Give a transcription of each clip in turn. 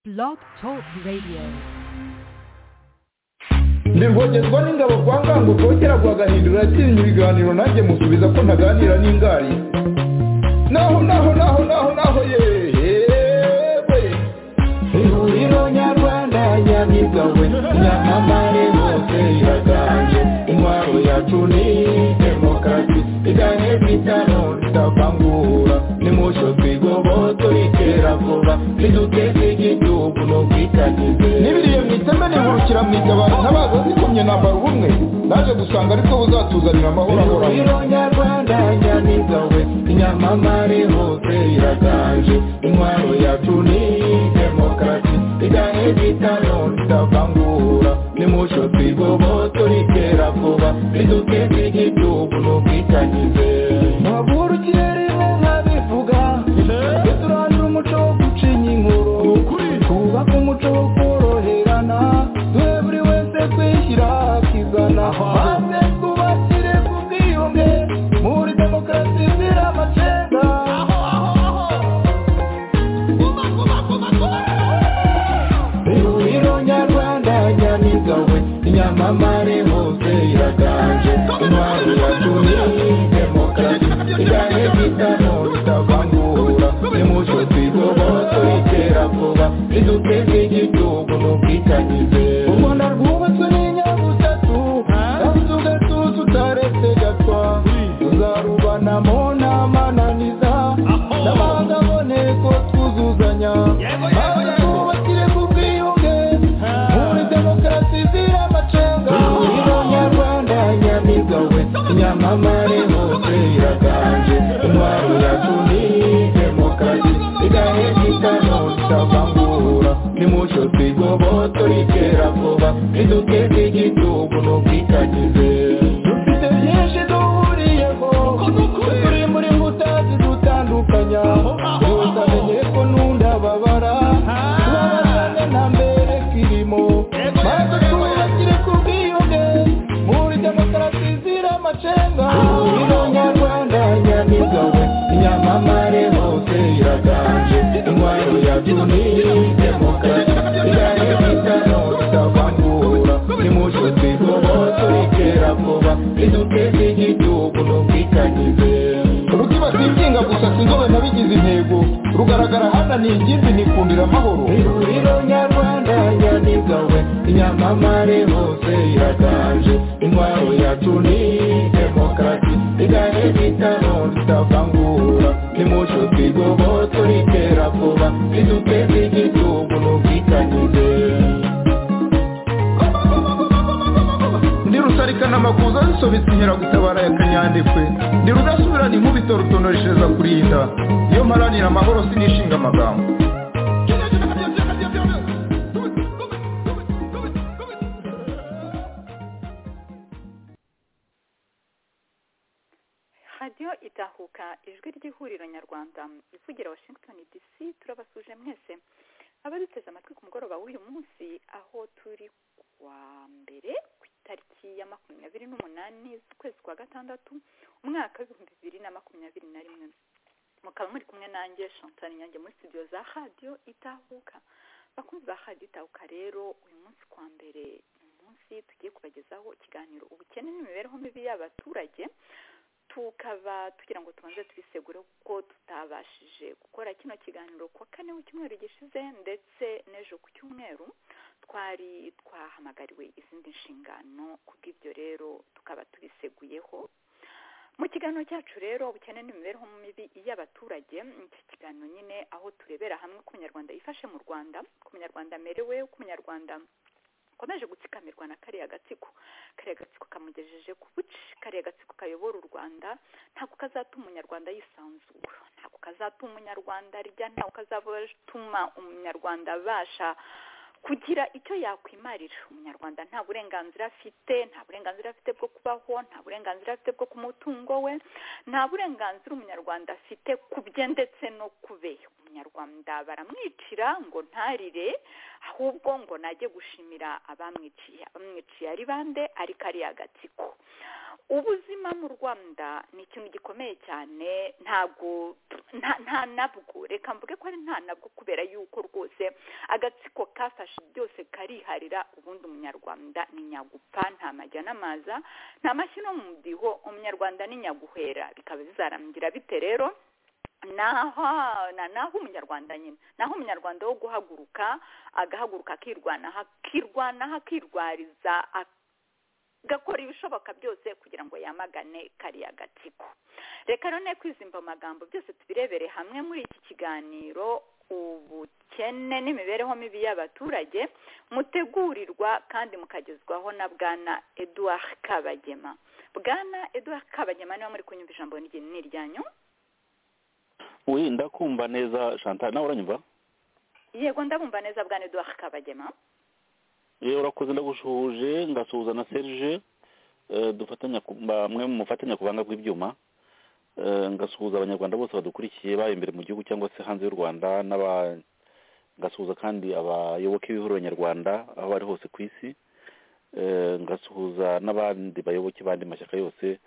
Blog Talk Radio. ndibwongerwa n'ingabo kwa ngango kongera guhagahindura yatinya ibiganiro nanjye musubiza ko ntaganira n'ingari naho naho naho naho naho yewe ihuriro nyarwanda nyabigawe nyamamare hose iraganje intwaro yacu ni demokarasi iganye kwitano tutavangura nimucyo twigobo turikera vuba niduteze igihugu n'ubwitangize n'ibiriye mu iteme nihurukira mu itabaro ntabaza zikomye nambara ubumwe naje gusanga aribwo buzatuzanira amahoro ahoraho ihuriro nyarwanda nyamiga we inyamamare hose iraganje intwaro yacu ni demokarasi igahe bitano tutavangura nimucyo twigobo turikera vuba riduteze igihugu n'ubwitangize ntavurukire rimwe nkabivuga turandura umuco wo gucinya inkuru twubake umuco wo koroherana duhe buri wese kwishyira akizana maze twubakire ku bwiyunge muri demokarasi zira amacenga ihuriro nyarwanda nyamiga we inyamamare hose iraganje intwari yacu ni demokarasi igahe bitano bitavangura nimucyo twigobo turikera vuba riduteze igihugu n'ubwitangize u rwanda rwubatswe n'inyabutatu yabuze ugatuza utaretse gatwa tuzarubanamo n'amananiza n'amahanga aboneye ko twuzuzanya maze twubakire ku bwiyunge muri demokarasi izira amacenga ihuriro nyarwanda nyamiga we inyamamare hose iraganje intwaro yacu ni demokarasi igahe bitano tutavangura nimucyo twigobo turikera vuba riduteze igihugu n'ubwitangize dufite byinshi duhuriyeho turi muri nkuta zidutandukanya gusa menye ko nunda babara tubabazane nta mbere kirimo maze twubakire ku bwiyunge muri demokarasi izira amacenga ihuriro nyarwanda nyamiga we inyamamare hose iraganje intwaro yacu ni demokarasi igahe bitano tutavangura nimucyo twigobo turikera vuba riduteze igihugu n'ubwitangize rutibatikinga gusa sinzobe nabigize intego rugaragara hana ni ingimbi nikundira amahoro ihuriro nyarwanda nyamiga we inyamamare hose iraganje intwaro yacu ni demokarasi igahe bitano tutavangura nimucyo twigobo turikera vuba riduteze igihugu n'ubwitangize ndi rusarikana amakuza zisobetse inkeragutabara ya kanyandekwe ndi rudasubirana inkubito rutonoreshereza kurinda iyo mparanira amahoro sinishinga amagambo radiyo idahuka ijwi ry'ihuriro nyarwanda ivugira washington dc turabasuje mwese abaduteze amatwi ku mugoroba w'uyu munsi aho turi kuwa mbere ku itariki ya makumyabiri n'umunani z'ukwezi kwa gatandatu umwaka w'ibihumbi bibiri na makumyabiri na rimwe mukaba muri kumwe nanjye chantal nyange muri studio za radiyo idahuka bakunzi ba radiyo idahuka rero uyu munsi kuwa mbere ni umunsi tugiye kubagezaho ikiganiro ubukene n'imibereho mibi y'abaturage tukaba tugira ngo tubanze tubisegure kuko tutabashije gukora kino kiganiro kuwa kane w'icyumweru gishize ndetse n'ejo ku cyumweru twari twahamagariwe izindi nshingano kubw'ibyo rero tukaba tubiseguyeho mu kiganiro cyacu rero ubukene n'imibereho mibi y'abaturage iki kiganiro nyine aho turebera hamwe uko umunyarwanda yifashe mu rwanda uko umunyarwanda amerewe uko umunyarwanda akomeje gutsikamirwa na kariya gatsiko kariya gatsiko kamugejeje ku buci kariya gatsiko kayobora u rwanda ntabwo kazatuma umunyarwanda yisanzura ntabwo kazatuma umunyarwanda arya ntabwo kazatuma umunyarwanda abasha kugira icyo yakwimarira umunyarwanda nta burenganzira afite nta burenganzira afite bwo kubaho nta burenganzira afite bwo ku mutungo we nta burenganzira umunyarwanda afite ku bye ndetse no ku be umunyarwanda baramwicira ngo ntarire ahubwo ngo najye gushimira abamwiciye abamwiciye ari bande ari kariya gatsiko ubuzima mu rwanda ni ikintu gikomeye cyane ntabwo nta nabwo reka mvuge ko ari nta nabwo kubera yuko rwose agatsiko kafashe byose kariharira ubundi umunyarwanda ni nyagupfa nta majya n'amaza nta mashyi no mu mudiho umunyarwanda ni nyaguhera bikaba bizarangira bite rero naho umunyarwanda nyine naho umunyarwanda wo guhaguruka agahaguruka akirwanaho akirwanaho akirwariza gakora ibishoboka byose kugira ngo yamagane kariya gatsiko reka none kwizimba amagambo byose tubirebere hamwe muri iki kiganiro ubukene n'imibereho mibi y'abaturage mutegurirwa kandi mukagezwaho na bwana eduard kabagema bwana eduard kabagema niba muri kunyumva ijambo ni iryanyu wenda kumva neza chantal nawe uranyumva yego ndabumva neza bwana eduard kabagema yewe urakoze ndagushuhuje ngasuhuza na serge dufatanya bamwe mu mufatanya kuvanga kw'ibyuma ngasuhuza abanyarwanda bose badukurikiye baba imbere mu gihugu cyangwa se hanze y'u rwanda ngasuhuza kandi abayoboke b'ihuriro nyarwanda aho bari hose ku isi ngasuhuza n'abandi bayoboke b'andi mashyaka yose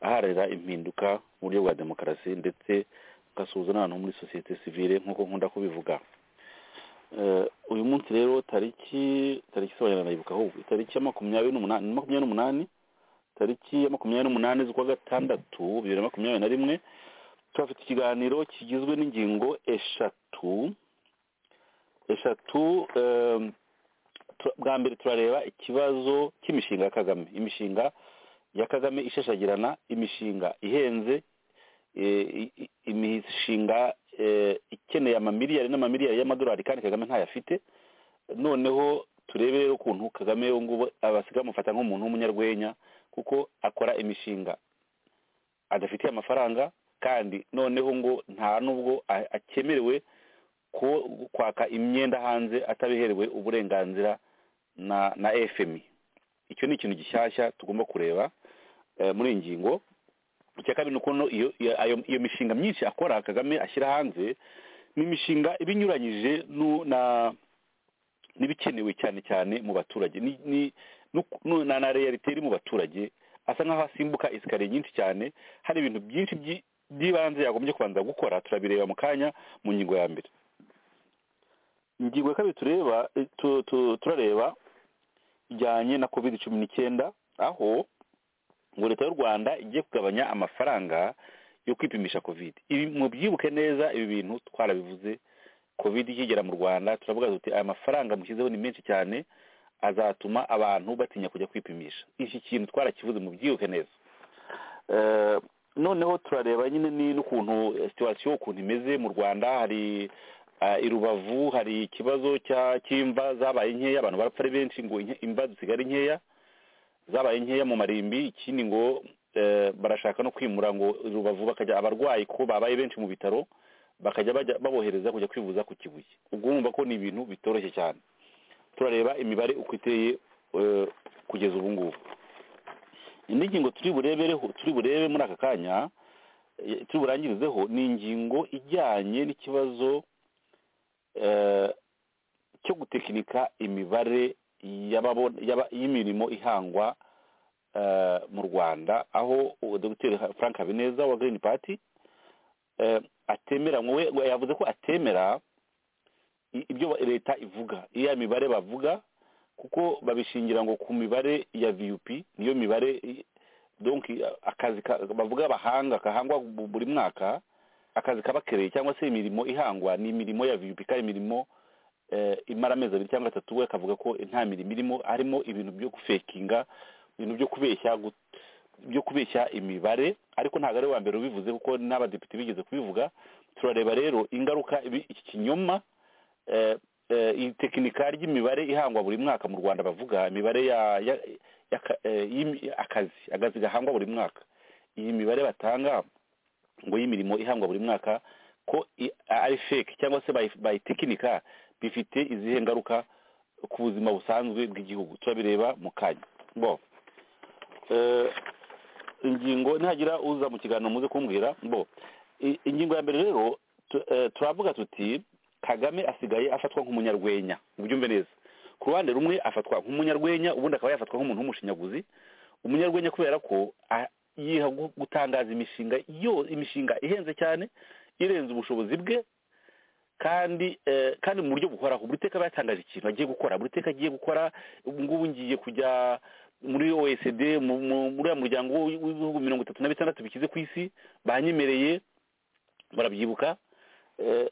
aharira impinduka mu buryo bwa demokarasi ndetse ngasuhuza n'abantu muri sosiyete sivire nk'uko nkunda kubivuga uyu munsi rero tariki tariki sobanura nayibuka ahubwo tariki ya makumyabiri n'umunani makumyabiri n'umunani tariki ya makumyabiri n'umunani z'ukwa gatandatu bibiri na makumyabiri na rimwe turafite ikiganiro kigizwe n'ingingo eshatu eshatu bwa mbere turareba ikibazo cy'imishinga ya kagame imishinga ya kagame ishashagirana imishinga ihenze imishinga ikeneye amamiliyari n'amamiliyari y'amadolari kandi kagame ntayafite noneho turebe rero ukuntu kagame ubu ngubu abasigaye bamufata nk'umuntu w'umunyarwenya kuko akora imishinga adafitiye amafaranga kandi noneho ngo nta n'ubwo akemerewe kwaka imyenda hanze atabiherewe uburenganzira na efemi icyo ni ikintu gishyashya tugomba kureba muri iyi ngingo icya kabiri ni ukuntu iyo mishinga myinshi akora kagame ashyira hanze ni imishinga iba inyuranyije n'ibikenewe cyane cyane mu baturage na reyalite iri mu baturage asa nk'aho asimbuka esikariye nyinshi cyane hari ibintu byinshi by'ibanze yagombye kubanza gukora turabireba mu kanya mu ngingo ya mbere ingingo ya kabiri tureba turareba ijyanye na covid cumi n'icyenda aho ngo leta y'u rwanda igiye kugabanya amafaranga yo kwipimisha covid ibi mubyibuke neza ibi bintu twarabivuze covid ikigera mu rwanda turavuga tuti aya mafaranga mushyizeho ni menshi cyane azatuma abantu batinya kujya kwipimisha iki kintu twarakivuze mubyibuke neza noneho turareba nyine n'ukuntu situwasiyo ukuntu imeze mu rwanda hari i rubavu hari ikibazo cy'imva zabaye nkeya abantu barapfa ari benshi ngo imva zisigare nkeya zabaye nkeya mu marimbi ikindi ngo barashaka no kwimura ngo rubavu bakajya abarwayi ko babaye benshi mu bitaro bakajya babohereza kujya kwivuza ku kibuye ubwo wumva ko ni ibintu bitoroshye cyane turareba imibare uko iteye kugeza ubu ngubu indi ngingo turi burebe muri aka kanya turi burangirizeho ni ingingo ijyanye n'ikibazo cyo gutekinika imibare y'imirimo ihangwa mu rwanda aho dogiteri frank habineza wa green party atemera yavuze ko atemera ibyo leta ivuga iya mibare bavuga kuko babishingira ngo ku mibare ya vup niyo mibare akazi bavuga bahanga kahangwa buri mwaka akazi kaba kereye cyangwa se imirimo ihangwa ni imirimo ya vup kandi imirimo imara amezi abiri cyangwa atatu we akavuga ko nta mirimo irimo harimo ibintu byo gufekinga ibintu byo kubeshya byo kubeshya imibare ariko ntabwo ari uwa mbere ubivuze kuko n'abadepite bigeze kubivuga turareba rero ingaruka iki kinyoma iyi tekinika ry'imibare ihangwa buri mwaka mu rwanda bavuga imibare y'akazi akazi gahangwa buri mwaka iyi mibare batanga ngo y'imirimo ihangwa buri mwaka ko ari fake cyangwa se bayitekinika bifite izihe ngaruka ku buzima busanzwe bw'igihugu turabireba mu kanya bo ingingo ntihagira uza mu kiganiro muze kumbwira bo ingingo ya mbere rero turavuga tuti kagame asigaye afatwa nk'umunyarwenya ubyumve neza ku ruhande rumwe afatwa nk'umunyarwenya ubundi akaba yafatwa nk'umuntu w'umushinyaguzi umunyarwenya kubera ko a- yiha gu- gutangaza imishinga yo imishinga ihenze cyane irenze ubushobozi bwe kandi eh, kandi mu buryo buhoraho buri teka aba yatangaje ikintu agiye gukora buri teka agiye gukora ubu ngubu ngiye kujya muri oecd mu- mu- muri uriya muryango w'i- w'ibihugu mirongo itatu na bitandatu bikize ku isi banyemereye barabyibuka Eh,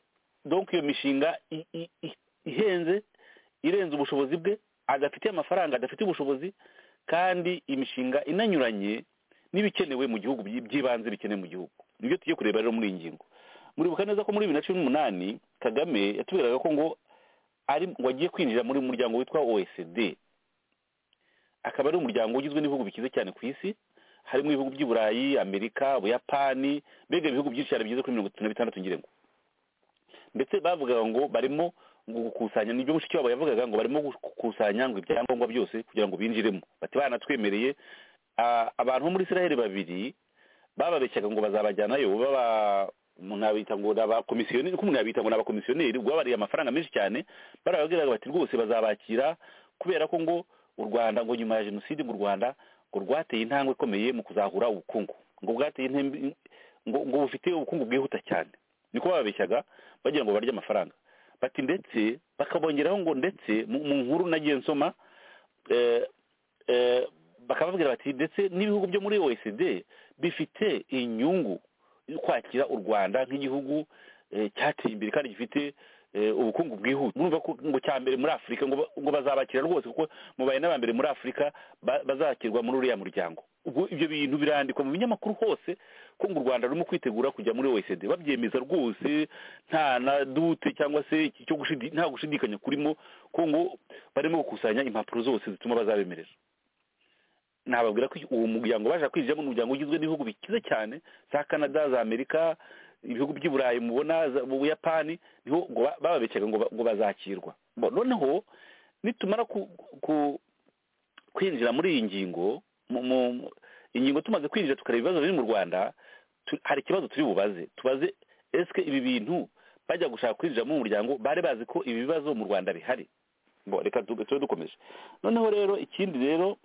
donc iyo mishinga i- i- i- ihenze irenze ubushobozi bwe adafitiye amafaranga adafite ubushobozi kandi imishinga inanyuranye n'ibikenewe mu gihugu by- by'ibanze bikenewe mu gihugu nibyo tugiye kureba rero muri iyi ngingo muribuka neza ko muri bibiri na cumi n'umunani kagame yatubwiraga ko ngo ari ngo agiye kwinjira muri muryango witwa oecd akaba ari umuryango ugizwe n'ibihugu bikize cyane ku isi harimo ibihugu by'i burayi amerika ubuyapani mbega ibihugu byinshi cyane bigeze kuri mirongo itatu na bitandatu ngira ngo ndetse bavugaga ngo barimo ngo gukusanya nibyo mushikiwabo yavugaga ngo barimo gukusanya ngo ibyangombwa byose kugira ngo binjiremo bati banatwemereye Ah, abantu bo muri israel babiri bababeshyaga ngo bazabajyanayo baba umuntu yabita ngo ni abakomisiyoneri uko umuntu yabita ngo ni abakomisiyoneri ubwo babariye amafaranga menshi cyane barababwiraga bati rwose bazabakira kubera ko ngo u rwanda ngo nyuma ya jenoside ngo u rwanda ngo rwateye intambwe ikomeye mu kuzahura ubukungu ngo bwateye intembe ngo, ngo bufite ubukungu bwihuta cyane niko bababeshyaga bagira ngo barye amafaranga bati ndetse bakabongeraho ngo ndetse mu mu nkuru nagiye nsoma eh, eh, bakababwira bati ndetse n'ibihugu byo muri oecd bifite inyungu yo kwakira u rwanda nk'igihugu eh, cyateye imbere kandi gifite eh, ubukungu bwihuta murumva ko ngo cya mbere muri afurika ngo ba- ngo bazabakira rwose kuko mubaye n'abambere muri afurika ba- bazakirwa muri uriya muryango ubwo ibyo bintu birandikwa mu binyamakuru hose ko ngo u rwanda rurimo kwitegura kujya muri oecd babyemeza rwose nta na dute cyangwa se iki cyo gushidi- nta gushidikanya kurimo ko ngo barimo gukusanya impapuro zose zituma bazabemerera nababwira ko uwo muryango baje kwinjiramo ni umuryango ugizwe n'ibihugu bikize cyane za canada za amerika ibihugu by'i burayi mubona za- mu buyapani niho ngo ba- bababeshyaga ngo ba- ngo bazakirwa Bo, noneho nitumara ku- ku- kwinjira muri iyi ngingo mu- mu- ingingo tumaze kwinjira tukareba ibibazo biri mu rwanda tu- hari ikibazo turi bubaze tubaze esike ibi bintu bajya gushaka kwinjiramo mu muryango bari bazi ko ibi bibazo mu rwanda bihari Bo, reka tube tube dukomeje noneho rero ikindi rero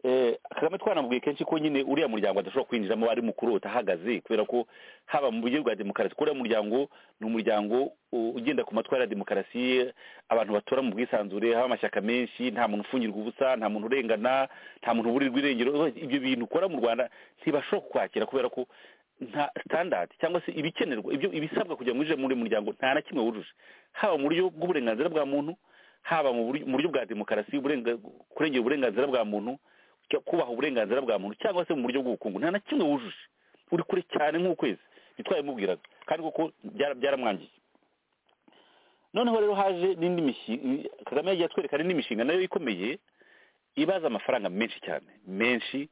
eh, kagame twanamubwiye kenshi ko nyine uriya muryango adashobora kwinjiramo ari mukuru utahagaze kubera ko haba mu buryo bwa demokarasi kuko uriya muryango ni umuryango u- ugenda ku matwara ya demokarasi abantu batora mu bwisanzure haba amashyaka menshi nta muntu ufungirwa ubusa nta muntu urengana nta muntu uburirwa irengero ibyo bintu ukora mu rwanda ntibashobora kukwakira kubera ko nta standard cyangwa se ibikenerwa ibyo ibisabwa kugira ngo winjire muri uyu muryango nta na kimwe wujuje haba mu buryo bw'uburenganzira bwa muntu haba mu buryo mu buryo bwa demokarasi uburenga- kurengera uburenganzira bwa muntu cyo kubaha uburenganzira bwa muntu cyangwa se mu buryo bw'ubukungu nta na kimwe wujuje uri kure cyane nk'ukwezi ntitwabimubwiraga kandi koko byara- byaramwangiye noneho rero haje n'indi mishinga kagame yagiye atwereka n'indi mishinga nayo ikomeye ibaza amafaranga menshi cyane menshi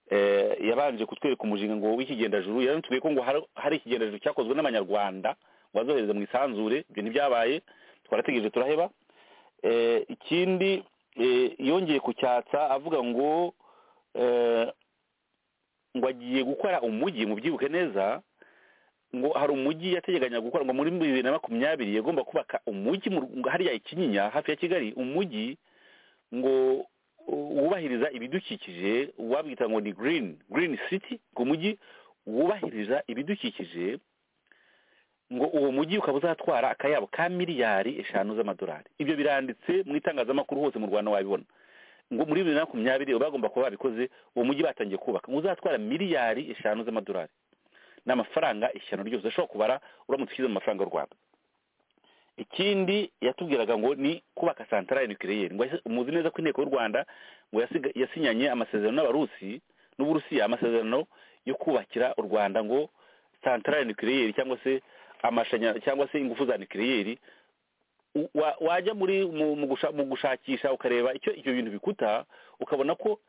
eh, yabanje kutwereka umushinga ngo w'ikigendajuru yaranatubwiye ko ngo hari- hari ikigendajuru cyakozwe n'abanyarwanda ngo bazohereza mu isanzure ibyo ntibyabaye twarategereje turaheba Eh, ikindi eh, yongeye kucyatsa avuga ngo eh, ngo agiye gukora umujyi mubyibuke neza ngo hari umujyi yateganyaga gukora ngo muri bibiri na makumyabiri yagomba kubaka umujyi mu Rw- hariya i kinyinya hafi ya kigali umujyi ngo u- wubahiriza ibidukikije wabwita ngo ni green green city ngo umujyi wubahiriza ibidukikije ngo uwo mujyi ukaba uzatwara akayabo ka miliyari eshanu z'amadolari ibyo biranditse mu itangazamakuru hose mu rwanda wabibona ngo muri bibiri na makumyabiri bagomba kuba babikoze uwo mujyi batangiye kubaka ngo uzatwara miliyari eshanu z'amadolari ni amafaranga ishyano ryose ushobora kubara uramutse ushyize mu mafaranga y'u rwanda ikindi yatubwiraga ngo ni kubaka santarari nukiriyeri ngo yasi- muzi neza ko inteko y'u rwanda ngo yasiga- yasinyanye amasezerano n'abarusi n'uburusiya amasezerano yo kubakira u rwanda ngo santarari nukiriyeri cyangwa se amashanyarazi cyangwa se ingufu za nukiriyeri u- wa- wajya muri mu- mu gusha- mu gushakisha ukareba icyo ibyo bintu bikuta ukabona ko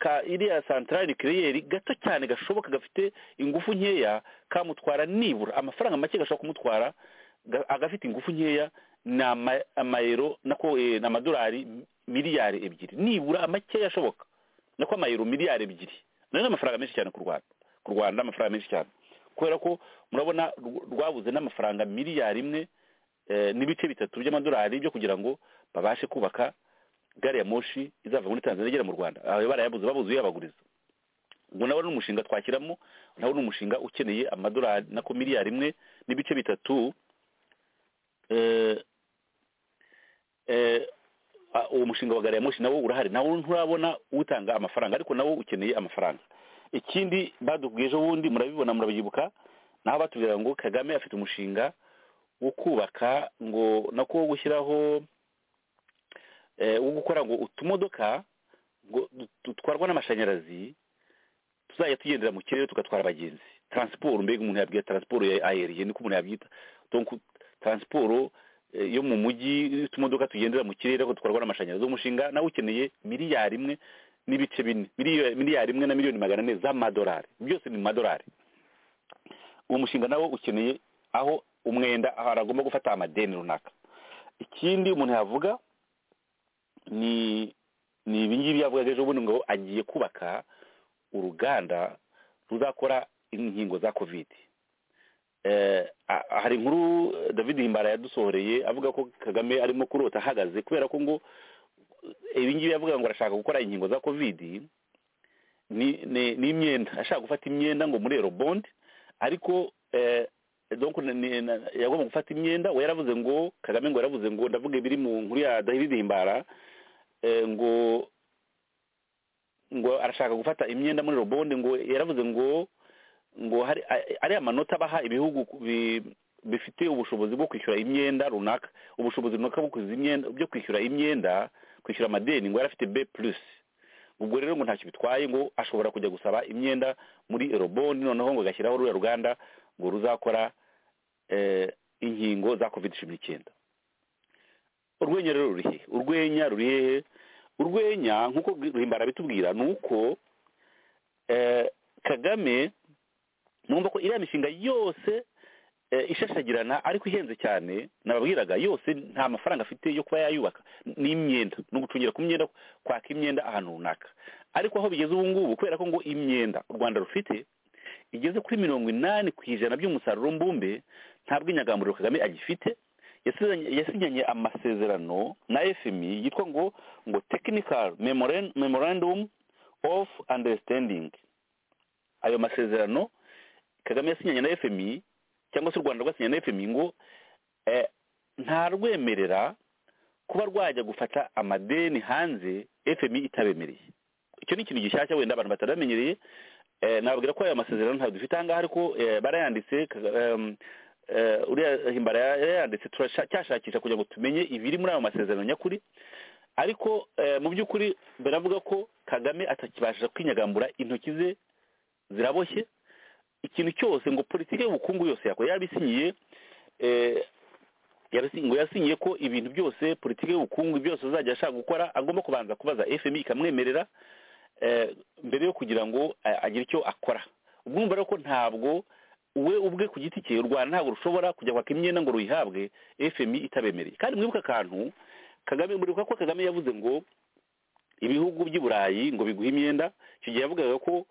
ka iriya santarari nukiriyeri gato cyane gashoboka gafite ingufu nkeya kamutwara nibura amafaranga make gashobora kumutwara ga- agafite ingufu nkeya ni ama- amayero nako eh, ni amadolari miliyari ebyiri nibura makeya ashoboka nako amayero miliyari ebyiri nayo ni amafaranga menshi cyane ku rwanda ku rwanda amafaranga menshi cyane kubera ko murabona rw- rwabuze n'amafaranga miliyari imwe eh, n'ibice bitatu by'amadolari byo kugira ngo babashe kubaka gari ya moshi izava muri tanzania igera mu rwanda aho barayabuze babuze uyabaguriza ubwo nawe ni umushinga twashyiramo nawe ni umushinga ukeneye amadolari na ko miliyari imwe n'ibice bitatu eh, eh, ah, uwo mushinga wa gari ya moshi nawo urahari nawo nturabona utanga amafaranga ariko nawo ukeneye amafaranga ikindi badubwiye ejo bundi murabibona murabyibuka naho batubwira ngo kagame afite umushinga wo kubaka ngo nako wo gushyiraho eh, wo gukora ngo utumodoka ngo dutwarwa n'amashanyarazi tuzajya tugendera mu kirere tugatwara abagenzi taransiporo mbega umuntu yabwira taransiporo ya ayeriye niko umuntu yabyita donc taransiporo eh, yo mu mujyi utumodoka tugendera mu kirere ariko dutwarwa n'amashanyarazi uwo mushinga nawe ukeneye miliyari imwe n'ibice bine Miliyo- miliyari imwe na miliyoni magana ane z'amadolari byose ni mu madolari uwo mushinga nawo ukeneye aho umwenda ahantu agomba gufata amadeni runaka ikindi umuntu yavuga ni ni ibingibi yavugaga ejo bundi ngo agiye kubaka uruganda ruzakora inkingo za covid Eh, ah, hari inkuru eh, david himbara yadusohoreye avuga ko kagame arimo kurota ahagaze kubera ko ngo eh, ibingibi yavuga ngo arashaka gukora inkingo za covid ni- ni- n'imyenda ashaka gufata imyenda ngo muri bondi ariko eh, donc ni- ni- na- yagomba gufata imyenda we yaravuze ngo kagame ngo yaravuze ngo ndavuga ibiri mu nkuru ya david himbara eh, ngo ngo arashaka gufata imyenda muri robonde ngo yaravuze ngo ngo hari a- ari amanota baha ibihugu ku- bi- bifite ubushobozi bwo kwishyura imyenda runaka ubushobozi runaka bwo kwishyura imyenda byo kwishyura imyenda kwishyura amadeni ngo yari afite b plus ubwo rero ngo ntacyo bitwaye ngo ashobora kujya gusaba imyenda muri erobondi noneho ngo agashyiraho ruriya ruganda ngo ruzakora eh, inkingo za covid cumi n'icyenda urwenya rero ruri hehe urwenya ruri hehe urwenya nk'uko ruhimbara bitubwira ni uko eh, kagame numva ko iriya mishinga yose eh, ishashagirana ariko ihenze cyane nababwiraga yose nta mafaranga afite yo kuba yayubaka ni imyenda ni ugucungira ku myenda kwaka imyenda ahantu runaka ariko aho bigeze ubu ngubu kubera ko ngo imyenda u rwanda rufite igeze kuri mirongo inani ku ijana by'umusaruro mbumbe nta bw'inyagamburiro kagame agifite yasinyanye yasinyanye amasezerano na fmi yitwa ngo ngo technical Memoran- memorandum of understanding ayo masezerano kagame yasinyanye na fmi cyangwa se u rwanda rwasinyanye na fmi ngo eh, ntarwemerera kuba rwajya gufata amadeni hanze fmi itabemereye icyo ni ikintu gishyashya wenda abantu bataramenyereye eh, nababwira ko aya masezerano ntabwo dufite ahangaha ariko eh, barayanditse Kaga- em, eh, uriya himbara yarayanditse turasha- cyashakisha kugira ngo tumenye ibiri muri ayo masezerano nyakuri ariko eh, mu by'ukuri baravuga ko kagame atakibasha kwinyagambura intoki ze ziraboshye ikintu cyose ngo politiki y'ubukungu yose yakora yabisinyiye eh, yabisi- ngo yasinyiye ko ibintu byose politiki y'ubukungu byose azajya ashaka gukora agomba kubanza kubaza fmi ikamwemerera eh, mbere yo kugira ngo eh, agire icyo akora ubwo urumva rero ko ntabwo we ubwe ku giti cye u rwanda ntabwo rushobora kujya kwaka imyenda ngo ruyihabwe fmi itabemereye kandi mwibuke akantu kagame muribuka ko kagame yavuze ngo ibihugu by'i burayi ngo biguhe imyenda icyo gihe yavugaga ko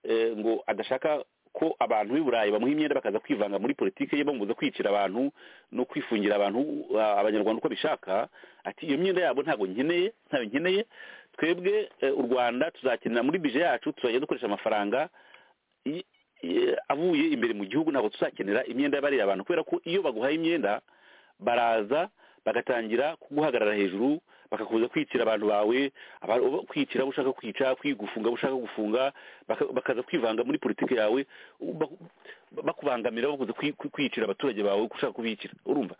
eh, ngo adashaka ko abantu b'i burayi bamuha imyenda bakaza kwivanga muri politiki ye bamubuza kwicira abantu no kwifungira abantu ah, abanyarwanda uko bishaka ati iyo myenda yabo ntabwo nkeneye ntayo nkeneye twebwe eh, u rwanda tuzakenera muri bije yacu tuzajya dukoresha amafaranga i- i- avuye imbere mu gihugu ntabwo tuzakenera imyenda y'abariya bantu kubera ko iyo baguhaye imyenda baraza bagatangira kuguhagarara hejuru bakakubuza kwicira abantu bawe aba- uba- kwicira abo ushaka kwica kwigufunga abo ushaka gufunga baka- bakaza kwivanga muri politiki yawe baku- bakubangamira bakuze kwi- kwi- kwicira abaturage bawe uko ushaka kubicira urumva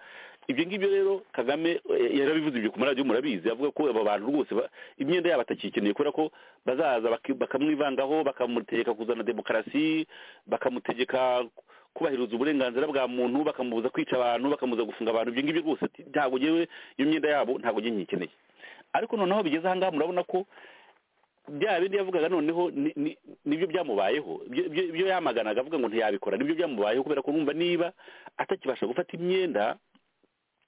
ibyo ngibyo rero kagame eh, yarabivuze ibyo ku maradiyo murabizi avuga ko aba bantu rwose ba- imyenda yabo atakikeneye kubera ko bazaza baki- bakamwivangaho bakamutegeka kuzana demokarasi bakamutegeka kubahiriza uburenganzira bwa muntu bakamubuza kwica abantu bakamubuza gufunga abantu ibyo ngibyo rwose ati, ntabwo ngewe iyo myenda yabo ntabwo njye nyikeneye ariko noneho bigeze ahangaha murabona ko bya bindi yavugaga noneho ni- ni- nibyo byamubayeho Ibyo- ibyo ibyo yamaganaga avuga ngo ntiyabikora nibyo byamubayeho kubera ko numva niba atakibasha gufata imyenda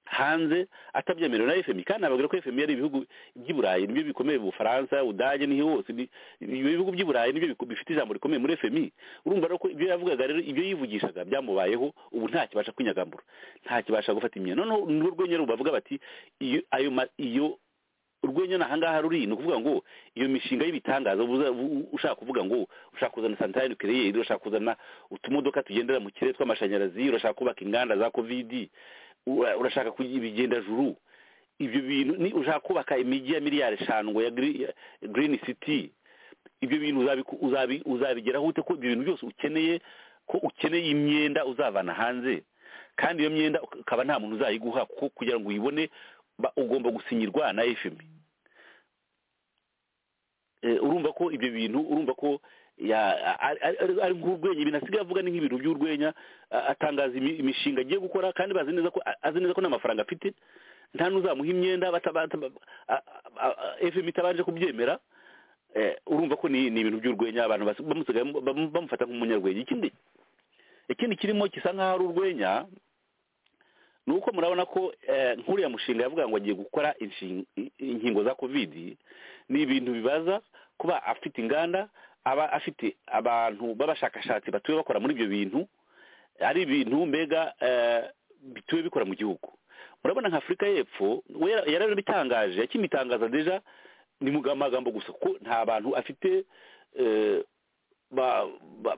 hanze atabyemerewe na fmi kandi nababwira ko fmi ari ibihugu by'i burayi nibyo bikomeye mu bufaransa ubudage n'ihi hose ni- ibyo bihugu by'i burayi nibyo biku- bifite ijambo rikomeye muri fmi urumva rero ko ibyo yavugaga rero ibyo yivugishaga byamubayeho ubu ntakibasha kwinyagambura ntakibasha gufata imyenda noneho nurwo rwenya rubavuga bati iyo ayo ma- iyo urwenya ni ahangaha ruri ni ukuvuga ngo iyo mishinga y'ibitangaza ubuza- u- ushaka kuvuga ngo ushaka kuzana santari nukiriyeri urashaka kuzana utumodoka tugendera mu kirere tw'amashanyarazi urashaka kubaka inganda za kovidi ura- urashaka kugira ibigendajuru ibyo bintu ni ushaka kubaka imijyi ya miliyari eshanu ngo ya gri- ya green city ibyo bintu uzabiku- uzabi- uzabigeraho ute ko ibyo bintu byose ukeneye ko ukeneye imyenda uzavana hanze kandi iyo myenda ukaba nta muntu uzayiguha kuko kugira ngo uyibone ba- ugomba gusinyirwa na fmi Eh, urumva ko ibyo bintu urumva ko ya- ari- ari ari- ari nk'urwenya ibintu asigaye avuga ni nk'ibintu by'urwenya a- atangaza imi- imishinga agiye gukora kandi bazi neza ko a- azi neza ko nta mafaranga afite nta n'uzamuha imyenda bata- bata- a- a- a- fmi itabanje kubyemera Eh, urumva ko ni ni ibintu by'urwenya abantu basi- bamusigaye bam- bamufata nk'umunyarwenya ikindi ikindi kirimo gisa nk'aho ari urwenya ni uko murabona ko eh, nk'uriya mushinga yavuga ngo agiye gukora inshin- i- inkingo za kovidi ni ibintu bibaza kuba afite inganda aba afite abantu b'abashakashatsi batuye bakora muri ibyo bintu ari ibintu mbega eh, bituye bikora mu gihugu murabona nka afurika y'epfo we yara- yarabitangaje yakimitangaza deja ni mu magambo gusa kuko nta bantu afite eh, ba- ba-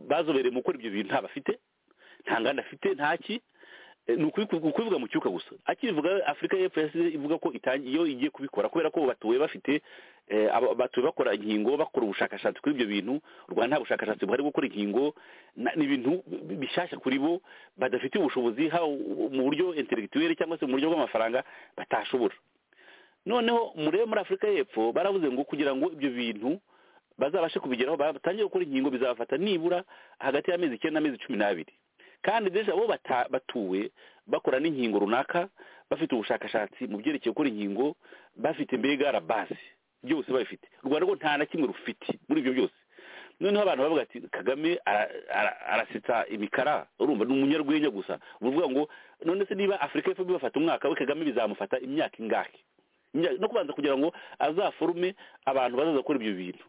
bazobereye mu gukora ibyo bintu nta bafite nta nganda afite ntaki Eh, ni ukubiku- ukubivuga mu cyuka gusa akibivuga afurika y'epfo yasize ivuga ko itangi- iyo igiye kubikora kubera ko batuye bafite eh, aba- batuye bakora inkingo bakora ubushakashatsi kuri ibyo bintu u rwanda nta bushakashatsi buhari bwo gukora inkingo na- ni ibintu bi- bishyashya kuri bo badafitiye ubushobozi haba mu buryo interegituweri cyangwa se mu buryo bw'amafaranga batashobora noneho murebe muri afurika y'epfo baravuze ngo kugira ngo ibyo bintu bazabashe kubigeraho batangiye gukora inkingo bizabafata nibura hagati y'amezi icyenda n'amezi cumi n'abiri kandi deja bo bata- batuwe bakora n'inkingo runaka bafite ubushakashatsi mu byerekeye gukora inkingo bafite mbega rabasi byose babifite u rwanda rwo nta na kimwe rufite muri ibyo byose noneho abantu bavuga ati kagame ara- ara- arasetsa imikara urumva ni umunyarwenya gusa uvuga ngo none se niba afurika y'epfo bibafata umwaka we kagame bizamufata imyaka ingahe Nya- no kubanza kugira ngo azaforume abantu bazaza gukora ibyo bintu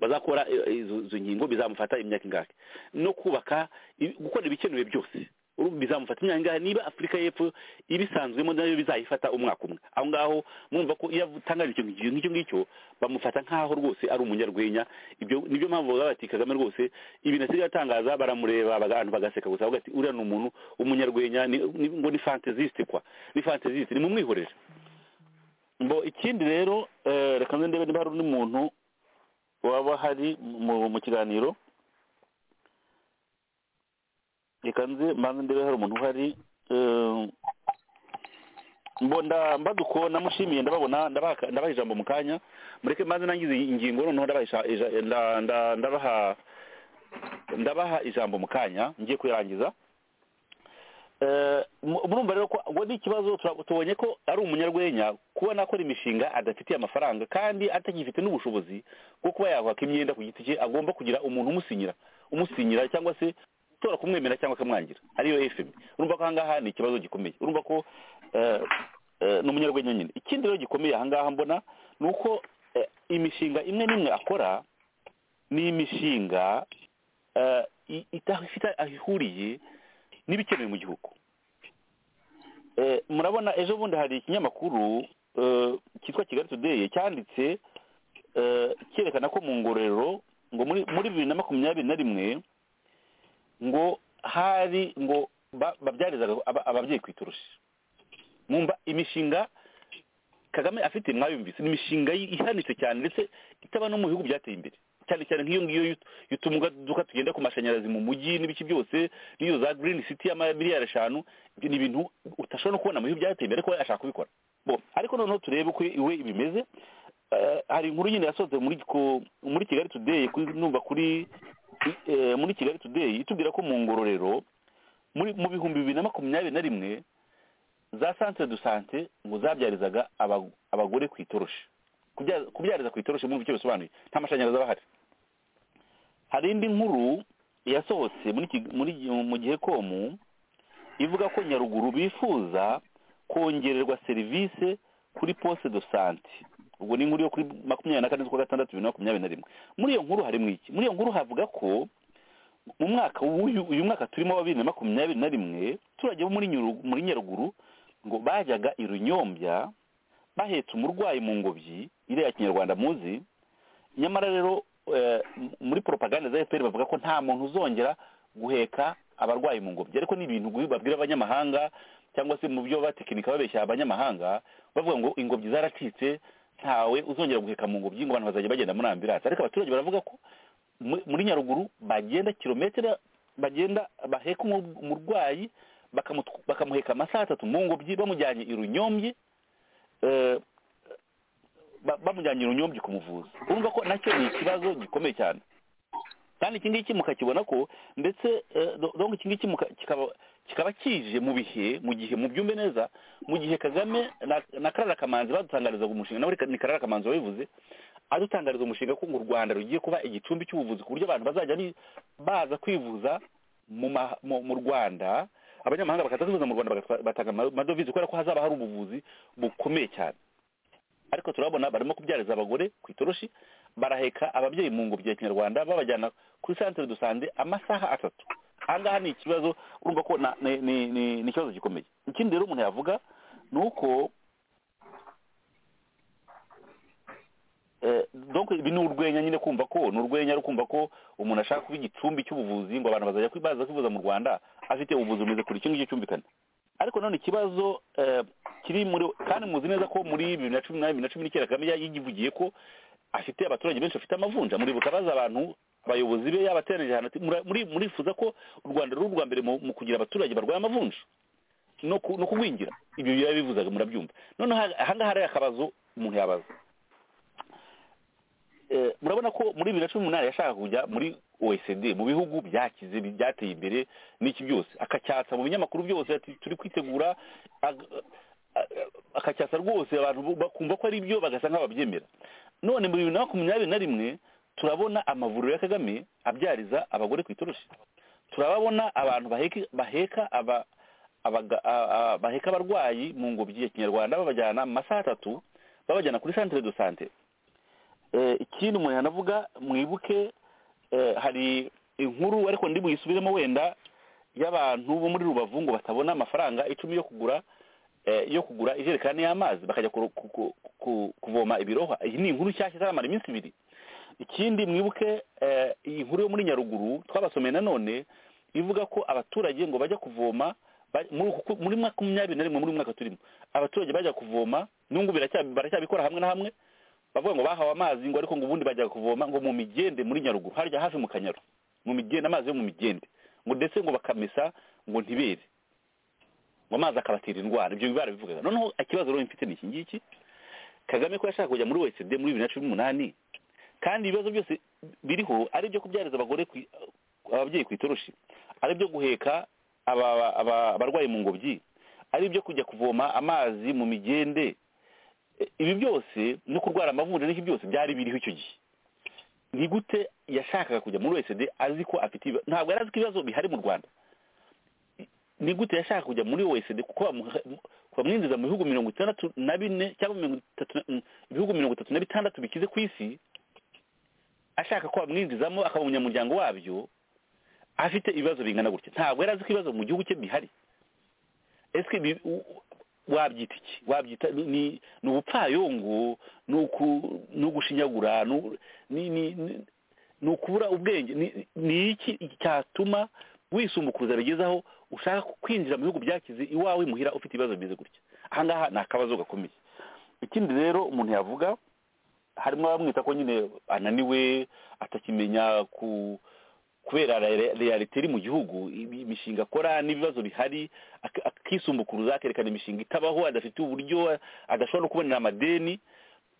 bazakora eh, eh, izo izo nkingo bizamufata imyaka ingahe no kubaka i- gukora ibikenewe byose Uru- bizamufata imyaka ingahe niba afurika y'epfo ibisanzwemo nayo bizayifata umwaka umwe aho ngaho mumva ko iyo atangaje ikintu ngicyo- nk'icyo ngicyo bamufata nk'aho rwose ari umunyarwenya ibyo nibyo mpamvu bavuga bati kagame rwose ibintu asigaye atangaza baramureba baga- abantu bagaseka gusa bavuga ati uriya ni umuntu umunyarwenya ni- ni- ngo ni fantazisite kwa ni fantazisite ni mumwihorere mbo ikindi rero eh, reka nze ndebe niba hari undi muntu waba hari mu mu kiganiro reka nze mbanze ndebe hari umuntu uhari eh, mbo nda- mbaduko namushimiye ndababona ndabaka- ndabaha ijambo mu kanya mureke mbanze nangize iyi ingingo noneho ndabaha ija- ija- nda- nda- ndabaha ndabaha ijambo mu kanya ngiye kuyirangiza Eh, mu- murumva rero ko ngo ni ikibazo tura- tubonye ko ari umunyarwenya kuba nakora imishinga adafitiye amafaranga kandi atagifite n'ubushobozi bwo kuba yakwaka imyenda ku giti cye agomba kugira umuntu umusinyira umusinyira cyangwa se utora kumwemera cyangwa akamwangira ariyo fm urumva ko ahangaha ni ikibazo gikomeye urumva ko eh, eh, ni umunyarwenya nyine ikindi rero gikomeye ahangaha mbona ni uko eh, imishinga imwe n'imwe akora ni imishinga eh, i- idafite aho ihuriye n'ibikenewe mu gihugu Eh, murabona ejo bundi hari ikinyamakuru eh, cyitwa kigali today cyanditse eh, cyerekana ko mu ngororero ngo muri muri bibiri na makumyabiri na rimwe ngo hari ngo ba- babyarizaga aba- ababyeyi ku itoroshi mwumva imishinga kagame afite mwayumvise ni imishinga yi- ihanitse cyane ndetse itaba no mu bihugu byateye imbere cyane cyane nk'iyo ngiyo y'ut- y'utumuduka tugenda ku mashanyarazi mu mujyi n'ibiki byose n'iyo za green city y'amamiliyari eshanu ibyo ni ibintu utashobora no kubona mu bihugu byateye imbere ariko we ashaka kubikora bo ariko noneho turebe uko iwe bimeze Eh, hari inkuru nyine yasohotse muri ku- muri kigali today kuri- numva kuri eh, muri kigali today itubwira ko mu ngororero muri mu bihumbi bibiri na makumyabiri na rimwe za santere du sante ngo zabyarizaga aba- abagore ku itoroshi Kubya- kubyariza ku itoroshi mwumva icyo bisobanuye nta mashanyarazi aba ahari hari indi nkuru yasohotse muri Kig- muri mu gihe komu ivuga ko nyaruguru bifuza kongererwa serivisi kuri poste de sante ubwo ni inkuru yo kuri makumyabiri na kane z'ukwa gatandatu bibiri na makumyabiri na rimwe muri iyo nkuru harimo iki muri iyo nkuru havuga ko mu mwaka w'uyu uyu mwaka turimo wa bibiri na makumyabiri na rimwe abaturage bo muri Nyaru- muri nyaruguru ngo bajyaga i runyombya bahetse umurwayi mu ngobyi iriya kinyarwanda muzi nyamara rero eh, m- muri propaganda za fpr bavuga ko nta muntu uzongera guheka abarwayi mu ngobyi ariko ni ibintu gu- babwira abanyamahanga cyangwa se mu byo batekinika babeshya abanyamahanga bavuga ngo ingobyi zaracitse ntawe uzongera guheka mu ngobyi ngo abantu bazajya bagenda muri ambiranse ariko abaturage baravuga ko mu- muri nyaruguru bagenda kilometero bagenda baheka umu- umurwayi bakamu- bakamuheka amasaha atatu mu ngobyi bamujyanye i runyombye eh, ba- bamujyanye i runyombye kumuvuza urumva ko nacyo ni ikibazo gikomeye cyane kandi iki ngiki mukakibona ko ndetse eh, do- donc iki ngiki muka- kikaba- kikaba kije mu bihe mu gihe mu byumve neza mu gihe kagame na, na karara kamanzi badutangarizaga umushinga nawe ni karara kamanzi wabivuze adutangariza umushinga ko ngo u rwanda rugiye kuba igicumbi cy'ubuvuzi ku buryo abantu bazajya ari baza kwivuza mu ma- mu- mu rwanda abanyamahanga bakaza kwivuza mu rwanda bagatwa- batanga ama- amadovize kubera ko hazaba hari ubuvuzi bukomeye cyane ariko turabona barimo kubyariza abagore ku itoroshi baraheka ababyeyi mu ngobyi ya kinyarwanda babajyana kuri santere do sante amasaha atatu ahangaha ni ikibazo urumva ko na- ni- ni ni- ni ikibazo gikomeye ikindi rero umuntu yavuga ni uko Eh, donc ibi ni urwenya nyine kumva ko ni urwenya ari kumva ko umuntu ashaka kuba igicumbi cy'ubuvuzi ngo abantu bazajya kwi- baza kwivuza mu rwanda afite ubuvuzi bumeze kure icyo ngicyo cyumvikana ariko none ikibazo eh, kiri muri kandi muzi neza ko muri bibiri na cumi na bibiri na cumi n'icyenda kagame ya- yivugiye ko afite abaturage benshi bafite amavunja muribuka baza abantu abayobozi be yabateranije ahantu ati, "Mura- muri- murifuza ko u rwanda ruri urwa mbere mu mu kugira abaturage barwaye amavunja no ku- no kugwingira ibyo bivuzaga murabyumva noneho aha- ahangaha hari akabazo umuntu yabaza Eh, murabona ko muri bibiri na cumi n'umunani yashaka kujya muri oecd mu bihugu byakize bi- byateye imbere n'iki byose akacyatsa mu binyamakuru byose ati turi kwitegura ag- a- a- akacyatsa rwose abantu bu- bakumva ko ari byo bagasa nk'ababyemera none mu bibiri na makumyabiri na rimwe turabona amavuriro ya kagame abyariza abagore ku itoroshi turababona abantu baheka baheka aba abaga- a- a- baheka abarwayi mu ngobyi ya kinyarwanda babajyana mu masaha atatu babajyana kuri santere do sante Eh, ikindi umuntu yanavuga mwibuke eh, hari inkuru ariko ndi buyisubiremo wenda y'abantu bo muri rubavu ngo batabona amafaranga icumi yo kugura eh, yo kugura ijerekani y'amazi bakajya kuru- ku- ku- ku- kuvoma ibirohwa iyi ni inkuru nshyashya itaramara iminsi ibiri ikindi mwibuke eh, iyi nkuru yo muri nyaruguru twabasomeye nanone ivuga ko abaturage ngo bajya kuvoma ba- muri uku- muri makumyabiri na rimwe muri uyu mwaka turimo abaturage bajya kuvoma n'ubu biracya- baracyabikora hamwe na hamwe bavuga ngo bahawe amazi ngo ariko ngo ubundi bajya kuvoma ngo mu migende muri nyaruguru harya hafi mu kanyaru mu migende amazi yo mu migende ngo ndetse ngo bakamesa ngo ntibere ngo amazi akabatera indwara ibyo biba bivugaga noneho ikibazo rero mfite ni iki ngiki kagame ko yashaka kujya muri oecd muri bibiri na cumi n'umunani kandi ibibazo byose biriho ari ibyo kubyariza abagore ku- ababyeyi ku itoroshi ari ibyo guheka aba- aba- aba- abarwayi mu ngobyi ari ibyo kujya kuvoma amazi mu migende E, ibi byose no kurwara amavunja n'iki byose byari biriho icyo gihe ni gute yashakaga kujya muri oecd azi ko afite ibiba- ntabwo yari azi ko ibibazo bihari mu rwanda I- ni gute yashaka kujya muri oecd kuko bamuha- mu- bamwinjiza mu bihugu mirongo itandatu na bine cyangwa mirongo itatu na- mm, ibihugu mirongo itatu na bitandatu bikize ku isi ashaka ko bamwinjizamo akaba umunyamuryango wabyo afite ibibazo bingana gutya ntabwo yari azi ko ibibazo mu gihugu cye bihari ese bi- u- wabyita iki wabyita ni- ni ni ubupfayongo ni uku ni ugushinyagura ni u- ni ni- ni- ni ukubura ubwenge ni- ni iki cyatuma wisumbukuruza bigezaho ushaka kwinjira mu bihugu byakize iwawe muhira ufite ibibazo bimeze gutya aha ngaha ni akabazo gakomeye ikindi rero umuntu yavuga harimo abamwita ko nyine ananiwe atakimenya ku kubera re- realite iri mu gihugu ibi- imishinga akora n'ibibazo bihari ak- akisumbukuruza akerekana imishinga itabaho adafite uburyo adashobora no kubonera amadeni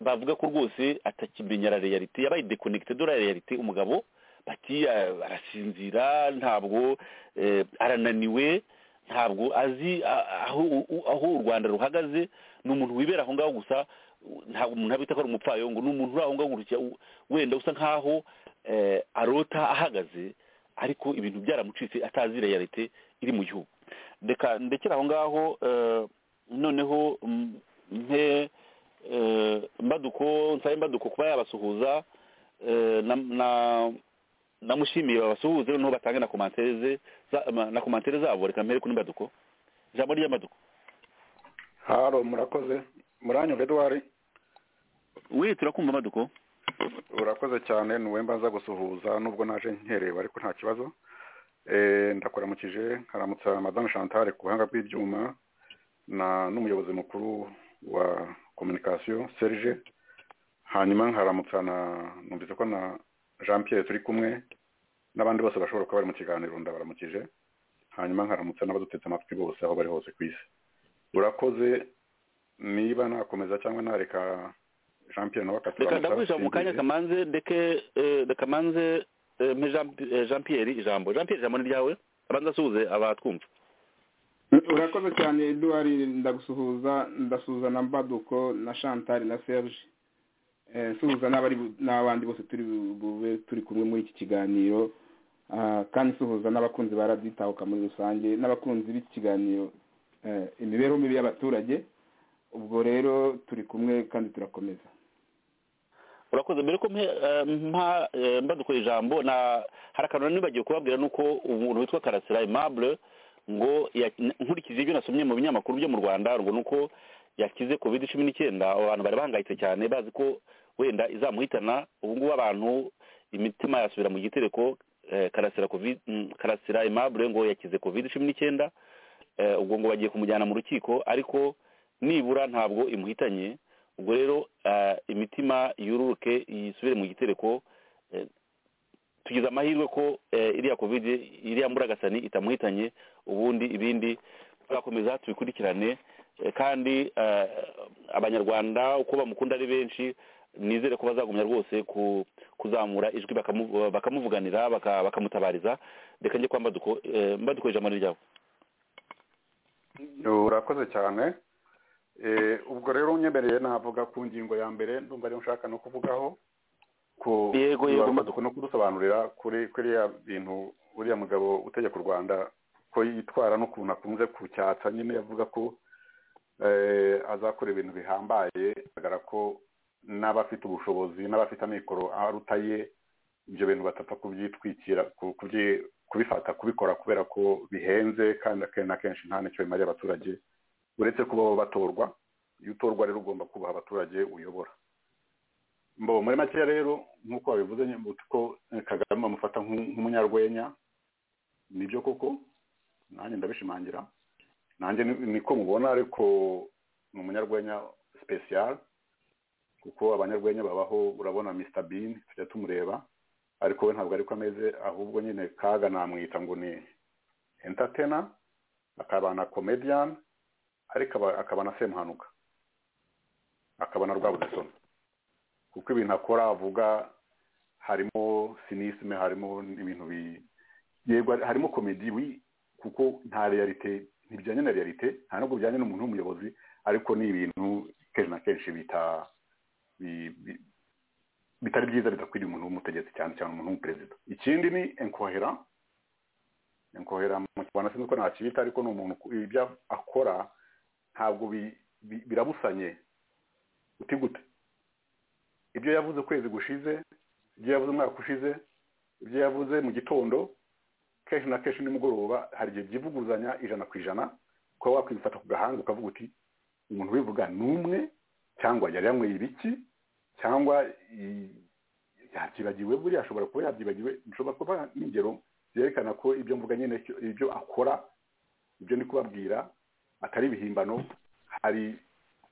bavuga ko rwose atakimenya la realite yabaye dekonegite do la realite umugabo bati "Ah, arasinzira ntabwo eh, arananiwe ntabwo azi a- aho u- aho u rwanda ruhagaze ni umuntu wibera aho ngaho gusa u- ntabwo umuntu abita ko ari umupfayongo ni umuntu uri aho ngaho gusa u- wenda usa nk'aho eh, arota ahagaze ariko ibintu byaramucitse atazi realite iri mu gihugu reka ndekera aho ngaho eh, noneho mm, mpe eh, mbaduko nsabe mbaduko kuba yabasuhuza eh, na- na- namushimiye babasuhuze noneho batange na komantere ze za- ma- na komantere zabo reka mpere kuri mbaduko ijambo ry'amaduko haro murakoze muranyo edouard wihitira kumva amaduko urakoze cyane ni wowe mbaza gusuhuza nubwo naje nkerewe ariko nta kibazo Eh, ndakuramukije haramutsa madame chantal ku buhanga bw'ibyuma na n'umuyobozi mukuru wa communication serge hanyuma nkaramutsa na numvise ko na jean pierre turi kumwe n'abandi bose bashobora kuba bari mu kiganiro ndabaramukije hanyuma nkaramutsa n'abadutetse amatwi bose aho bari hose ku isi urakoze niba nakomeza cyangwa nareka jean pierre nawe reka akaturamutsa ndagwisha mu kanya sinzi. kamanze ndeke eh, reka manze eh, mpe Jean- eh, jean pierre ijambo jean pierre ijambo ni ryawe abanza asuhuze abatwumva urakoze cyane eduard ndagusuhuza ndasuhuza na mbaduko na chantal na serge Eh, nsuhuza n'abari bu- n'abandi bose turi bu- bube turi kumwe muri iki kiganiro Ah, kandi nsuhuza n'abakunzi ba radiyo itahuka muri rusange n'abakunzi b'iki kiganiro eh, imibereho mibi y'abaturage ubwo rero turi kumwe kandi turakomeza urakoze mbere ko mpe, eh, mpa eh, mbaduko ijambo na hari akantu nibagiwe kubabwira nuko umuntu witwa karasira aimable ngo ya- nkurikije ibyo nasomye mu binyamakuru byo mu rwanda ngo nuko yakize covid cumi n'icyenda abantu bari bahangayitse cyane bazi ko wenda izamuhitana ubu ngubu abantu imitima yasubira mu gitereko eh, karasira covid mm, karasira aimable ngo yakize covid cumi n'icyenda eh, ubwo ngo bagiye kumujyana mu rukiko ariko nibura ntabwo imuhitanye ubwo rero eh, imitima yururuke isubire mu gitereko eh, tugize amahirwe ko eh, iriya covid iriya mburagasani itamuhitanye ubundi ibindi tuzakomeza tubikurikirane eh, kandi eh, abanyarwanda uko bamukunda ari benshi nizere ko bazagumya rwose ku- kuzamura ijwi bakamu- bakamuvuganira baka- bakamutabariza reka njye kwa mbaduko eh, mbaduko ijambo ni ryawe urakoze cyane Eh, ubwo rero unyemereye navuga ku ngingo ya mbere ndumva ariyo nshaka no kuvugaho ku Yego, yego. ugomba no kudusobanurira kuri kuri ya bintu uriya mugabo utegeka u rwanda ko yitwara n'ukuntu akunze kucyatsa nyine avuga ko eh, azakora ibintu bihambaye bigaragara ko n'abafite ubushobozi n'abafite amikoro aruta ye ibyo bintu batapfa kubyitwikira ku- kubyi- kubifata kubikora kubera ko bihenze kandi akenshi na kenshi nta n'icyo bimariye abaturage uretse kuba bo batorwa iyo utorwa rero ugomba kubaha abaturage uyobora mbo muri make rero nk'uko wabivuze nyine uti ko eh, kagame bamufata nk'u- nk'umunyarwenya nibyo koko nanjye ndabishimangira nanjye ni- niko mubona ariko ni umunyarwenya special kuko abanyarwenya babaho urabona Mr Bean tujya tumureba ariko we ntabwo ariko ameze ahubwo nyine kaga namwita ngo ni entertainer akaba na comedian ariko aba- akaba na semuhanuka akaba na rwabudasoni kuko ibintu akora avuga harimo sinisime harimo ibintu bi yego hari- harimo komedi wi kuko nta realite ntibijyanye na realite nta nubwo bijyanye n'umuntu w'umuyobozi ariko ni ibintu kenshi na kenshi bita bi- bi- bitari byiza bidakwiriye umuntu w'umutegetsi cyane cyane umuntu w'umuperezida ikindi ni enkohera enkohera mu kinyarwanda sinzi ko nacyita ariko ni umuntu ku- ibyo akora ntabwo bi- bi- birabusanye uti gute ibyo yavuze ukwezi gushize ibyo yavuze umwaka ushize ibyo yavuze mu gitondo kenshi na kenshi nimugoroba hari igihe byivuguzanya ijana ku ijana kuba wakwifata ku gahanga ukavuga uti umuntu ubivuga ni umwe cyangwa yari yanyweye ibiki cyangwa i- yabyibagiwe buriya ashobora kuba yabyibagiwe nshobora kuba n'ingero zerekana ko ibyo mvuga nyine icyo- ibyo akora ibyo ndi kubabwira atari ibihimbano hari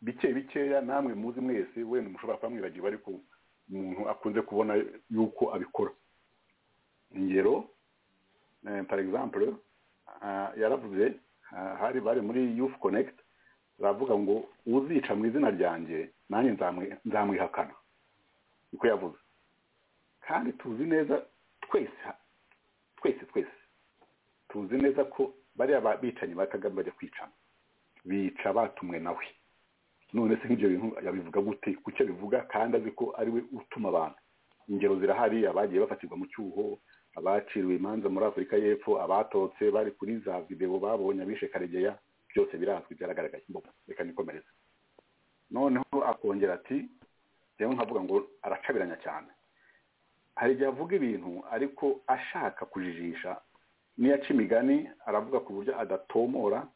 bike bikeya namwe muzi mwese wenda mushobora kuba mwibagiwe ariko umuntu akunze kubona yuko abikora ingero eh, par exemple ah, yaravuze ah, hari bari muri youth connect baravuga ngo uzica mu izina ryanjye nanjye nzamwi- nzamwihakana niko yavuze kandi tuzi neza twese ha- twese twese tuzi neza ko bariya ba- bicanyi ba kagame bajya kwicana bica batumwe nawe none se nk'ibyo bintu yabivuga gute kucyo bivuga kandi azi ko ari we utuma abantu ingero zirahari abagiye bafatirwa mu cyuho abaciriwe imanza muri afurika y'epfo abatotse bari kuri za videwo babonye abishe karegeya byose birazwi byaragaragaye Mbo, reka nikomereze noneho akongera ati rero nkavuga ngo aracabiranya cyane hari igihe avuga ibintu ariko ashaka kujijisha n'iyo aca imigani aravuga ku buryo adatomora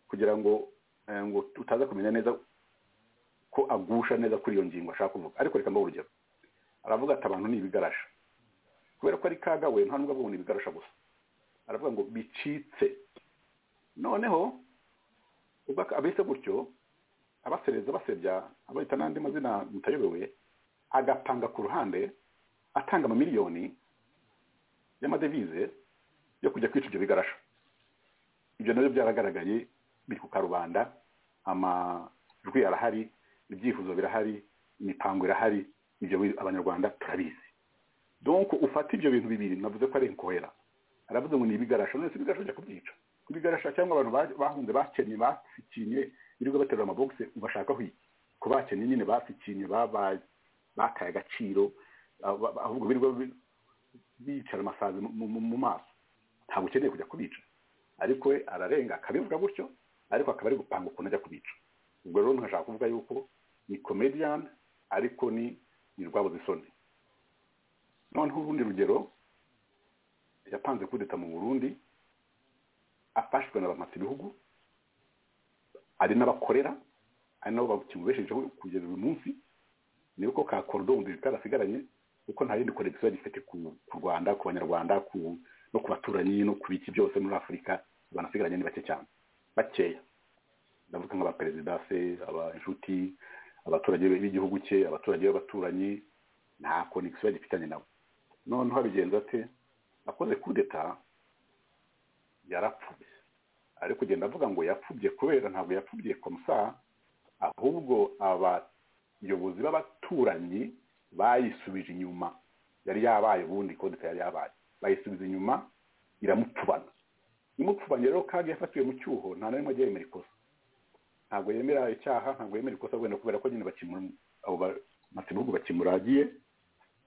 kugira ngo eh, ngo utaza kumenya neza ko agusha neza kuri iyo ngingo ashaka kuvuga ariko reka mbahe urugero aravuga ati abantu ni ibigarasha kubera ko ari kagawe nta nubwo avuga ngo ni ibigarasha gusa aravuga ngo bicitse noneho ubwo abise gutyo abasereza basebya abahita n'andi mazina mutayobewe agapanga ku ruhande atanga amamiliyoni y'amadevize yo kujya kwica ibyo bigarasha ibyo nabyo byaragaragaye biri ku karubanda amajwi arahari ibyifuzo birahari imipango irahari ibyo abanyarwanda turabizi donc ufata ibyo bintu bibiri navuze ko ari inkohera aravuze ngo ni ibigarasha none se ibigarasha ujya kubyica kubigarasha cyangwa abantu ba- bahunze bakennye basikinye birirwa baterura amabogisi ubashakaho iki ku bakennye nyine basikinye babaye bakaye agaciro ah, ba- ba- ahubwo birirwa bi- bicara amasazi mu- mu mu maso ntabwo ukeneye kujya kubica ariko we ararenga akabivuga gutyo ariko akaba ari gupanga ukuntu ajya kubica ubwo rero ntashaka kuvuga yuko ni comedian ariko ni ni rwabuze isoni noneho urundi rugero yapanze kudeta mu burundi afashwe na bamasa ibihugu ari n'abakorera ari nabo bakimubeshejeho kugeza uyu munsi ni uko ka korodoro nziza karasigaranye kuko nta yindi konegisiyo gifite ku ku rwanda ku banyarwanda ku no ku baturanyi no ku biki byose muri afurika banasigaranye ni bake cyane bakeya ndavuga nk'abaperezida se abashuti abaturage b'igihugu cye abaturage b'abaturanyi nta konegisiyo gifitanye nabo noneho abigenza ate akoze kudeta yarapfubye ari kugenda avuga ngo yapfubye kubera ntabwo yapfubye komusa ahubwo abayobozi b'abaturanyi bayisubije inyuma yari yabaye ubundi kodeta yari yabaye bayisubiza inyuma iramupfubana imupfubanye rero kandi yafatiwe mu cyuho nta na rimwe ajya yemera ikosa ntabwo yemera icyaha ntabwo yemera ikosa wenda kubera ko nyine bakimura abo bamatsibihugu bakimuragiye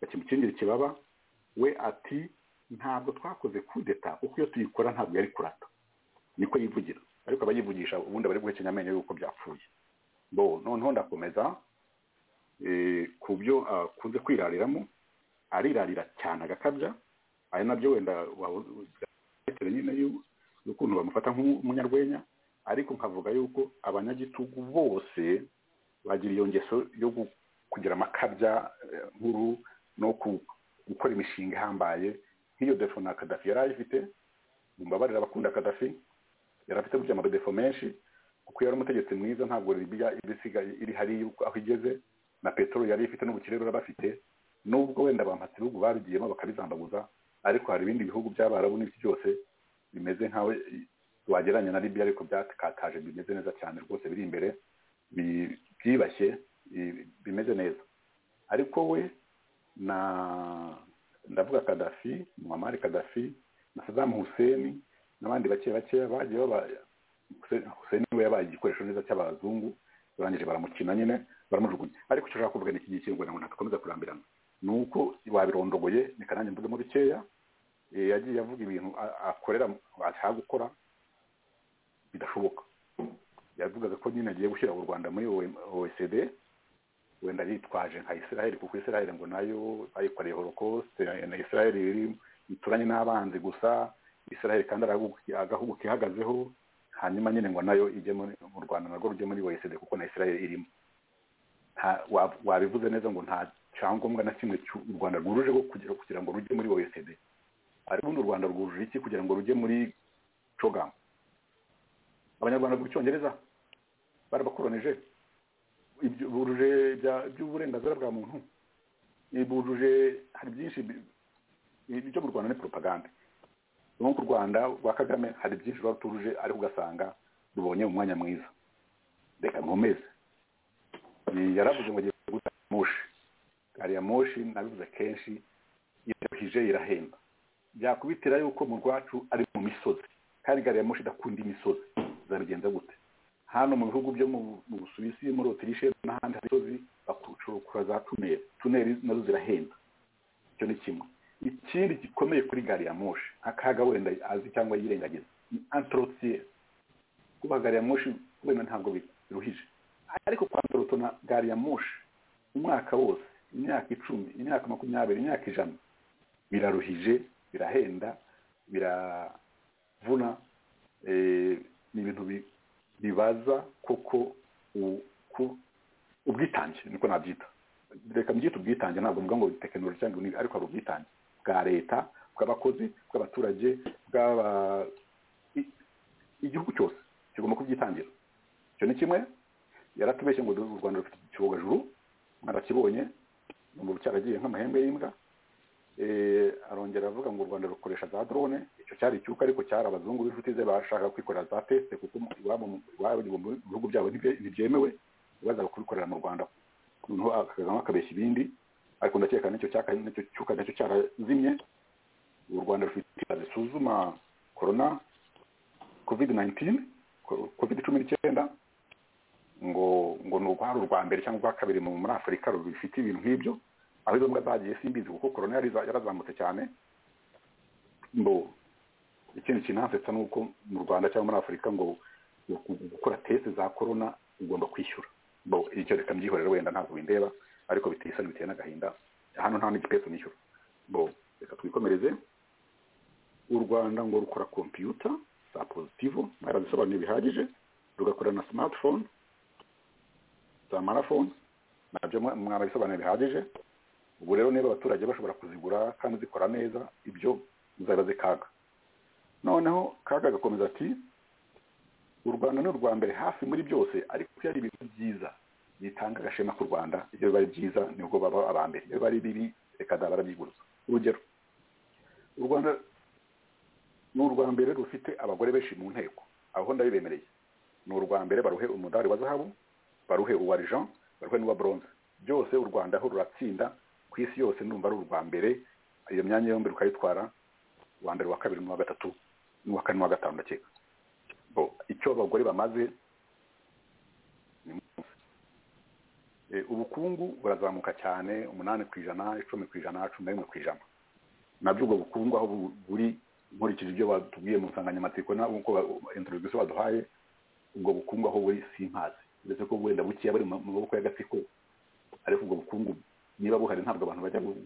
bakimukingira ikibaba we ati ntabwo twakoze kudeta kuko iyo tuyikora ntabwo yari kurata niko yivugira ariko abayivugisha ubundi bari guhekenya amenyo y'uko byapfuye bo noneho ndakomeza eh, ku byo akunze kwirariramo arirarira cyane agakabya ari nabyo wenda wabitewe nyine y'u- y'ukuntu bamufata nk'umunyarwenya ariko nkavuga yuko abanyagitugu bose bagira iyo ngeso yo gu- kugira amakabya eh, nkuru no ku- gukora imishinga ihambaye nk'iyo defo na kadafi yari ayifite mumbabarira abakunda kadafi yari afite gutya amadefo menshi kuko yari umutegetsi mwiza ntabwo libiya iba isigaye iri hari yuko- aho igeze na peteroli yari ifite n'ubukire rero bafite nubwo wenda bampatse ibihugu babigiyemo bakabizambaguza ariko hari ibindi bihugu by'abarabu n'ibiki byose bimeze nkawe wagereranya na libiya ariko byakataje bimeze neza cyane rwose biri imbere bi- byibashye bi- bimeze neza ariko we na ndavuga kadafi muhamari kadafi na sadamu huseni n'abandi bake bakeya bagiye baba huseni we yabaye igikoresho neza cy'abazungu barangije baramukina nyine baramujugunya ariko icyo ushaka kuvuga ni iki gihe ngo ntakomeza kurambirana ni uko wabirondogoye reka nanjye mvugemo bikeya Eh, yagiye avuga ibintu a- akorera ashaka gukora bidashoboka yavugaga ko nyine agiye gushyira u rwanda muri oecd wenda yitwaje nka israel kuko israel ngo nayo bayikoreye holocaust na israel iri ituranye n'abanzi gusa israel kandi ari agahugu- agahugu kihagazeho hanyuma nyine ngo nayo ijye muri mu rwanda narwo rujye muri oecd kuko na israel irimo nta- wa- wabivuze neza ngo nta cyangombwa na kimwe cy'u- u rwanda rwujuje kugira, kugira ngo rujye muri oecd ariko ubundi u rwanda rwujuje iki kugira ngo rujye muri cogam abanyarwanda biga icyongereza barabakoronije ibyo- bujuje ibya- iby'uburenganzira bwa muntu Eh, bujuje hari byinshi bi- eh, ibyo mu rwanda ni propaganda ubu ku rwanda rwa kagame hari byinshi ruba rutujuje ariko ugasanga rubonye umwanya mwiza reka nkomeze Eh, yaravuze ngo agiye guta moshi gari ya moshi nabivuze kenshi irahije irahenda byakubitira yuko mu rwacu ari mu misozi kandi gari ya moshi idakunda imisozi zabigenza gute hano mu bihugu byo mu mu busuwisi muri otirishe n'ahandi hari imisozi bakucukura za tuneli tuneli nazo zirahenda icyo ni kimwe ikindi gikomeye kuri gari ya moshi akaga wenda azi cyangwa yirengagiza ni antorotiyeri kuba gari ya moshi wenda ntabwo biruhije ariko kwandoroto na gari ya moshi umwaka wose imyaka icumi imyaka makumyabiri imyaka ijana biraruhije birahenda biravuna eh, ni ibintu bi- bibaza koko u- ku- ubwo ubwitange niko nabyita reka mbyite ubwitange ntabwo mvuga ngo tekinoloji cyangwa ni ariko hari ubwitange bwa leta bw'abakozi bw'abaturage bw'aba i- igihugu cyose kigomba kubyitangira icyo ni kimwe yaratubeshye ngo u rwanda rufite icyogajuru mwarakibonye ngo cyaragiye nk'amahembe y'imbwa Eh, arongera avuga ngo u rwanda rukoresha za drone icyo cyari icyuka ariko cyari abazungu b'inshuti ze bashaka kwikorera za teste kuko iwabo mu- iwabo mu bihugu byabo ntibye- ntibyemewe bazaga kubikorera mu rwanda noneho akagamo akabeshya ibindi ariko ndakeka n'icyo cyaka n'icyo cyuka nacyo cyarazimye u rwanda rufite ingabo zisuzuma corona covid 19 ko- covid cumi n'icyenda ngo ngo ni urwara urwa mbere cyangwa urwa kabiri mu- muri afurika rufite ibintu nk'ibyo aho izo mbwa zagiye simbizi kuko korona yari za- yarazamutse cyane ngo ikindi kinansetsa ni uko mu rwanda cyangwa muri afurika ngo gu- gukora teste za korona ugomba kwishyura bo icyo reka mbyihorera wenda ntabwo bindeba ariko biteye isoni biteye n'agahinda hano nta n'igipesu nishyura bo reka twikomereze u rwanda ngo rukora kompiyuta za pozitivo barazisobanuye bihagije rugakora na smartphone za marafone nabyo mwa- mwarabisobanuye bihagije ubu rero niba abaturage bashobora kuzigura kandi zikora neza ibyo muzabibaze kaga noneho kaga agakomeza ati u rwanda ni urwa mbere hafi muri byose ariko iyo ari ibintu byiza bitanga agashema k'u rwanda iyo biba ari byiza nibwo baba aba mbere iyo biba ari bibi reka zaba arabyiguruza urugero u rwanda ni urwa mbere rufite abagore benshi mu nteko aho ndabibemereye ni urwa mbere baruhe umudari wa zahabu baruhe uwa jean baruhe n'uwa bronze byose u rwanda aho ruratsinda ku isi yose numva ari urwa mbere iyo myanya yombi rukayitwara uwa mbere uwa kabiri n'uwa gatatu n'uwa kane n'uwa gatanu ndakeka bo icyo abagore bamaze ni munsi. Eh, ubukungu burazamuka cyane umunani ku ijana icumi ku ijana cumi na rimwe ku ijana nabyo ubwo bukungu aho bu- buri nkurikije ibyo batubwiye mu nsanganyamatsiko nkuko introduction baduhaye ubwo bukungu aho buri simpazi ndetse ko wenda bukeya buri mu maboko y'agatsiko ariko ubwo bukungu niba buhari ntabwo abantu bajya bu-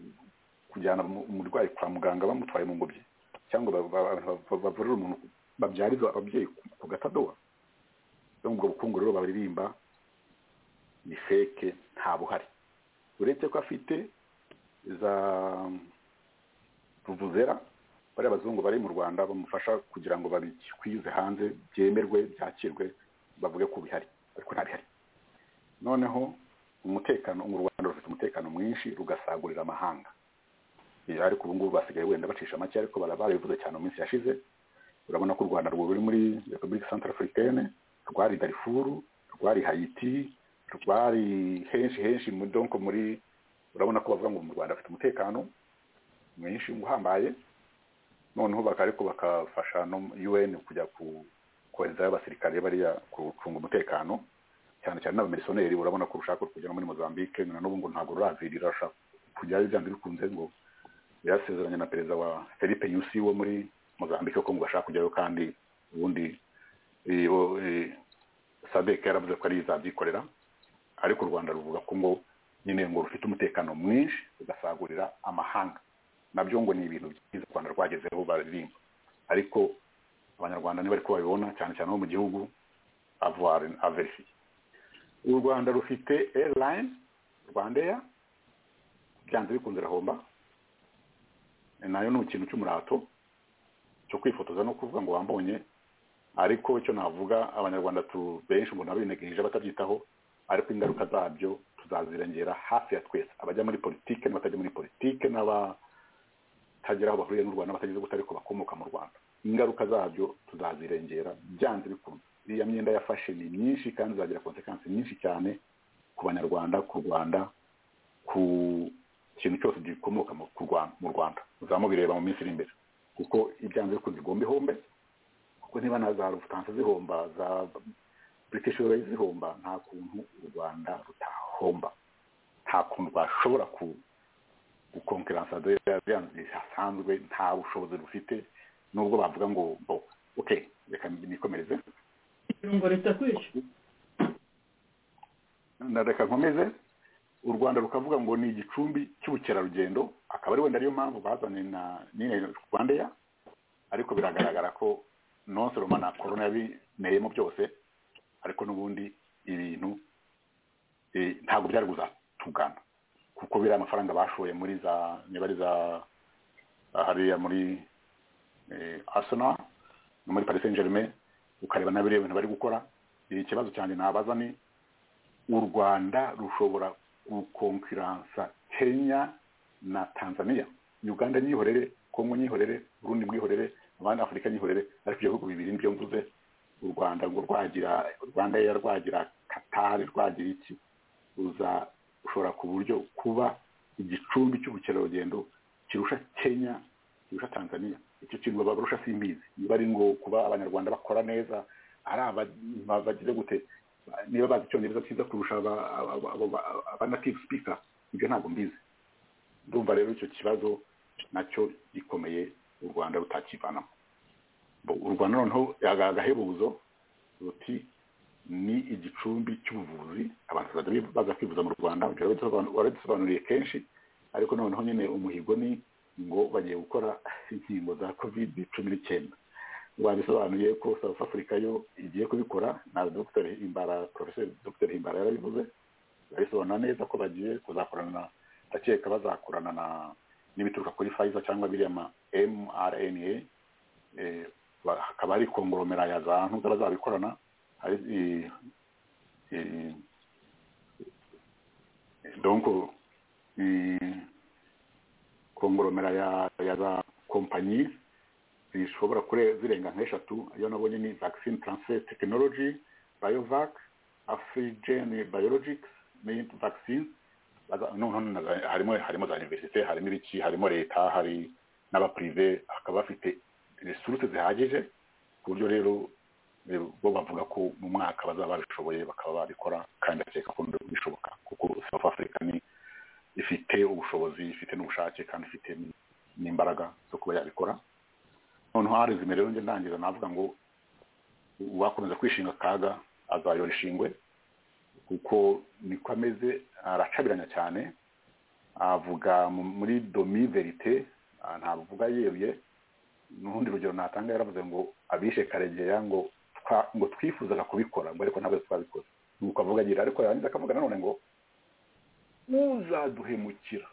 kujyana umu- umurwayi kwa muganga bamutwaye mu ngobyi cyangwa ba- ba- ba- ba- bavurira umuntu babyariza ababyeyi ku- ku gatadowa rero ubwo bukungu rero baririmba ni feke nta buhari uretse ko afite za ruvuzera bariya abazungu bari mu rwanda bamufasha kugira ngo babikwize hanze byemerwe byakirwe bavuge ko bihari ariko nta bihari noneho umutekano mu rwanda rufite umutekano mwinshi rugasagurira amahanga Eh, ariko ubu ngubu basigaye wenda bacisha make ariko bara- barabivuze cyane mu minsi yashize urabona ko u rwanda rwo ruri muri repubulika centrafricaine rwari darifuru rwari haiti rwari henshi henshi mu- donc muri urabona ko bavuga ngo mu rwanda bafite umutekano mwinshi uhambaye noneho baka- ariko bakafasha no un kujya ku- koherezayo abasirikare bariya gucunga umutekano cyane cyane n'abamilisiyoneri urabona ko rushaka kujya no muri mozambique na n'ubu ngo ntabwo ruravirira rushaka kujyayo byanze bikunze ngo yarasezeranye na perezida wa felipe yusi wo muri mozambique ko ngo bashaka kujyayo kandi ubundi eh, bo- eh, sadek yaravuze ko ari izabyikorera ariko u rwanda ruvuga ko ngo nyine ngo rufite umutekano mwinshi rugasagurira amahanga nabyo ngo ni ibintu byiza u rwanda rwagezeho baririmba ariko abanyarwanda niba ariko babibona cyane cyane bo mu gihugu avoir averifie u rwanda rufite airline rwandeya byanze bikunze irahomba nayo ni ikintu cy'umurato cyo kwifotoza no kuvuga ngo wambonye ariko icyo navuga abanyarwanda tu benshi umuntu abinegirije batabyitaho ariko ingaruka zabyo tuzazirengera hafi ya twese abajya muri politike n'abatajya muri politike n'abatagira aho bahuriye n'u Rwanda batagize gute ariko bakomoka mu Rwanda ingaruka zabyo tuzazirengera byanze bikunze iriya myenda yafashe ni myinshi kandi izagira konsekansi nyinshi cyane ku banyarwanda ku Rwanda ku kintu cyose gikomoka mu ku Rwanda- mu Rwanda muzamubireba mu minsi iri imbere kuko ibyanze bikunze igomba ihombe kuko niba na za rufutanse zihomba za british airways zihomba nta kuntu u rwanda rutahomba nta kuntu rwashobora ku gukonkeransa bisanzwe nta bushobozi rufite nubwo bavuga ngo bo okay reka nikomereze irungo ritakwica na reka nkomeze u rwanda rukavuga ngo ni igicumbi cy'ubukerarugendo akaba ari wenda ariyo mpamvu bazanye na nyine rwandeya ariko biragaragara ko non seulement na corona yabineyemo byose ariko n'ubundi ibintu eh, ntabwo byari kuzatugana kuko biriya amafaranga bashoye muri za imibare za hariya muri eh, arsenal no muri paris saint germain ukareba na biriya bintu bari gukora eh, ikibazo cyane nabaza ni u rwanda rushobora gukonkiransa kenya na tanzania uganda nyihorere kongo nyihorere burundi mwihorere abandi afurika nyihorere ariko ibyo bihugu bibiri nibyo mvuze u rwanda ngo rwagira rwanda ya rwagira katari rwagira iki ruza ushobora ku buryo kuba igicumbi cy'ubukerarugendo kirusha kenya kirusha tanzania icyo kintu baba barusha simbizi niba ari ngo kuba abanyarwanda bakora neza ari aba bagize gute niba bazi icyongereza cyiza kurusha aba- aba- aba- aba- aba native speaker ibyo ntabwo mbizi ndumva rero icyo kibazo nacyo gikomeye u rwanda rutakivanamo Bo- u rwanda noneho aga- agahebuzo ruti ni igicumbi cy'ubuvuzi abantu bazajya baza kwivuza mu rwanda ibyo warabidusobanuriye- warabidusobanuriye kenshi ariko noneho nyine umuhigo ni ngo bagiye gukora inkingo za covid cumi n'icyenda babisobanuye ko south africa yo igiye kubikora na dr himbara professor dr himbara yarabivuze babisobanura neza ko bagiye kuzakorana na ndakeka bazakorana na n'ibituruka kuri pfizer cyangwa biriya ma mrna eh, ba- hakaba hari kongoromera ya za ntuza bazabikorana hari eh, eh, donc eh, kongoromera ya ya za kompanyi zishobora kure zirenga nk'eshatu iyo nabonye ni vaccine transfer technology biovac afrigen biologics mint vaccine Baza- noneho na za- harimo harimo za universite harimo ibiki harimo leta hari n'abaprive bakaba bafite resuruse zihagije ku buryo rero eh, bo bavuga ko mu mwaka bazaba babishoboye bakaba babikora kandi bakeka ko bishoboka kuko south africa ni ifite ubushobozi ifite n'ubushake kandi ifite n- n'imbaraga zo kuba yabikora noneho hari zimerewe njye ndangiza navuga ngo uwakomeza kwishinga akaga azayora ishingwe kuko niko ameze aracabiranya cyane avuga mu- muri domi verite ah, ntavuga yeruye n'urundi rugero natanga yaravuze ngo abishe karegeya ngo twa- ngo twifuzaga kubikora ngo ariko ntabwo twabikoze nuko avuga agira ariko yarangiza akavuga nanone ngo uzaduhemukira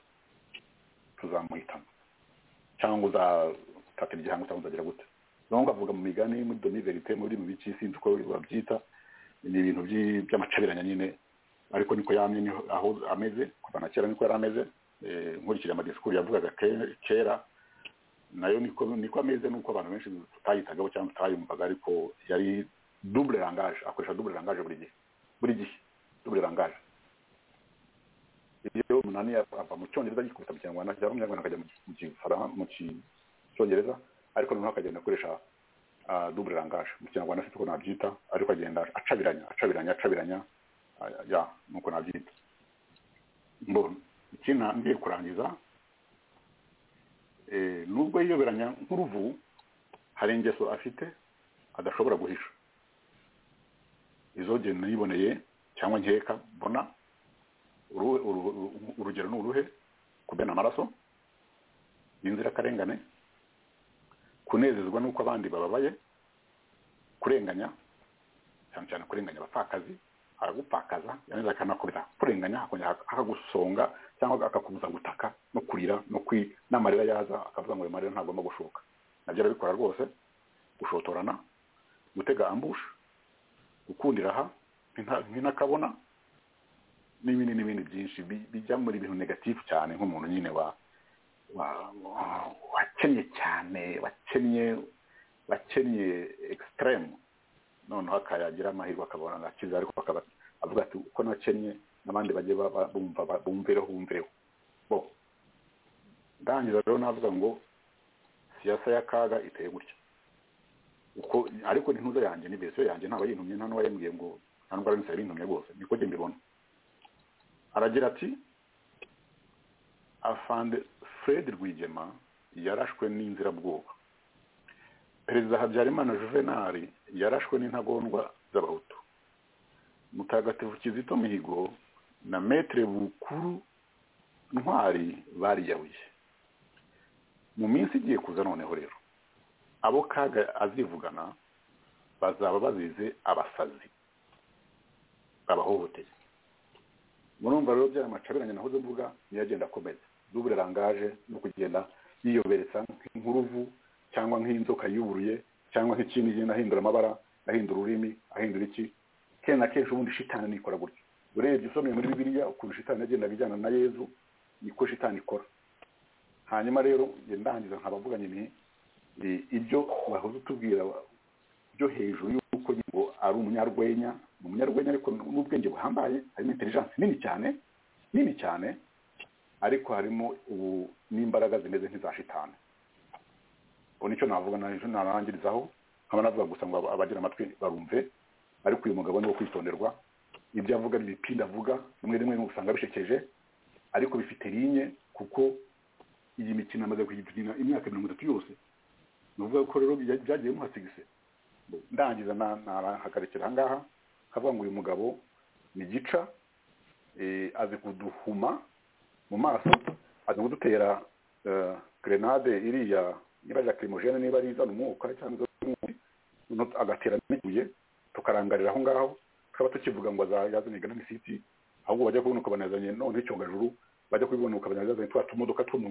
tuzamuhitamo cyangwa uzatata igihango cyangwa uzagira gute naho avuga mu migani muri domi verite muri mu biki sinzi uko babyita ni ibintu by'i- by'amacabiranya nyine ariko niko yamye niho aho ameze kuva na kera niko yari ameze Eh, nkurikije amadisikuru yavugaga ke- kera nayo niko niko ameze nuko abantu benshi tutayitagaho cyangwa tutayumvaga ariko yari double langage akoresha double langage buri gihe buri gihe double langage iyo umunani ava mu cyongereza yikubita mu kinyarwanda cyangwa mu kinyarwanda akajya mu ki- mu Gifaran- mu ki- cyongereza ariko noneho akagenda akoresha ah, double langage mu kinyarwanda afite uko nabyita ariko agenda acabiranya acabiranya acabiranya ah, ya nuko nabyita mbona iki na- ngiye kurangiza eh, nubwo yiyoberanya nk'uruvu hari ingeso afite adashobora guhisha izo genda yiboneye cyangwa nkeka mbona uruhe- uru- uru- urugero ni uruhe kumena amaraso inzirakarengane kunezezwa n'uko abandi bababaye kurenganya cyane cyane kurenganya abapfakazi aragupfakaza yangiza akanakubita kurenganya akongera akagusonga cyangwa akakubuza gutaka no kurira no kwi n'amarira yaza akavuga ngo ayo marira ntagomba gushoka nabyo arabikora rwose gushotorana gutega ambusha gukundira aha nk'inta- nk'intakabona n'ibindi n'ibindi byinshi bi- bijya muri bintu negatifu cyane nk'umuntu nyine wa wa- wa- wakennye cyane wakennye wakennye egisiteremu noneho akayagira amahirwe akabona agakiza ariko akaba avuga ati uko nakennye n'abandi bajye ba- ba- bumva ba- bumvireho bumvireho bo ndangiza rero navuga ngo siyasa y'akaga iteye gutya uko ariko n'intuza yanjye ni verisiyo yanjye ntabwo yintumye nta n'uwayimubwiye ngo nta n'ubwo ari yintumye rwose niko njye mbibona aragira ati afande fred rwigema yarashwe n'inzirabwoba perezida habyarimana juvenali yarashwe n'intagondwa z'abahutu mutagatifu kizito mihigo na metere bukuru ntwari bariyahuye mu minsi igiye kuza noneho rero abo kaga azivugana bazaba bazize abasazi babahohoteye murumva rero byaya macaberanye nahoze mvuga niyo agenda akomeza dubure rangaje no kugenda yiyoberetsa nk'inkuruvu cyangwa nk'inzoka yuburuye cyangwa nk'ikindi igenda ahindura amabara ahindura ururimi ahindura iki kenshi na kenshi ubundi shitani nikora gutya urebye usomeye muri bibiliya ukuntu shitani yagendaga ijyana na yezu niko shitani ikora hanyuma rero ngenda ndangiza nkabavuganye ni i- ibyo wahoze utubwira byo hejuru y'uko ngo ari umunyarwenya ni umunyarwenya ariko n'ubwenge buhambaye harimo intelligence nini cyane nini cyane ariko harimo ubu n'imbaraga zimeze nk'iza shitani ubu nicyo navuga nicyo narangirizaho nkaba navuga gusa ngo aba- abagira amatwi barumve ariko uyu mugabo ni uwo kwitonderwa ibyo avuga ni ibipindi avuga rimwe rimwe usanga bishekeje ariko bifite linye kuko iyi mikino amaze kuyikina imyaka mirongo itatu yose ni ukuvuga ko rero bya- byagiye muhasigise ndangiza na- nahagarikira aha ngaha nkavuga ngo uyu mugabo ni gica eh, azi kuduhuma mu maso azi kudutera eh, grenade iriya niba ari lacrimogene niba ari izana umwuka cyangwa izana umwuka agatera n'ibuye tukarangarira aho ngaho tukaba tukivuga ngo aza- yazanye ganani siti ahubwo bajya kubona ukabanazanye none icyongajuru bajya kubibona ukabona yazanye twa tumodoka two mu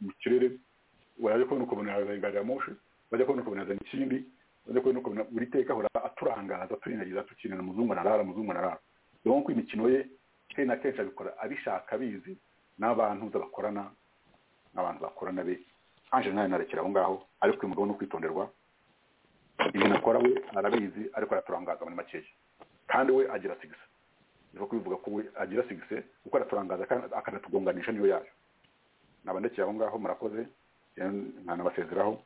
mu kirere wajya kubona ukabona yazanye gari ya moshi bajya kubona ukabona yazanye ikindi bajya kubona ukabona buri teka ahora aturangaza turinagiza tukinana umuzungu arara umuzungu arara rero ko imikino ye kenshi na kenshi abikora abishaka abizi n'abantu bakorana n'abantu bakorana be anje nawe narekera aho ngaho ariko uyu mugabo ni ukwitonderwa ibintu akora we arabizi ariko araturangaza muri makeya kandi we agira sigisa niko kubivuga ko we agira sigise kuko araturangaza kandi akanatugonganisha niyo yayo naba ndekeye aho ngaho murakoze eh, nkanabasezeraho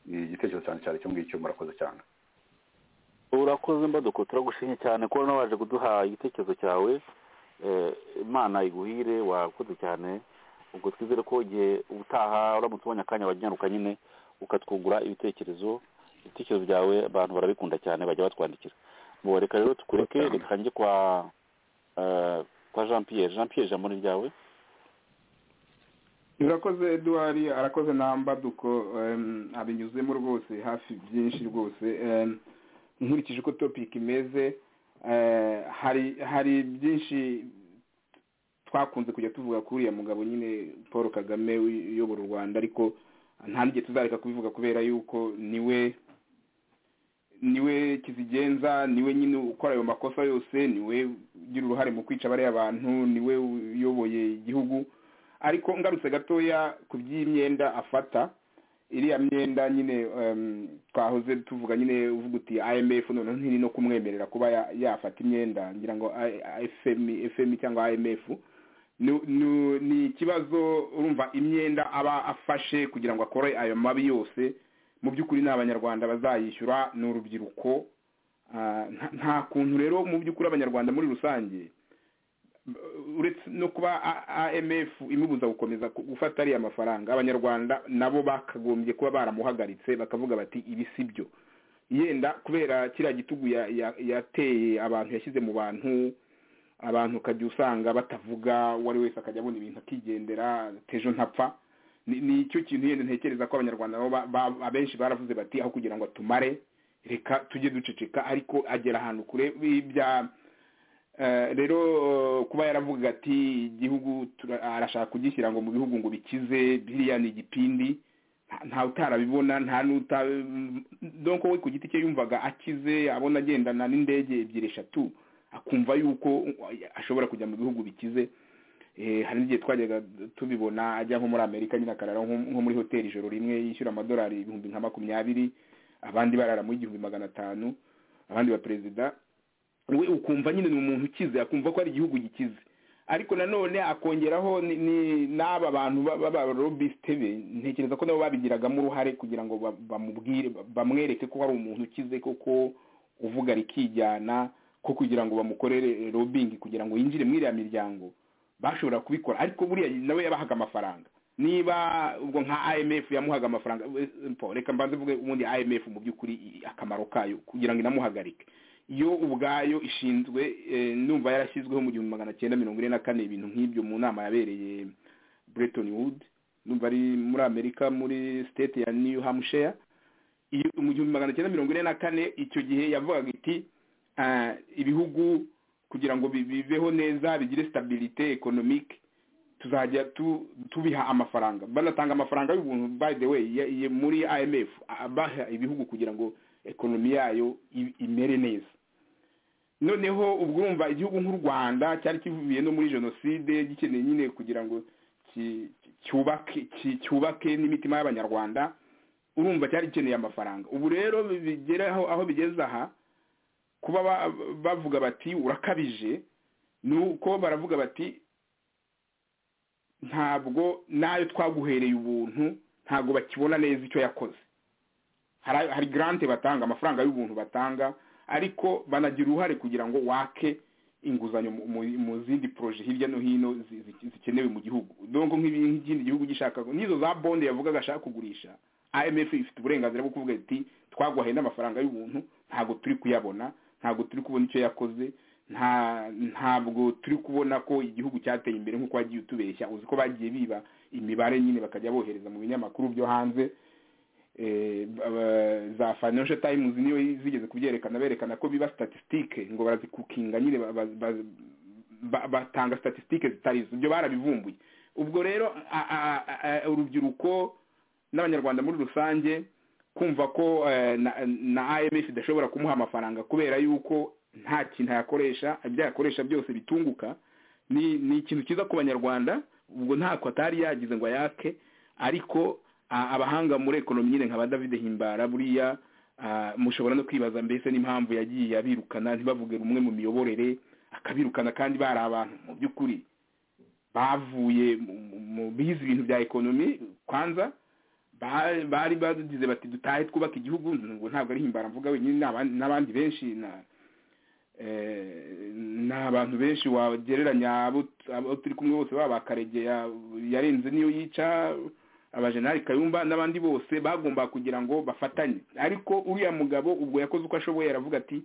ni igitekerezo cyane cyane cyo ngicyo murakoze cyane urakoze mbaduko turagushimye cyane kuba nawe waje kuduha igitekerezo cyawe Eh, imana iguhire wakoze cyane ubwo twizere ko igihe ubutaha uramutse ubonye akanya wajyaruka nyine ukatwungura ibitekerezo ibitekerezo byawe abantu barabikunda cyane bajya batwandikira mubo reka rero tukureke Cyane. reka njye kwa eh, kwa jean pierre jean pierre ijambo ni ryawe urakoze eduwari arakoze nambaduko abinyuzemo rwose hafi byinshi rwose Em, nkurikije uko topic imeze eh, hari hari byinshi twakunze kujya tuvuga kuri uriya mugabo nyine paul kagame uyobora u rwanda ariko nta n'igihe tuzareka kubivuga kubera yuko niwe niwe kizigenza niwe nyine ukora ayo makosa yose niwe ugira uruhare mu kwica bariya bantu niwe uyoboye igihugu ariko ngarutse gatoya ku by'imyenda afata iriya myenda nyine em, twahoze tuvuga nyine uvuga uti imf noneho ntiri no kumwemerera kuba ya- yafata imyenda ngira ngo I- I- fm fm cyangwa imf ni- ni- ni ikibazo urumva imyenda aba afashe kugira ngo akore ayo mabi yose mu by'ukuri ni abanyarwanda bazayishyura ni urubyiruko Ah, nta- nta kuntu rero mu by'ukuri abanyarwanda muri rusange uretse no kuba A- amf imubuza gukomeza ku- gufata ariya mafaranga abanyarwanda nabo bakagombye kuba baramuhagaritse bakavuga bati ibi si byo yenda kubera kiriya gitugu ya- ya- yateye abantu yashyize mu bantu abantu ukajya usanga batavuga uwo ari wese akajya abona ibintu akigendera tejo ntapfa ni ni cyo kintu yenda ntekereza ko abanyarwanda nabo ba- ba- abenshi baravuze bati aho kugira ngo atumare reka tujye duceceka ariko agera ahantu kure bya Eh, rero eh, kuba yaravuga ati igihugu tura- arashaka kugishyira ngo mu bihugu ngo bikize biriya ni igipindi nta- nta utarabibona nta n'uta donc we ku giti cye yumvaga akize abona agendana n'indege ebyiri eshatu akumva yuko eh, ashobora kujya mu bihugu bikize Eh, hari n'igihe twajyaga tubibona ajya nko muri amerika nyine akarara nko nko muri hoteli ijoro rimwe yishyura amadolari ibihumbi nka makumyabiri abandi barara muri igihumbi magana atanu abandi ba perezida we ukumva nyine ni umuntu ukize akumva ko ari igihugu gikize ariko nanone akongeraho ni- ni- n'aba bantu ba- ba- b'abarobisite be ntekereza ko nabo babigiragamo uruhare kugira ngo ba- bamubwire ba- bamwereke ko hari umuntu ukize koko uvuga rikijyana ko kugira ngo bamukorere robingi kugira ngo yinjire muri iriya miryango bashobora kubikora ariko buriya nawe yabahaga amafaranga niba ubwo nka imf yamuhaga amafaranga we- mpo, reka mbanze mvuge ubundi imf mu by'ukuri i- akamaro kayo kugira ngo inamuhagarike yo ubwayo ishinzwe eh, numva yarashyizweho mu gihumbi magana cyenda mirongo ine na kane ibintu nk'ibyo mu nama yabereye Bretton Woods numva ari muri Amerika muri state ya New Hampshire iyo mu gihumbi magana cyenda mirongo ine na kane icyo gihe yavugaga iti ah, ibihugu kugira ngo bi- bibeho neza bigire stabilite economique tuzajya tu- tubiha amafaranga banatanga amafaranga y'ubuntu by the way ya- ya- muri imf baha ibihugu kugira ngo ekonomi yayo i- imere neza noneho ubwo urumva igihugu nk'u rwanda cyari kivuye no muri jenoside gikeneye nyine kugira ngo ki- ki- cyubake ki- cyubake n'imitima y'abanyarwanda urumva cyari gikeneye amafaranga ubu rero bigeraho aho bigeze aha kuba ba- bavuga bati urakabije ni uko baravuga bati ntabwo n'ayo twaguhereye ubuntu ntabwo bakibona neza icyo yakoze Hari- hari garante batanga amafaranga y'ubuntu batanga ariko banagira uruhare kugira ngo wake inguzanyo mu- mu- mu zindi poroje hirya no hino zi- zi- zikenewe mu gihugu donko nk'ibi- nk'ikindi gihugu gishaka n'izo za bonde yavugaga ashaka kugurisha imf ifite uburenganzira bwo kuvuga iti twaguhaye n'amafaranga y'ubuntu ntabwo turi kuyabona ntabwo turi kubona icyo yakoze nta ntabwo turi kubona ko igihugu cyateye imbere nk'uko wagiye utubeshya uzi ko bagiye biba imibare nyine bakajya bohereza mu binyamakuru byo hanze eh, aba- za financial times niyo zigeze kubyerekana berekana ko biba statistique ngo barazikukinga nyine ba- ba- ba- ba- batanga statistique zitari zo ibyo barabivumbuye ubwo rero a- a- a- a- urubyiruko n'abanyarwanda muri rusange kumva ko eh, na- na imf idashobora kumuha amafaranga kubera yuko nta kintu yakoresha ibyo yakoresha byose bitunguka ni ni ikintu cyiza ku banyarwanda ubwo ntako atari yagize ngo yake ariko a- abahanga muri ekonomi nyine nka ba david himbara buriya a, mushobora no kwibaza mbese n'impamvu yagiye abirukana ntibavuge rumwe mu miyoborere akabirukana kandi bari abantu mu by'ukuri bavuye mu- mu- mu bize ibintu bya ekonomi kwanza ba- bari bagize bati dutahe twubaka igihugu ngo ntabwo ari himbara mvuga wenyine n'abandi- n'abandi benshi na eh, ni abantu benshi wagereranya abo abo turi kumwe bose baba bakaregeya yarenze niyo yica abajenali kayumba n'abandi bose bagomba kugira ngo bafatanye ariko uriya mugabo ubwo yakoze uko ashoboye aravuga ati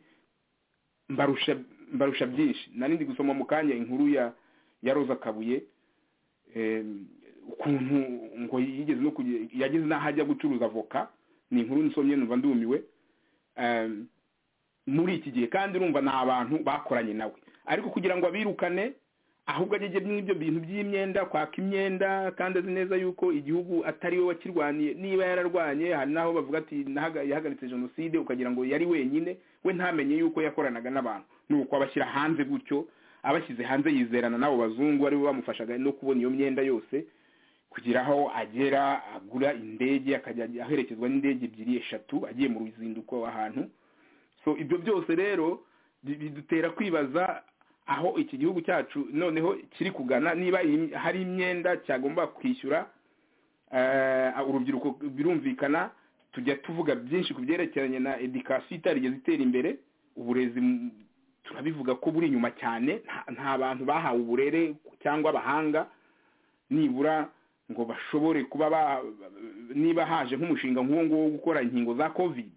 mbarusha mbarusha byinshi nari ndi gusoma mu kanya inkuru ya ya roza kabuye eh, ukuntu ngo yigeze no kuge- yageze n'aho ajya gucuruza avoka ni inkuru nsomye numva ndumiwe eh, muri iki gihe kandi urumva ni abantu bakoranye nawe ariko kugira ngo abirukane ahubwo agege n'ibyo bintu by'imyenda kwaka imyenda kandi azi neza yuko igihugu atari we wakirwaniye niba yararwanye hari n'aho bavuga ati "Nahaga- yahagaritse jenoside ukagira ngo yari wenyine we ntamenye yuko yakoranaga n'abantu ni uko abashyira hanze gutyo abashyize hanze yizerana n'abo bazungu aribo bamufashaga no kubona iyo myenda yose kugira aho agera agura indege akajya aherekezwa n'indege ebyiri eshatu agiye mu ruzinduko ahantu so ibyo byose rero bi- bidutera kwibaza aho iki gihugu cyacu noneho kiri kugana niba iyi- hari imyenda cyagomba kwishyura eh, urubyiruko birumvikana tujya tuvuga byinshi ku byerekeranye na edikasiyo itarigeze itera imbere uburezi mm, turabivuga ko buri inyuma cyane nta- nta bantu bahawe uburere cyangwa abahanga nibura ngo bashobore kuba ba- niba haje nk'umushinga nk'uwo nguwo wo gukora inkingo za covid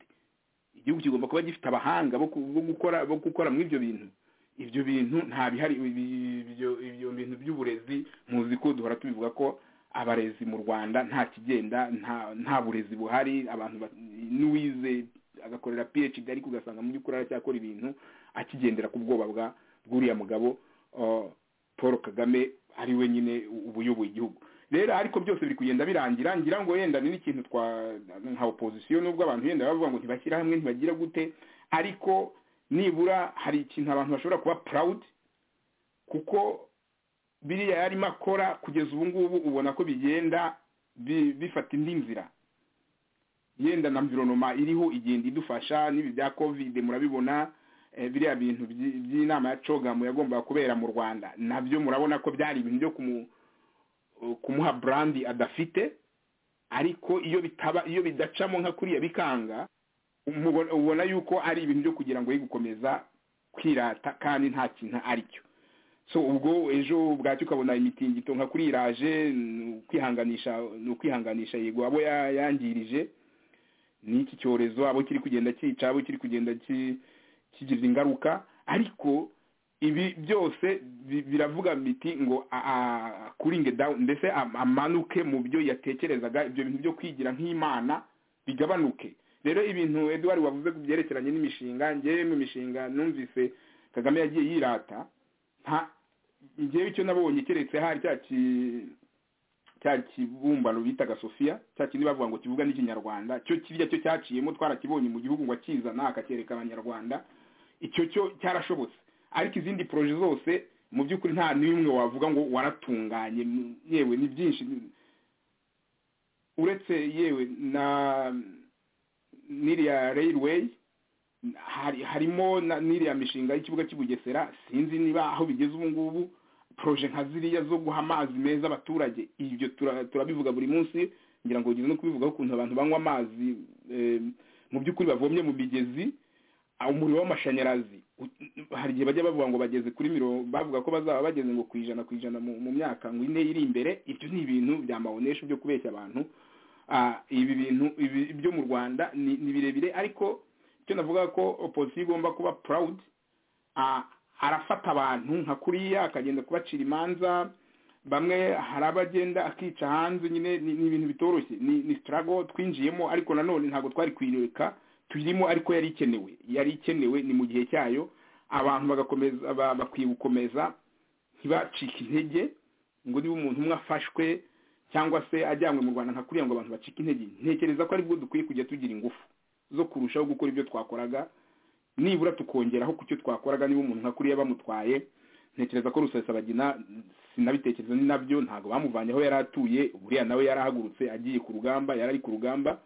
igihugu kigomba kuba gifite abahanga bo ku- bo gukora bo gukora muri ibyo bintu ibyo bintu nta bihari ibi- ibyo ibyo bintu by'uburezi muzi ko duhora tubivuga ko abarezi mu rwanda nta kigenda nta nta burezi buhari abantu ba- n'uwize agakorera phd ariko ugasanga mu by'ukuri aracyakora ibintu akigendera ku bwoba bwa bw'uriya mugabo uh, paul kagame ari we nyine u- ubuyoboye igihugu rero ariko byose biri kugenda birangira ngira ngo yenda ni n'ikintu twa nka opozisiyo nubwo abantu yenda bavuga ngo ntibashyira hamwe ntibagira gute ariko nibura hari ikintu abantu bashobora kuba proud kuko biriya yarimo akora kugeza ubu ngubu ubona ko bigenda bi- bifata indi nzira yenda na mvironoma iriho igenda idufasha n'ibi bya covid murabibona eh, biriya bintu by- by'inama ya cogamu yagombaga kubera mu rwanda nabyo murabona ko byari ibintu byo kumu kumuha brandi adafite ariko iyo bitaba iyo bidacamo nka kuriya bikanga umubona- ubona yuko ari ibintu byo kugira ngo ye gukomeza kwirata kandi nta kintu ari cyo so ubwo ejo bwacyo ukabona imitingito nka kuri iraje ni ukwihanganisha ni ukwihanganisha yego abo ya- yangirije n'iki cyorezo abo kiri kugenda cyica abo kiri kugenda ki- kigira ingaruka ariko ibi byose bi- biravuga biti ngo a- a- akuringe down mbese am- amanuke mu byo yatekerezaga ibyo bintu byo kwigira nk'imana bigabanuke rero ibintu eduwari wavuze ku byerekeranye n'imishinga ngewe mu mishinga numvise kagame yagiye yirata nta ngewe icyo nabonye keretse hari cya ki- cya kibumbano bitaga sofiya cya kindi bavuga ngo kivuga n'ikinyarwanda cyo kirya cyo cyaciyemo twarakibonye mu gihugu ngo akizana akacyereka abanyarwanda icyo cyo cyarashobotse ariko izindi poroje zose mu by'ukuri nta n'imwe wavuga ngo waratunganye m- yewe ni byinshi uretse yewe na n'iriya railway hari harimo na- n'iriya mishinga y'ikibuga cy'ubugesera sinzi niba aho bigeze ubu ngubu proje nka ziriya zo guha amazi meza abaturage ibyo tura- turabivuga buri munsi ngira ngo ugeze no kubivugaho ukuntu abantu banywa amazi eh, mu by'ukuri bavomye mu migezi ah, umuriro w'amashanyarazi U- hari igihe bajya bavuga ngo bageze kuri miro bavuga ko bazaba bageze ngo ku ijana ku ijana mu mu myaka ngo ine iri imbere ibyo ni ibintu byamabonesha byo kubeshya abantu Ah, ibi bintu ibi- byo mu rwanda ni ni birebire ariko icyo navuga ko opozisiyo igomba kuba purawudi arafata abantu nka kuriya akagenda kubacira imanza bamwe hari abagenda akica hanze nyine ni ni ibintu bitoroshye ni ni sitarago twinjiyemo ariko nanone ntabwo twari kuyireka turimo ariko yari ikenewe yari ikenewe ni mu gihe cyayo abantu bagakomeza ba- bakwiye gukomeza ntibacike intege ngo niba umuntu umwe afashwe cyangwa se ajyanywe mu rwanda nka kuriya ngo abantu bacike intege ntekereza ko aribwo dukwiye kujya tugira ingufu zo kurushaho gukora ibyo twakoraga nibura tukongeraho ku cyo twakoraga niba umuntu nka kuriya bamutwaye ntekereza ko rusesabagina sinabitekereza ni nabyo ntabwo bamuvanye aho yari atuye buriya nawe yarahagurutse agiye ku rugamba yari ari ku rugamba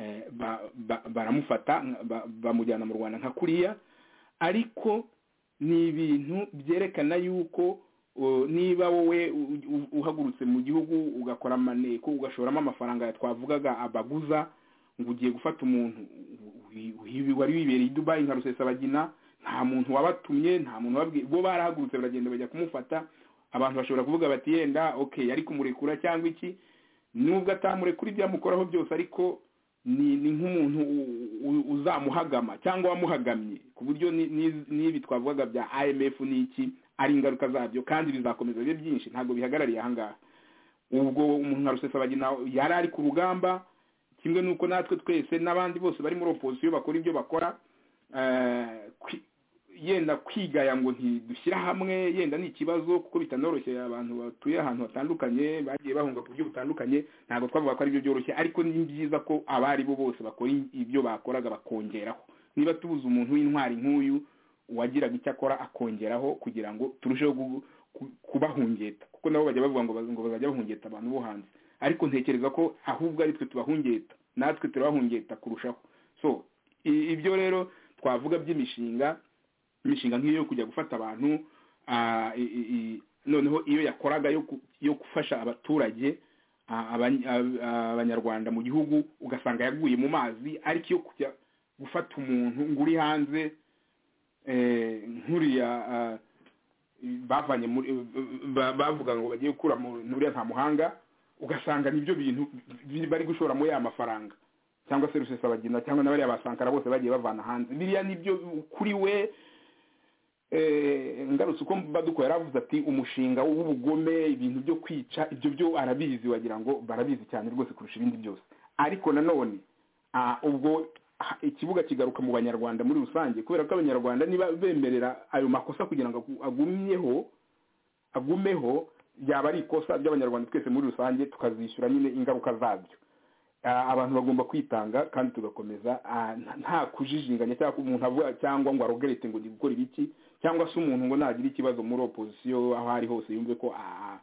eh, ba- ba- baramufata ba- bamujyana mu rwanda nka kuriya ariko ni ibintu byerekana yuko uh, niba wowe u- u- uhagurutse mu gihugu ugakora amaneko ugashoramo amafaranga ya twavugaga abaguza ngo ugiye gufata umuntu wi- wi- wari wibereye i dubayi nka rusesabagina nta muntu wabatumye nta muntu wabwiye bo barahagurutse baragenda bajya kumufata abantu bashobora kuvuga bati yenda okay yari kumurekura cyangwa iki nubwo atamurekura ibyamukoraho byose ariko ni ni nk'umuntu u- u- uzamuhagama cyangwa wamuhagamye ku buryo ni- ni- n'ibi twavugaga bya imf n'iki ari ingaruka zabyo kandi bizakomeza bibe byinshi ntabwo bihagarariye ahangaha ubwo umuntu nka rusesabagina yari ari ku rugamba kimwe nuko natwe twese n'abandi bose bari muri opozisiyo bakora ibyo bakora eh, kwi- yenda kwigaya ngo ntidushyire hamwe yenda ni ikibazo kuko bitanoroshye abantu batuye ahantu hatandukanye bagiye bahunga ku buryo butandukanye ntabwo twavuga ko ari byo byoroshye ariko ni byiza ko abari bo bose bakora ibyo bakoraga bakongeraho niba tubuze umuntu w'intwari nk'uyu wagiraga icyo akora akongeraho kugira ngo turusheho gu- ku- kubahungeta kuko nabo bajya bavuga ngo baz- ngo bazajya bahungeta abantu bo hanze ariko ntekereza ko ahubwo ari twe tubahungeta natwe turabahungeta kurushaho so i- ibyo rero twavuga by'imishinga imishinga nk'iyo yo kujya gufata abantu ah, i- i- i- noneho iyo yakoraga yo ku- yo gufasha abaturage ah, abany- ab- abanyarwanda mu gihugu ugasanga yaguye mu mazi ariko iyo kujya gufata umuntu ngo uri hanze eh, nk'uriya ah, bavanye muri ba- bavuga ngo bagiye gukura mu- muri nta muhanga ugasanga nibyo bintu bi- bari gushora muri ya mafaranga cyangwa se rusesabagina cyangwa na bariya basankara bose bagiye bavana hanze biriya nibyo kuri we eh, ngarutse uko baduko yaravuze ati umushinga w'ubugome ibintu byo kwica ibyo byo arabizi wagira ngo barabizi cyane rwose kurusha ibindi byose ariko nanone ah, ubwo ah, ikibuga kigaruka mu banyarwanda muri rusange kubera ko abanyarwanda niba bemerera ayo makosa kugira ngo agu- agumyeho agumeho byaba ari ikosa ry'abanyarwanda twese muri rusange tukazishyura nyine ingaruka zabyo Ah, abantu bagomba kwitanga kandi tugakomeza ah, nta- nta kujijinganya cyangwa ko umuntu avuga cyangwa ngo arogerete ngo ndi gukora ibiki cyangwa se umuntu ngo nagire ikibazo muri opozisiyo aho ari hose yumve ko ah,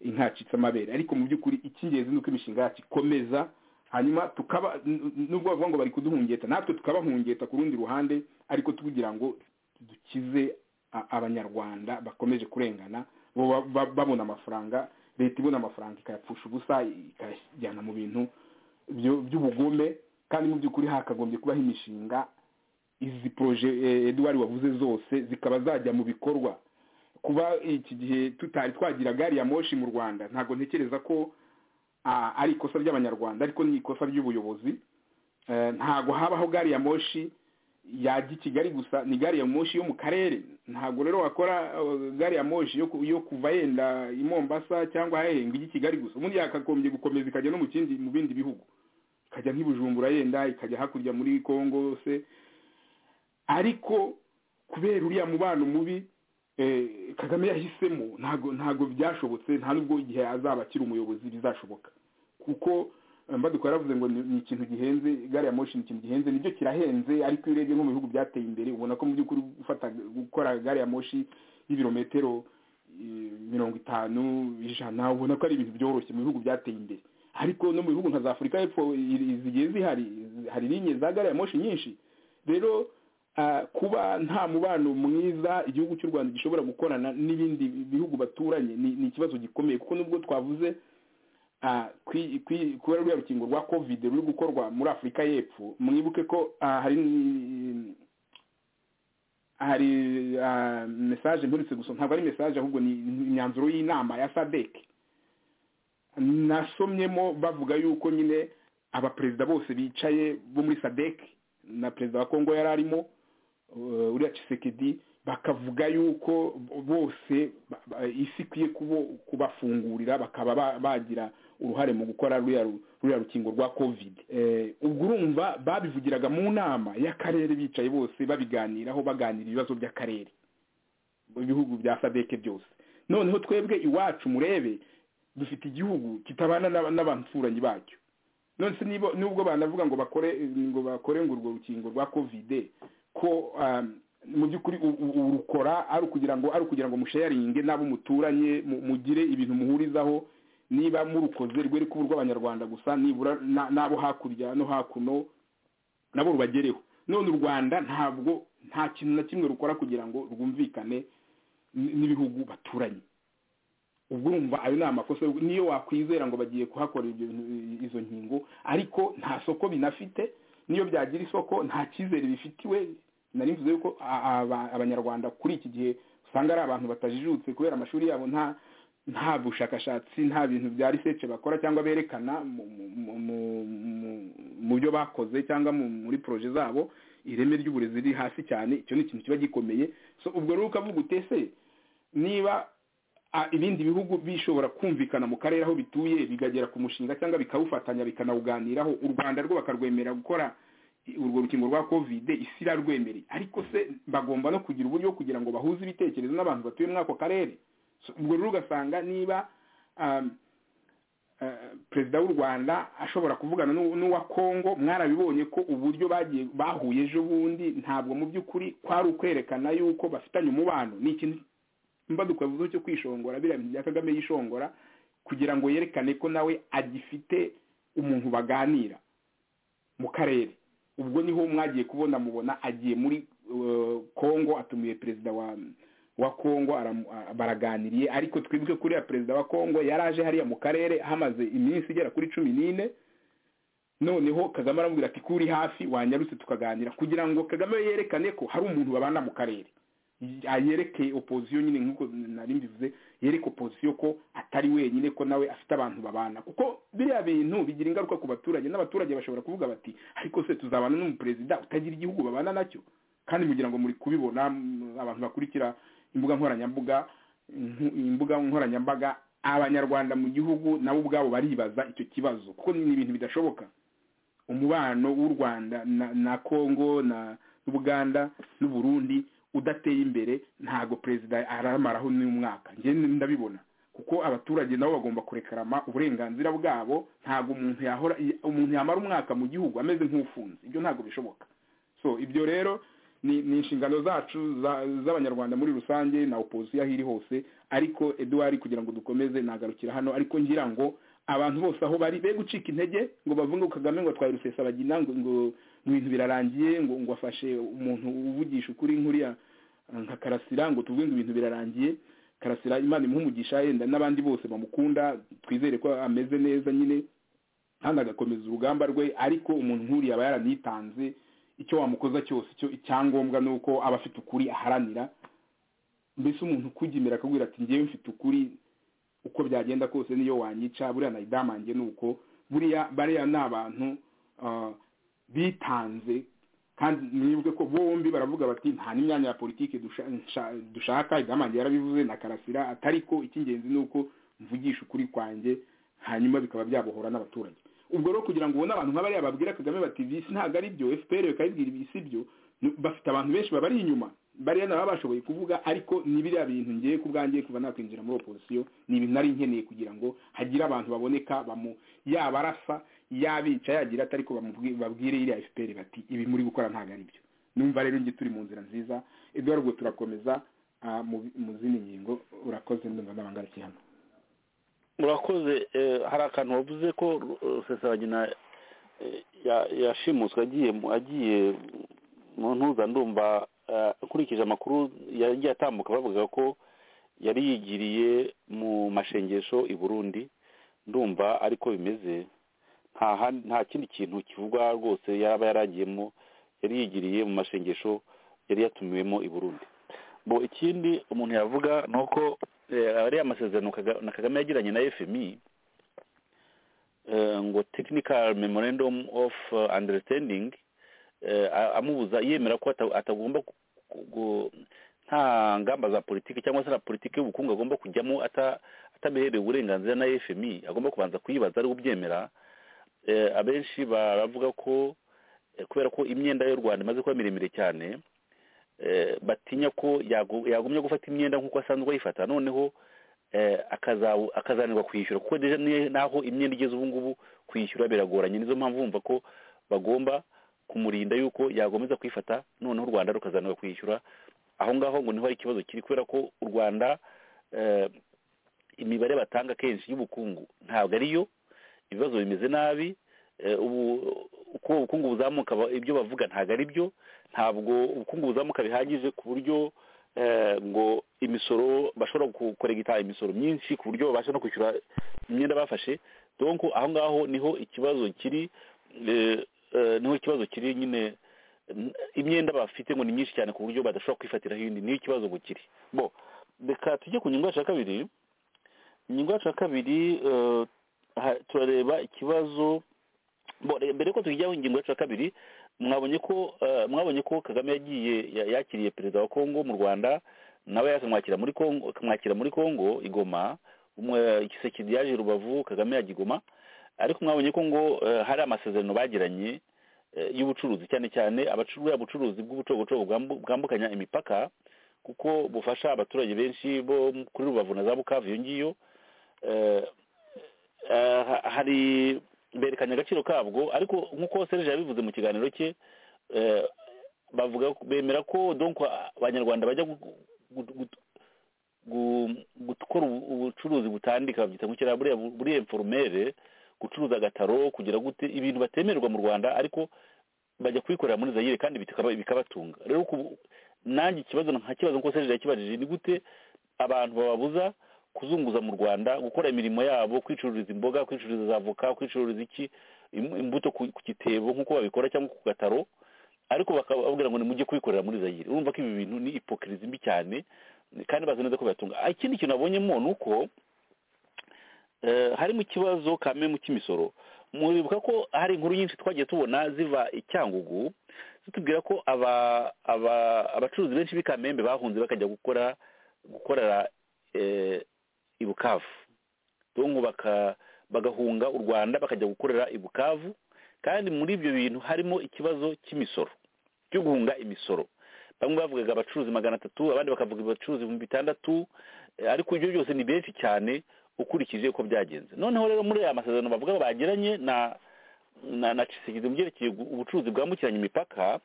intacitse amabere ariko mu by'ukuri icy'ingenzi ni uko imishinga yacu ikomeza hanyuma tukaba n- n- nubwo bavuga ngo bari kuduhungeta natwe tukabahungeta ku rundi ruhande ariko tugira ngo dukize a- abanyarwanda bakomeje kurengana bo ba- ba- babona amafaranga leta ibona amafaranga ikayapfusha ubusa ikayajyana mu bintu byo- by'ubugome kandi mu by'ukuri hakagombye kubaho imishinga izi poroje eh, eduwari wavuze zose zikaba zajya mu bikorwa kuba iki gihe tutari twagira gari ya moshi mu rwanda ntabwo ntekereza ko ah, ari ikosa ry'abanyarwanda ariko ni ikosa ry'ubuyobozi Eh, ntabwo habaho gari ya moshi yajya i kigali gusa ni gari ya moshi yo mu karere ntabwo rero wakora eh, gari ya moshi yo, ku- yo kuva yenda i mombasa cyangwa hehe ngo ijye i kigali gusa ubundi yakagombye gukomeza ikajya no mu kindi mu bindi bihugu ikajya nk'i bujumbura yenda ikajya hakurya muri congo se ariko kubera uriya mubano mubi eh, kagame yahisemo ntago ntago byashobotse nta nubwo igihe azaba akiri umuyobozi bizashoboka kuko eh, mbadukora yaravuze ngo ni- ni ikintu gihenze gari ya moshi ni ikintu gihenze nibyo kirahenze ariko iyo urebye nko mu bihugu byateye imbere ubona ko mu by'ukuri gufata gukora gari ya moshi y'ibirometero eh, mirongo itanu ijana ubona ko ari ibintu byoroshye mu bihugu byateye imbere ariko no mu bihugu nka za afurika y'epfo i- zigiye zihari hari linye za gari ya moshi nyinshi rero ah, kuba nta mubano mwiza igihugu cy'u rwanda gishobora gukorana n'ibindi bihugu baturanye ni ni ikibazo gikomeye kuko nubwo twavuze ah, kwi- kwi- kubera ruriya rukingo rwa covid ruri gukorwa muri afurika y'epfo mwibuke ko ah, hari ni- hari ah, mesaje mperutse gusa ntabwo ari mesaje ahubwo ni ni imyanzuro y'inama ya sadek nasomyemo bavuga yuko nyine abaperezida bose bicaye bo muri sadek na perezida wa kongo yari arimo eh, uriya Tshisekedi bakavuga yuko bose ba- ba- isi ikwiye kubo- kubafungurira bakaba ba- bagira uruhare mu gukora ruriya ru- ruriya rukingo rwa covid Eh, ubwo urumva babivugiraga mu nama y'akarere bicaye bose babiganiraho baganira ibibazo by'akarere ibihugu bya sadeke byose noneho twebwe iwacu murebe dufite igihugu kitabana n'aba- n'abaturanyi bacyo none se nibo- nubwo banavuga ngo bakore ngo bakore ngo urwo rukingo rwa kovide ko um, mu by'ukuri u- u- urukora ari ukugira ngo ari ukugira ngo musharinge n'abo muturanye mu- mugire ibintu muhurizaho niba murukoze rwere kuba urw'abanyarwanda gusa nibura na- n'abo hakurya no hakuno nabo rubagereho none u rwanda ntabwo nta kintu na kimwe rukora kugira ngo rwumvikane n- n'ibihugu baturanye ubwo urumva ayo ni amakosa niyo wakwizera ngo bagiye kuhakora ibyo bintu- izo nkingo ariko nta soko binafite niyo byagira isoko nta cyizere bifitiwe nari mvuze yuko a- aba- abanyarwanda kuri iki gihe usanga ari abantu batajijutse kubera amashuri yabo nta nta bushakashatsi nta bintu bya research bakora cyangwa berekana mu- mu- mu- mu- mu- mu byo bakoze cyangwa mu- muri proje zabo ireme ry'uburezi riri hasi cyane icyo ni ikintu kiba gikomeye so ubwo rero ukavuga utese niba a- ibindi bihugu bishobora kumvikana mu karere aho bituye bikagera ku mushinga cyangwa bikawufatanya bikanawuganiraho u rwanda rwo bakarwemerera gukora i- urwo rukingo rwa covid isi irarwemereye ariko se bagomba no kugira uburyo bwo kugira ngo bahuze ibitekerezo n'abantu batuye muri ako karere So, ubwo rero ugasanga niba um, eh, perezida w'u rwanda ashobora kuvugana n'u- n'uwa kongo mwarabibonye ko uburyo bagiye bahuye ejo bundi ntabwo mu by'ukuri kwari ukwerekana yuko bafitanye umubano ni ikintu mbaduka vuba cyo kwishongora biriya bintu bya kagame yishongora kugira ngo yerekane ko nawe agifite umuntu baganira mu karere ubwo niho mwagiye kubona mubona agiye muri eh, kongo atumiye perezida wa wa kongo aramu- a- baraganiriye ariko twibwe kuriya perezida wa kongo yari aje hariya mu karere hamaze iminsi igera kuri cumi n'ine noneho kagame aramubwira ati kuri hafi wanyarutse tukaganira kugira ngo kagame yerekane ko hari umuntu babana mu karere yereke opozisiyo nyine nk'uko nari mbivuze yereke opozisiyo ko atari wenyine ko nawe afite abantu babana kuko biriya bintu bigira ingaruka ku baturage n'abaturage bashobora kuvuga bati ariko se tuzabana n'umuperezida utagira igihugu babana nacyo kandi mugira ngo muri kubibona mm, abantu bakurikira imbuga nkoranyambaga nku- imbuga nkoranyambaga abanyarwanda mu gihugu nabo ubwabo baribaza icyo kibazo kuko ni ibintu bidashoboka umubano w'u rwanda na, na congo na n'ubuganda n'uburundi udateye imbere ntago perezida aramaraho n'umwaka njye ndabibona kuko abaturage nabo bagomba kurekarama uburenganzira bwabo ntago umuntu yahora umuntu yamara umwaka mu gihugu ameze nk'ufunze ibyo ntago bishoboka so ibyo rero ni, ni inshingano zacu za- z'abanyarwanda muri rusange na opozisiyo aho iri hose ariko eduwari kugira ngo dukomeze nagarukira hano ariko ngira ngo abantu bose aho bari be gucika intege ngo bavuge ngo kagame ngo atwaye rusesabagina ngo ngo ngo ibintu birarangiye ngo ngo afashe umuntu uvugisha ukuri nk'uriya eh, nka karasira ngo tuvuge ngo ibintu birarangiye karasira imana imuhumugisha yenda n'abandi bose bamukunda twizere ko ameze neza nyine kandi agakomeza urugamba rwe ariko umuntu nk'uriya aba yaranitanze icyo wamukoza cyose icyo icyangombwa ni uko aba afite ukuri aharanira mbese umuntu ukujya akabwira ati ngewe mfite ukuri uko byagenda kose niyo wanyica buriya nayidamange ni uko buriya bariya ni abantu ah, bitanze kandi mwibuke ko bombi baravuga bati nta n'imyanya ya politiki dusha- nsha- dushaka idamange yarabivuze na karasira atari ko icy'ingenzi ni uko mvugisha ukuri kwanjye hanyuma bikaba byabohora n'abaturage ubwo rero kugira ngo ubone abantu nk'abariya babwira kagame bati bisi ntabwo ari byo fpr bakayibwira ibi si byo ni- bafite abantu benshi babari inyuma bariya nabo bashoboye kuvuga ariko ni biriya bintu ngiye ku bwanjye kuva nakwinjira muri opozisiyo ni ibintu nari nkeneye kugira ngo hagire abantu baboneka bamu yaba arasa yabica yagira ati ariko bamubwi- babwire iriya fpr bati ibi muri gukora ntabwo ari byo numva rero nge turi mu nzira nziza edward ubwo turakomeza ah, mu- mu zindi ngingo urakoze ndumva n'abangarukiye hano murakoze eh, hari akantu wavuze ko eh, rusesabagina eh, ya- yashimuswe agiye mu- agiye mu ntuza ndumva eh, nkurikije amakuru yagiye atambuka bavuga ko yari yigiriye mu mashengesho i burundi ndumva ariko bimeze nta handi- nta kindi kintu kivugwa rwose yaba yaragiyemo yari yigiriye mu mashengesho yari yatumiwemo i burundi bo ikindi umuntu yavuga ni uko eh, ariya masezerano Kaga- na kagame yagiranye na fmi eh, ngo technical memorandum of eh, understanding eh, a- amubuza yemera ko ata- atagomba ku- ku- ku- nta ngamba za politiki cyangwa se na politiki y'ubukungu agomba kujyamo ata- atabiherewe uburenganzira na fmi agomba kubanza kuyibaza ari kubyemera eh, abenshi baravuga ko eh, kubera ko imyenda y'u rwanda imaze kuba miremire cyane eh, batinya ko yagu- yagumya gufata imyenda nk'uko asanzwe ayifata noneho eh, akaza- akazanirwa kwishyura kuko deja ni- naho imyenda igeze ubu ngubu kwishyura biragoranye nizo mpamvu bumva ko bagomba kumurinda yuko yagomeza kuyifata noneho u rwanda rukazanirwa kwishyura aho ngaho ngo niho hari ikibazo kiri kubera ko u rwanda eh, imibare batanga kenshi y'ubukungu ntabwo ariyo ibibazo bimeze nabi eh, ubu uko ubukungu buzamuka ba- ibyo bavuga ntabwo ari byo ntabwo ubukungu buzamuka bihagije ku buryo eh, ngo imisoro bashobora gukoregita imisoro myinshi ku buryo babasha no kwishyura imyenda bafashe donc aho ngaho niho ikibazo kiri eh, eh, niho ikibazo kiri nyine n- imyenda bafite ngo ni myinshi cyane ku buryo badashobora kwifatiraho iyindi niyo ikibazo ngo kiri bo reka tujye ku ngingo yacu ya kabiri ingingo yacu ya kabiri eh, aha- turareba ikibazo bo re- mbere yuko tujyaho ingingo yacu ya kabiri mwabonye ko eh, mwabonye ko kagame yagiye ya- yakiriye perezida wa kongo mu rwanda nawe akamwakira muri kongo akamwakira muri kongo igoma umwe igisekedi yaje rubavu kagame yajya igoma ariko mwabonye ko ngo eh, hari amasezerano bagiranye eh, y'ubucuruzi cyane cyane abacuruza ubucuruzi bw'ubucogocogo bwambu- bwambukanya imipaka kuko bufasha abaturage benshi bo kuri rubavu na za bukavu iyo ngiyo eh, eh, ha- hari berekanye agaciro kabwo ariko nk'uko serge yabivuze mu kiganiro cye eh, bavuga bemera ko donc a- abanyarwanda bajya gu- gu- gu- gu- gukora ubu- ubucuruzi butandika babyita ngo kiriya buriya buriya informere gucuruza agataro kugira gute ibintu batemererwa mu rwanda ariko bajya kubikorera muri zayire kandi bikaba- bikabatunga rero ku- nanjye ikibazo nka kibazo nk'uko serge yakibajije ni gute abantu bababuza kuzunguza mu rwanda gukora imirimo yabo kwicururiza imboga kwicururiza za avoka kwicururiza iki im- imbuto ku ku gitebo nk'uko babikora cyangwa ku gataro ariko bakababwira ngo nimujye kubikorera muri zayire urumva ko ibi bintu ni ipokirizi mbi cyane kandi bazi neza ko bibatunga Ah, ikindi kintu nabonyemo ni uko eh, harimo ikibazo kamwe mu cy'imisoro muribuka ko hari inkuru nyinshi twagiye tubona ziva i cyangugu zitubwira ko aba aba- abacuruzi benshi b'i kamembe bahunze bakajya gukora gukorera eh, i bukavu donko baka bagahunga u rwanda bakajya gukorera i bukavu kandi muri ibyo bintu harimo ikibazo cy'imisoro cyo guhunga imisoro bamwe bavugaga abacuruzi magana atatu abandi bakavuga abacuruzi ibihumbi bitandatu eh, ariko ibyo byose ni benshi cyane ukurikije uko byagenze noneho rero muri aya masezerano bavuga bagiranye na na na cisigiti mu byerekeye gu- ubucuruzi bwambukiranya imipaka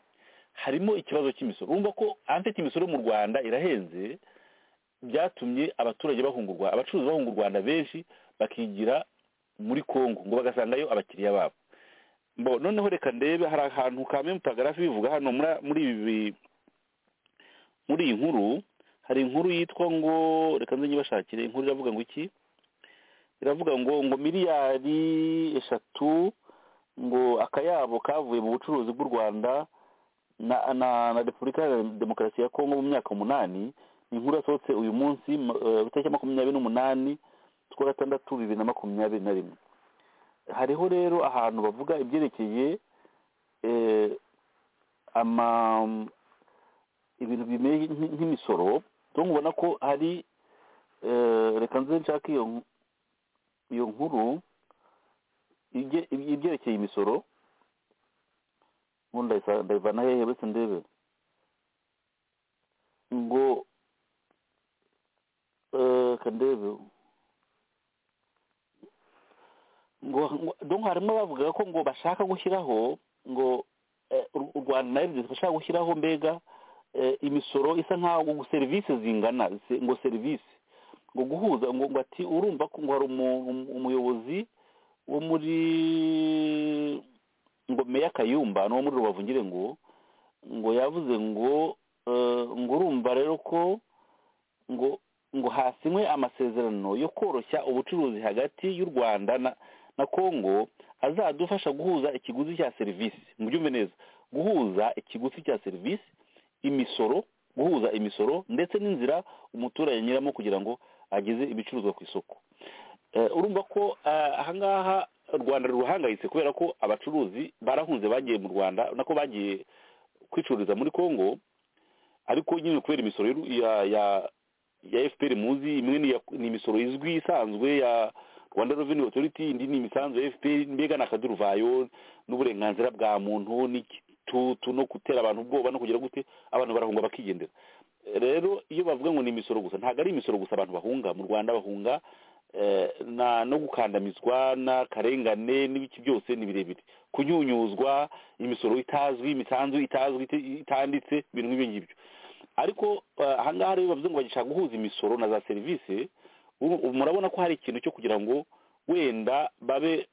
harimo ikibazo cy'imisoro urumva ko anfite imisoro mu rwanda irahenze byatumye abaturage bahungurwa abacuruzi bahunga u rwanda benshi bakigira muri kongo ngo bagasangayo abakiriya babo bo noneho reka ndebe hari ahantu kamwe paragrafi bivuga hano muri- muri ibi muri iyi nkuru hari inkuru yitwa ngo reka nze nyibashakire inkuru iravuga ngo iki iravuga ngo ngo miliyari eshatu ngo akayabo kavuye mu bucuruzi bw'u rwanda na, na, na repubulika iharanira demokarasi ya kongo mu myaka umunani ni inkuru yasohotse uyu munsi ma- eh, itariki ya makumyabiri n'umunani z'ukwa gatandatu bibiri na makumyabiri na rimwe hariho rero ahantu bavuga ibyerekeye eh, ama ibintu bimeye nk- nk'imisoro rero ubona ko hari eh, reka nze nshake iyo nk- iyo nkuru ibye- ibye- ibyerekeye imisoro ubu ndayivana hehe uretse ndebe ngo eh, ka ndebe ngo ngo- donc harimo bavuga ko ngo bashaka gushyiraho ngo eh, u u rwanda na rds bashaka gushyiraho mbega eh, imisoro isa nkaho ngo serivisi zingana se- ngo serivisi ngo guhuza ngo ngo ati urumva ko ngo hari umu- umu- umuyobozi wo muri ngo meya kayumba n'uwo muri rubavu ngire ngo ngo yavuze ngo eh, ngo urumva rero ko ngo ngo hasinywe amasezerano yo koroshya ubucuruzi hagati y'u rwanda na na kongo azadufasha guhuza ikiguzi cya serivisi mubyumve neza guhuza ikiguzi cya serivisi imisoro guhuza imisoro ndetse n'inzira umuturage anyuramo kugira ngo ageze ibicuruzwa ku isoko Eh, urumva ko eh, ahangaha u rwanda ruhangayitse kubera ko abacuruzi barahunze bagiye mu rwanda nako bagiye kwicururiza muri kongo ariko nyine kubera imisoro y'u- ya ya ya fpr muzi imwe ni iya- ni imisoro izwi isanzwe ya rwanda revenue authority indi ni imisanzu ya fpr mbega ni akaduruvayo n'uburenganzira bwa muntu n'igitutu no gutera abantu ubwoba no kugira gute abantu barahunga bakigendera rero iyo bavuga ngo ni imisoro gusa ntabwo ari imisoro gusa abantu bahunga mu rwanda bahunga eh, na no gukandamizwa n'akarengane n'ibiki byose ni birebire kunyunyuzwa imisoro itazwi imisanzu itazwi iti- itanditse ibintu nk'ibyo ngibyo ariko eh, ahangaha rero bavuze ngo bagishaka guhuza imisoro na za serivisi ubu- ubu murabona ko hari ikintu cyo kugira ngo wenda babe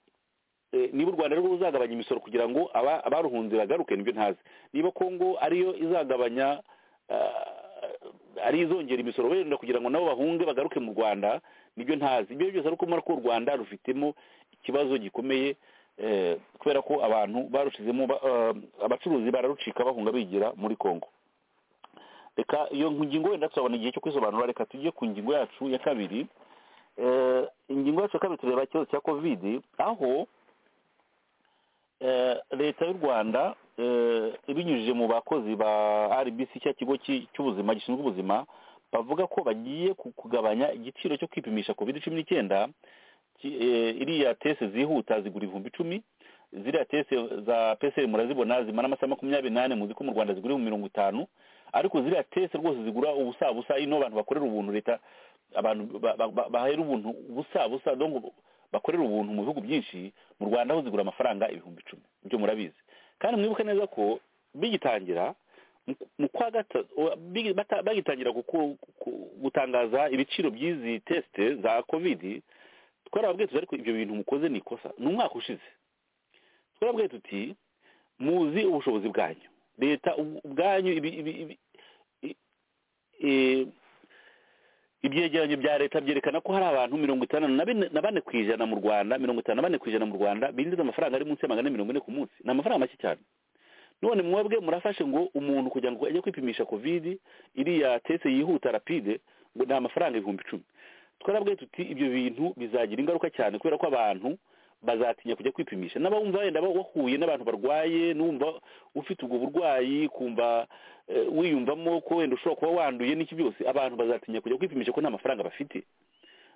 eh, niba u rwanda rero ruzagabanya imisoro kugira ngo aba- abaruhunze bagaruke nibyo ntazi niba kongo ariyo izagabanya eh, ari izongera imisoro wenda kugira ngo nabo bahunge bagaruke mu rwanda nibyo ntazi ibyo byose ariko murako u rwanda rufitemo ikibazo gikomeye eh, kubera ko abantu barushizemo ba- eh, abacuruzi bararucika bahunga bigira muri kongo reka iyo ngingo wenda turabona igihe cyo kwisobanura reka tujye ku ngingo yacu ya kabiri Eh, ingingo yacu ya kabiri tureba ikibazo cya kovidi aho eh, leta y'u rwanda eh, ibinyujije mu bakozi ba rbc cya kigo cy'i- cy'ubuzima gishinzwe ubuzima bavuga ko bagiye ku- kugabanya igiciro cyo kwipimisha covid cumi n'icyenda ki- eh, iriya tese zihuta zigura ibihumbi icumi ziriya tese za peseri murazibona zimara amasaha makumyabiri n'ane muzi ko mu rwanda zigura ibihumbi mirongo itanu ariko ziriya tese rwose zigura ubusa busa ino abantu bakorera ubuntu leta abantu ba- ba- ba- bahera ubuntu busa busa donc bakorera ubuntu mu bihugu byinshi mu rwanda ho zigura amafaranga ibihumbi icumi ibyo murabizi kandi mwibuke neza ko bigitangira mu- mu kwa gatatu bigi- bata- bagitangira guku- ku- gutangaza ibiciro by'izi tesite za kovidi twarababwiye tuti ariko ibyo bintu mukoze ni ikosa ni umwaka ushize twarababwiye tuti muzi ubushobozi bwanyu leta ubu- ubwanyu ibi- ibi- ibi- i- i- ibyegeranyo bya leta byerekana ko hari abantu mirongo itandatu na bine- na bane ku ijana mu rwanda mirongo itanu na bane ku ijana mu rwanda binjiza amafaranga ari munsi ya magana ane mirongo ine ku munsi ni amafaranga make cyane none mwebwe murafashe ngo umuntu kugira ngo ajye kwipimisha kovidi iriya tese yihuta rapide ngo ni amafaranga ibihumbi icumi twarabwiye tuti ibyo bintu bizagira ingaruka cyane kubera ko abantu bazatinya kujya kwipimisha n'abumva wenda ba- wahuye n'abantu barwaye n'umva ufite ubwo burwayi kumva eh, wiyumvamo ko wenda ushobora kuba wanduye n'iki byose abantu bazatinya kujya kwipimisha ko nta mafaranga bafite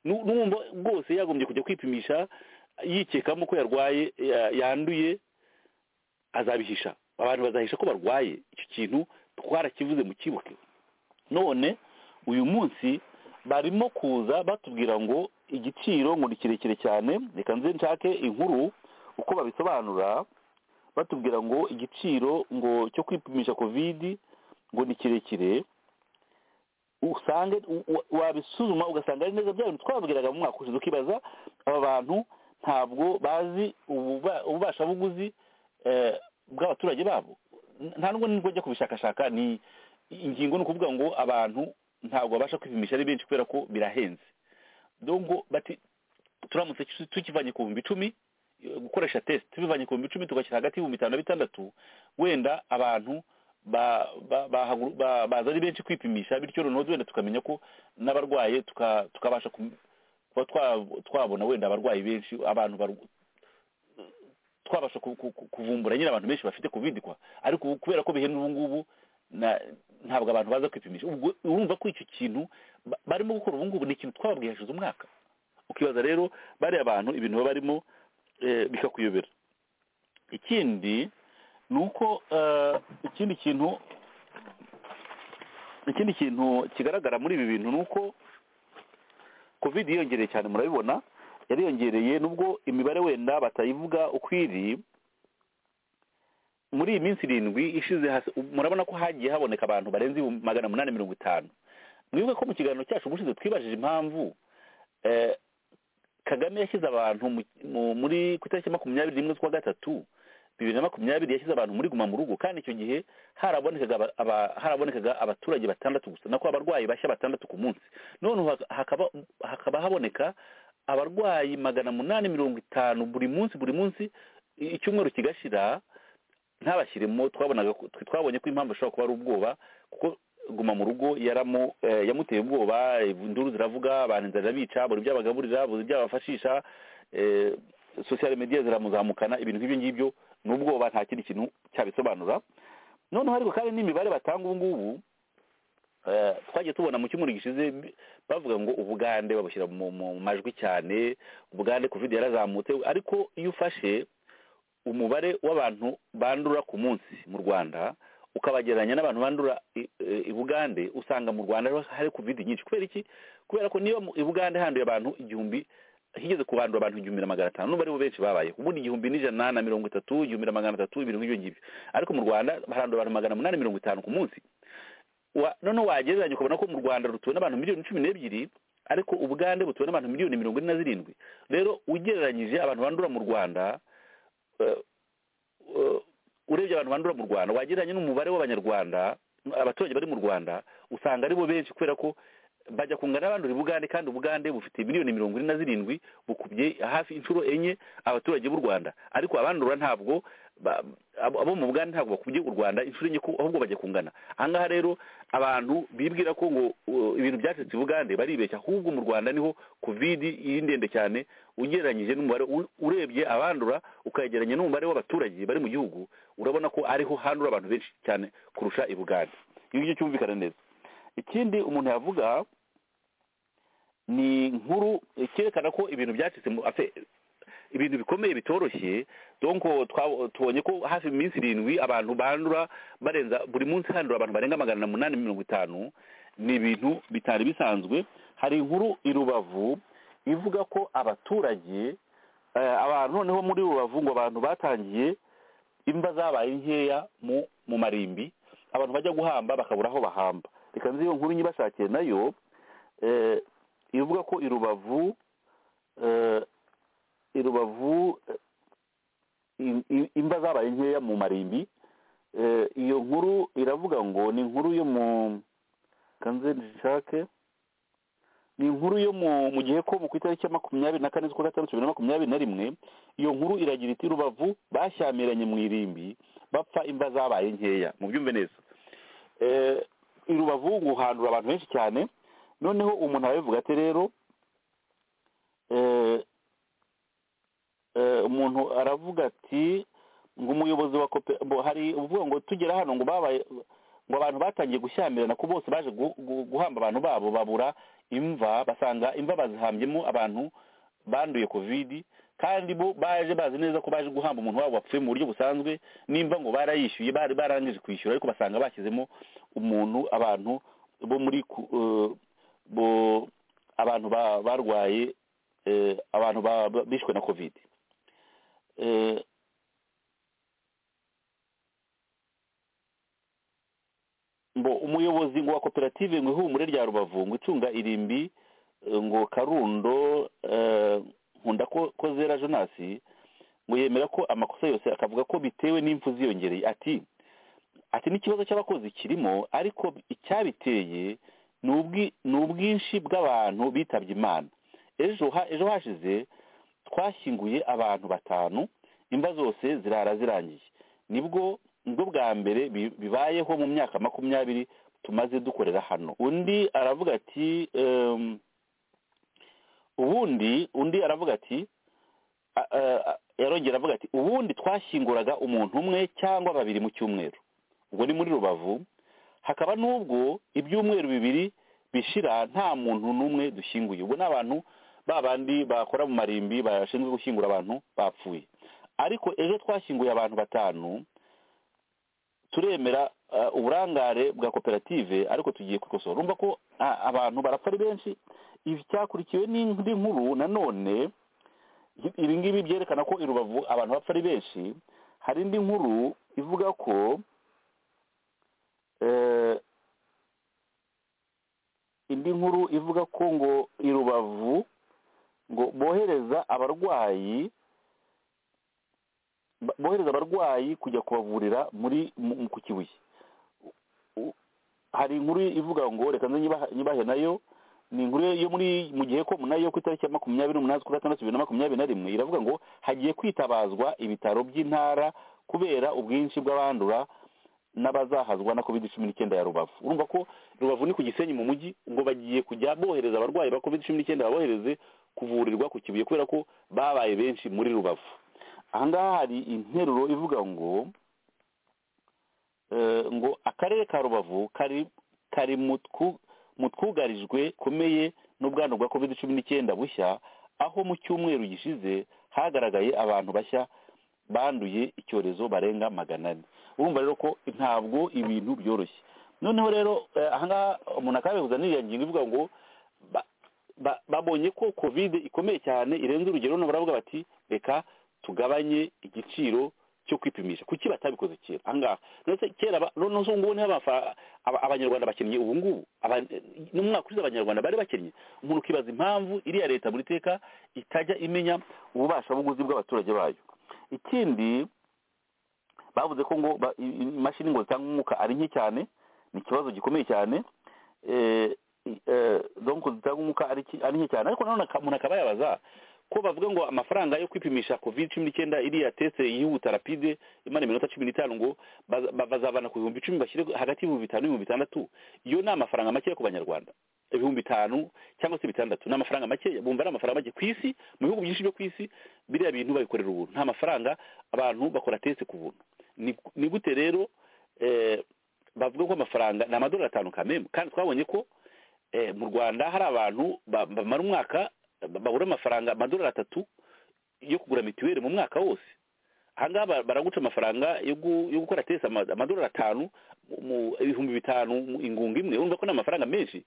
Nu- n'umva rwose yagombye kujya kwipimisha yikekamo ko yarwaye ya- yanduye azabihisha abantu bazahisha ko barwaye icyo kintu twarakivuze mu kibuke none uyu munsi barimo kuza batubwira ngo igiciro ngo ni kirekire cyane reka nze nshake inkuru uko babisobanura batubwira ngo igiciro ngo cyo kwipimisha kovidi ngo ni kirekire usange u- u- wabisuzuma ugasanga ari neza bya bintu twabwiraga mu mwaka ushize ukibaza aba bantu ntabwo bazi ububa- ububashabuguzi eh, bw'abaturage babo N- nta nubwo nibwo njya kubishakashaka ni ingingo ni ukuvuga ngo abantu ntabwo babasha kwipimisha ari benshi kubera ko birahenze dongo bati turamutse tu- tukivanye ku bihumbi icumi eh, gukoresha test tubivanye ku bihumbi icumi tugashyira hagati y'ibihumbi bitanu na bitandatu wenda abantu ba- ba- bahagu- ba- baza ari benshi kwipimisha bityo noneho wenda tukamenya ko n'abarwaye tuka- tukabasha kum- kuba twa- twabona wenda abarwayi benshi abantu barw- twabasha ku- ku- ku- kuvumbura nyine abantu benshi bafite covid kwa ariko ubu kubera ko bihenda ubu ngubu na- ntabwo abantu baza kwipimisha ubwo urumva ko icyo kintu ba- barimo gukora ubu ngubu ni ikintu twababwiye hashize umwaka ukibaza rero bariya abantu ibintu baba barimo eh, bikakuyobera ikindi ni uko eh, ikindi kintu ikindi kintu kigaragara muri ibi bintu ni uko covid yiyongereye cyane murabibona yariyongereye nubwo imibare wenda batayivuga uko iri muri iyi minsi irindwi ishize hasi- murabona ko hagiye haboneka abantu barenze ibihumbi magana umunani mirongo itanu mwibuke ko mu kiganiro cyacu ubushize twibajije impamvu eh, kagame yashyize abantu mu- mu- muri ku itariki ya makumyabiri n'imwe z'ukwa gatatu bibiri na makumyabiri yashyize abantu muri guma mu rugo kandi icyo gihe harabonekaga aba- aba- harabonekaga abaturage batandatu gusa nako abarwayi bashya batandatu ku munsi none ubu haka- hakaba hakaba haboneka abarwayi magana munani mirongo itanu buri munsi buri munsi i- icyumweru kigashira ntabashyiremo twabonaga ko- twe twabonye ko impamvu ishobora kuba ari ubwoba kuko guma mu rugo yaramu eh, yamuteye ubwoba eh, induru ziravuga abantu inzara irabica buri ibyo abagaburira buri ibyo abafashisha eh, social media ziramuzamukana ibintu nk'ibyo ngibyo ni ubwoba nta kindi kintu cyabisobanura noneho ariko kandi n'imibare batanga ubu ngubu eh, twagiye tubona mu cyumweru gishize bi- bavuga ngo ubugande babushyira mu mu- mu majwi cyane ubugande covid yarazamutse ariko iyo ufashe umubare w'abantu bandura ku munsi mu rwanda ukabagereranya n'abantu bandura i- i- i bugande usanga mu rwanda hari covid nyinshi kubera iki kubera ko niba mu- i bugande handuye abantu igihumbi higeze kubandura abantu igihumbi na magana atanu n'ubu aribo benshi babayeho ubundi igihumbi n'ijana na mirongo itatu igihumbi na magana atatu ibintu nk'ibyo ngibyo ariko mu rwanda harandura abantu magana umunani mirongo itanu ku munsi wa- noneho wagereranya ukabona ko mu rwanda rutuwe n'abantu miliyoni cumi n'ebyiri ariko ubugande butuwe n'abantu miliyoni mirongo ine na zirindwi rero ugereranyije abantu bandura mu rwanda eh, eh, urebye abantu bandura mu rwanda wagereranya n'umubare w'abanyarwanda abaturage bari mu rwanda usanga aribo benshi kubera ko bajya kungana n'abandura ubugande kandi ubugande bufite miliyoni mirongo ine na zirindwi bukubye hafi inshuro enye abaturage b'u rwanda ariko abandura ntabwo ba- abo abo mu bugande ntabwo bakubye u rwanda inshuro enye ko- ahubwo bajya kungana ahangaha rero abantu bibwira ko ngo uh, ibintu byacitse i bugande baribeshya ahubwo mu rwanda niho covid iri ndende cyane ugereranyije n'umubare u- urebye abandura ukagereranya n'umubare w'abaturage bari mu gihugu urabona ko ariho handura abantu benshi cyane kurusha i bugande iyo ngicyo cyumvikana neza ikindi umuntu yavuga ni inkuru cyerekana ko ibintu byacitse mu afe- ibintu bikomeye bitoroshye donc twa- tubonye ko hafi mu minsi irindwi abantu bandura barenza buri munsi handura abantu barenga magana umunani mirongo itanu ni ibintu bitari bisanzwe hari inkuru i rubavu ivuga ko abaturage eh, abantu noneho muri rubavu ngo abantu batangiye imva zabaye nkeya mu mu marimbi abantu bajya guhamba bakabura aho bahamba reka nzi iyo nkuru nyibashakiye nayo eh, ivuga ko i rubavu eh, i rubavu eh, i- i- imba zabaye nkeya mu marimbi Eh, iyo nkuru iravuga ngo ni inkuru yo mu kanze nshake ni inkuru yo mu mu gihe ko mu ku itariki ya makumyabiri na kane z'ukwa gatandatu bibiri na makumyabiri na rimwe iyo nkuru iragira iti rubavu bashyamiranye mu irimbi bapfa imva zabaye nkeya mubyumve neza Eh, i rubavu guhandura abantu benshi cyane noneho umuntu arabivuga ati rero eh, eh, umuntu aravuga ati ngo umuyobozi wa kope bo- hari uvuga ngo tugera hano ngo babaye ngo abantu batangiye gushyamirana ko bose baje gu- gu- guhamba abantu babo babura imva basanga imva bazihambyemo abantu banduye covid kandi bo baje bazi neza ko baje guhamba umuntu wabo wapfuye mu buryo busanzwe nimba ngo barayishyuye bari barangije kwishyura ariko basanga bashyizemo umuntu abantu bo muri ku- eh, bo abantu ba- barwaye eh, abantu ba- ba- bishwe na covid Eh, mbo umuyobozi ngo wa koperative ngo ihumure rya rubavu ngo icunga irimbi eh, ngo karundo eh, nkunda ko ko zera jonasi ngo yemera ko amakosa yose akavuga ko bitewe n'impfu ziyongereye ati ati n'ikibazo cy'abakozi kirimo ariko icyabiteye ni ubwi- ni ubwinshi bw'abantu bitabye imana ejo ha- ejo hashize twashyinguye abantu batanu imva zose zirara zirangiye nibwo nibwo bwa mbere bi- bibayeho mu myaka makumyabiri tumaze dukorera hano undi aravuga ati em, ubundi undi aravuga ati a- a- a- yarongera avuga ati ubundi twashyinguraga umuntu umwe cyangwa babiri mu cyumweru ubwo ni muri rubavu hakaba n'ubwo ibyumweru bibiri bishira nta muntu n'umwe dushyinguye ubwo ni abantu ba bandi bakora mu marimbi bashinzwe gushyingura abantu bapfuye ariko ejo twashyinguye abantu batanu turemera eh, uburangare bwa koperative ariko tugiye kubikosora urumva ko ah, abantu barapfa ari benshi ibi cyakurikiwe n'indi nkuru nanone ibi ngibi byerekana ko i rubavu abantu bapfa ari benshi hari indi nkuru ivuga ko eh, indi nkuru ivuga ko ngo i rubavu ngo bohereza abarwayi ba- bohereza abarwayi kujya kubavurira muri mu- mu- ku kibuye U- hari inkuru ivuga ngo reka nze nyibaha- nyibahe nayo ni inkuru yo muri mu gihe ko nayo ku itariki ya makumyabiri n'umunani z'ukwa gatandatu bibiri na makumyabiri na rimwe iravuga ngo hagiye kwitabazwa ibitaro by'intara kubera ubwinshi bw'abandura n'abazahazwa na covid cumi n'icyenda ya rubavu urumva ko rubavu ni ku gisenyi mu mujyi ngo bagiye kujya bohereza abarwayi ba covid cumi n'icyenda babohereze kuvurirwa ku kibuye kubera ko babaye benshi muri rubavu ahangaha hari interuro ivuga ngo eh, ngo akarere ka rubavu kari kari mu twu- mu twugarijwe komeye n'ubwandu bwa covid cumi n'icyenda bushya aho mu cyumweru gishize hagaragaye abantu bashya banduye icyorezo barenga magana ane urumva rero ko ntabwo ibintu byoroshye noneho rero eh, ahangaha umuntu akabihuza n'iriya ngingo ivuga ngo ba- ba- babonye ko covid ikomeye cyane irenze urugero none baravuga bati reka tugabanye igiciro cyo kwipimisha kuki batabikoze kera ahangaha ndetse kera ba- noneho ubu ngubu niho abafa- aba- abanyarwanda bakinnye ubu ngubu aba- n'umwaka ushize abanyarwanda bari bakinnye umuntu ukibaza impamvu iriya leta buri teka itajya imenya ububasha buguzi bw'abaturage bayo ikindi bavuze ko ngo ba- i- i- imashini ngo zitanga umwuka ari nke cyane ni ikibazo gikomeye cyane eh, i- eh, donc zitanga umwuka ari ki- ari nke cyane ariko nanone aka- umuntu akaba yabaza ko bavuga ngo amafaranga yo kwipimisha covid cumi n'icyenda iriya teste yihuta rapide imara iminota cumi n'itanu ngo baza- ba- bazavana ku bihumbi icumi bashyire hagati y'ibihumbi bitanu n'ibihumbi bitandatu iyo ni amafaranga makeya ku banyarwanda ibihumbi bitanu cyangwa se bitandatu ni amafaranga makeya bumva ari amafaranga make ku isi mu bihugu byinshi byo ku isi biriya bintu babikorera ubuntu nta mafaranga abantu bakora teste ku buntu ni ni gute rero eh, bavuga ko amafaranga ni amadolari atanu kamemu kandi twabonye ko eh, mu rwanda hari abantu ba- bamara umwaka ba- babura amafaranga amadolari atatu yo kugura mituweli mu mwaka wose ahangaha ba- baraguca amafaranga yo gu- yo gukora tesi ama- amadolari atanu mu- mu ibihumbi bitanu mu ingunga imwe urumva ko ni amafaranga menshi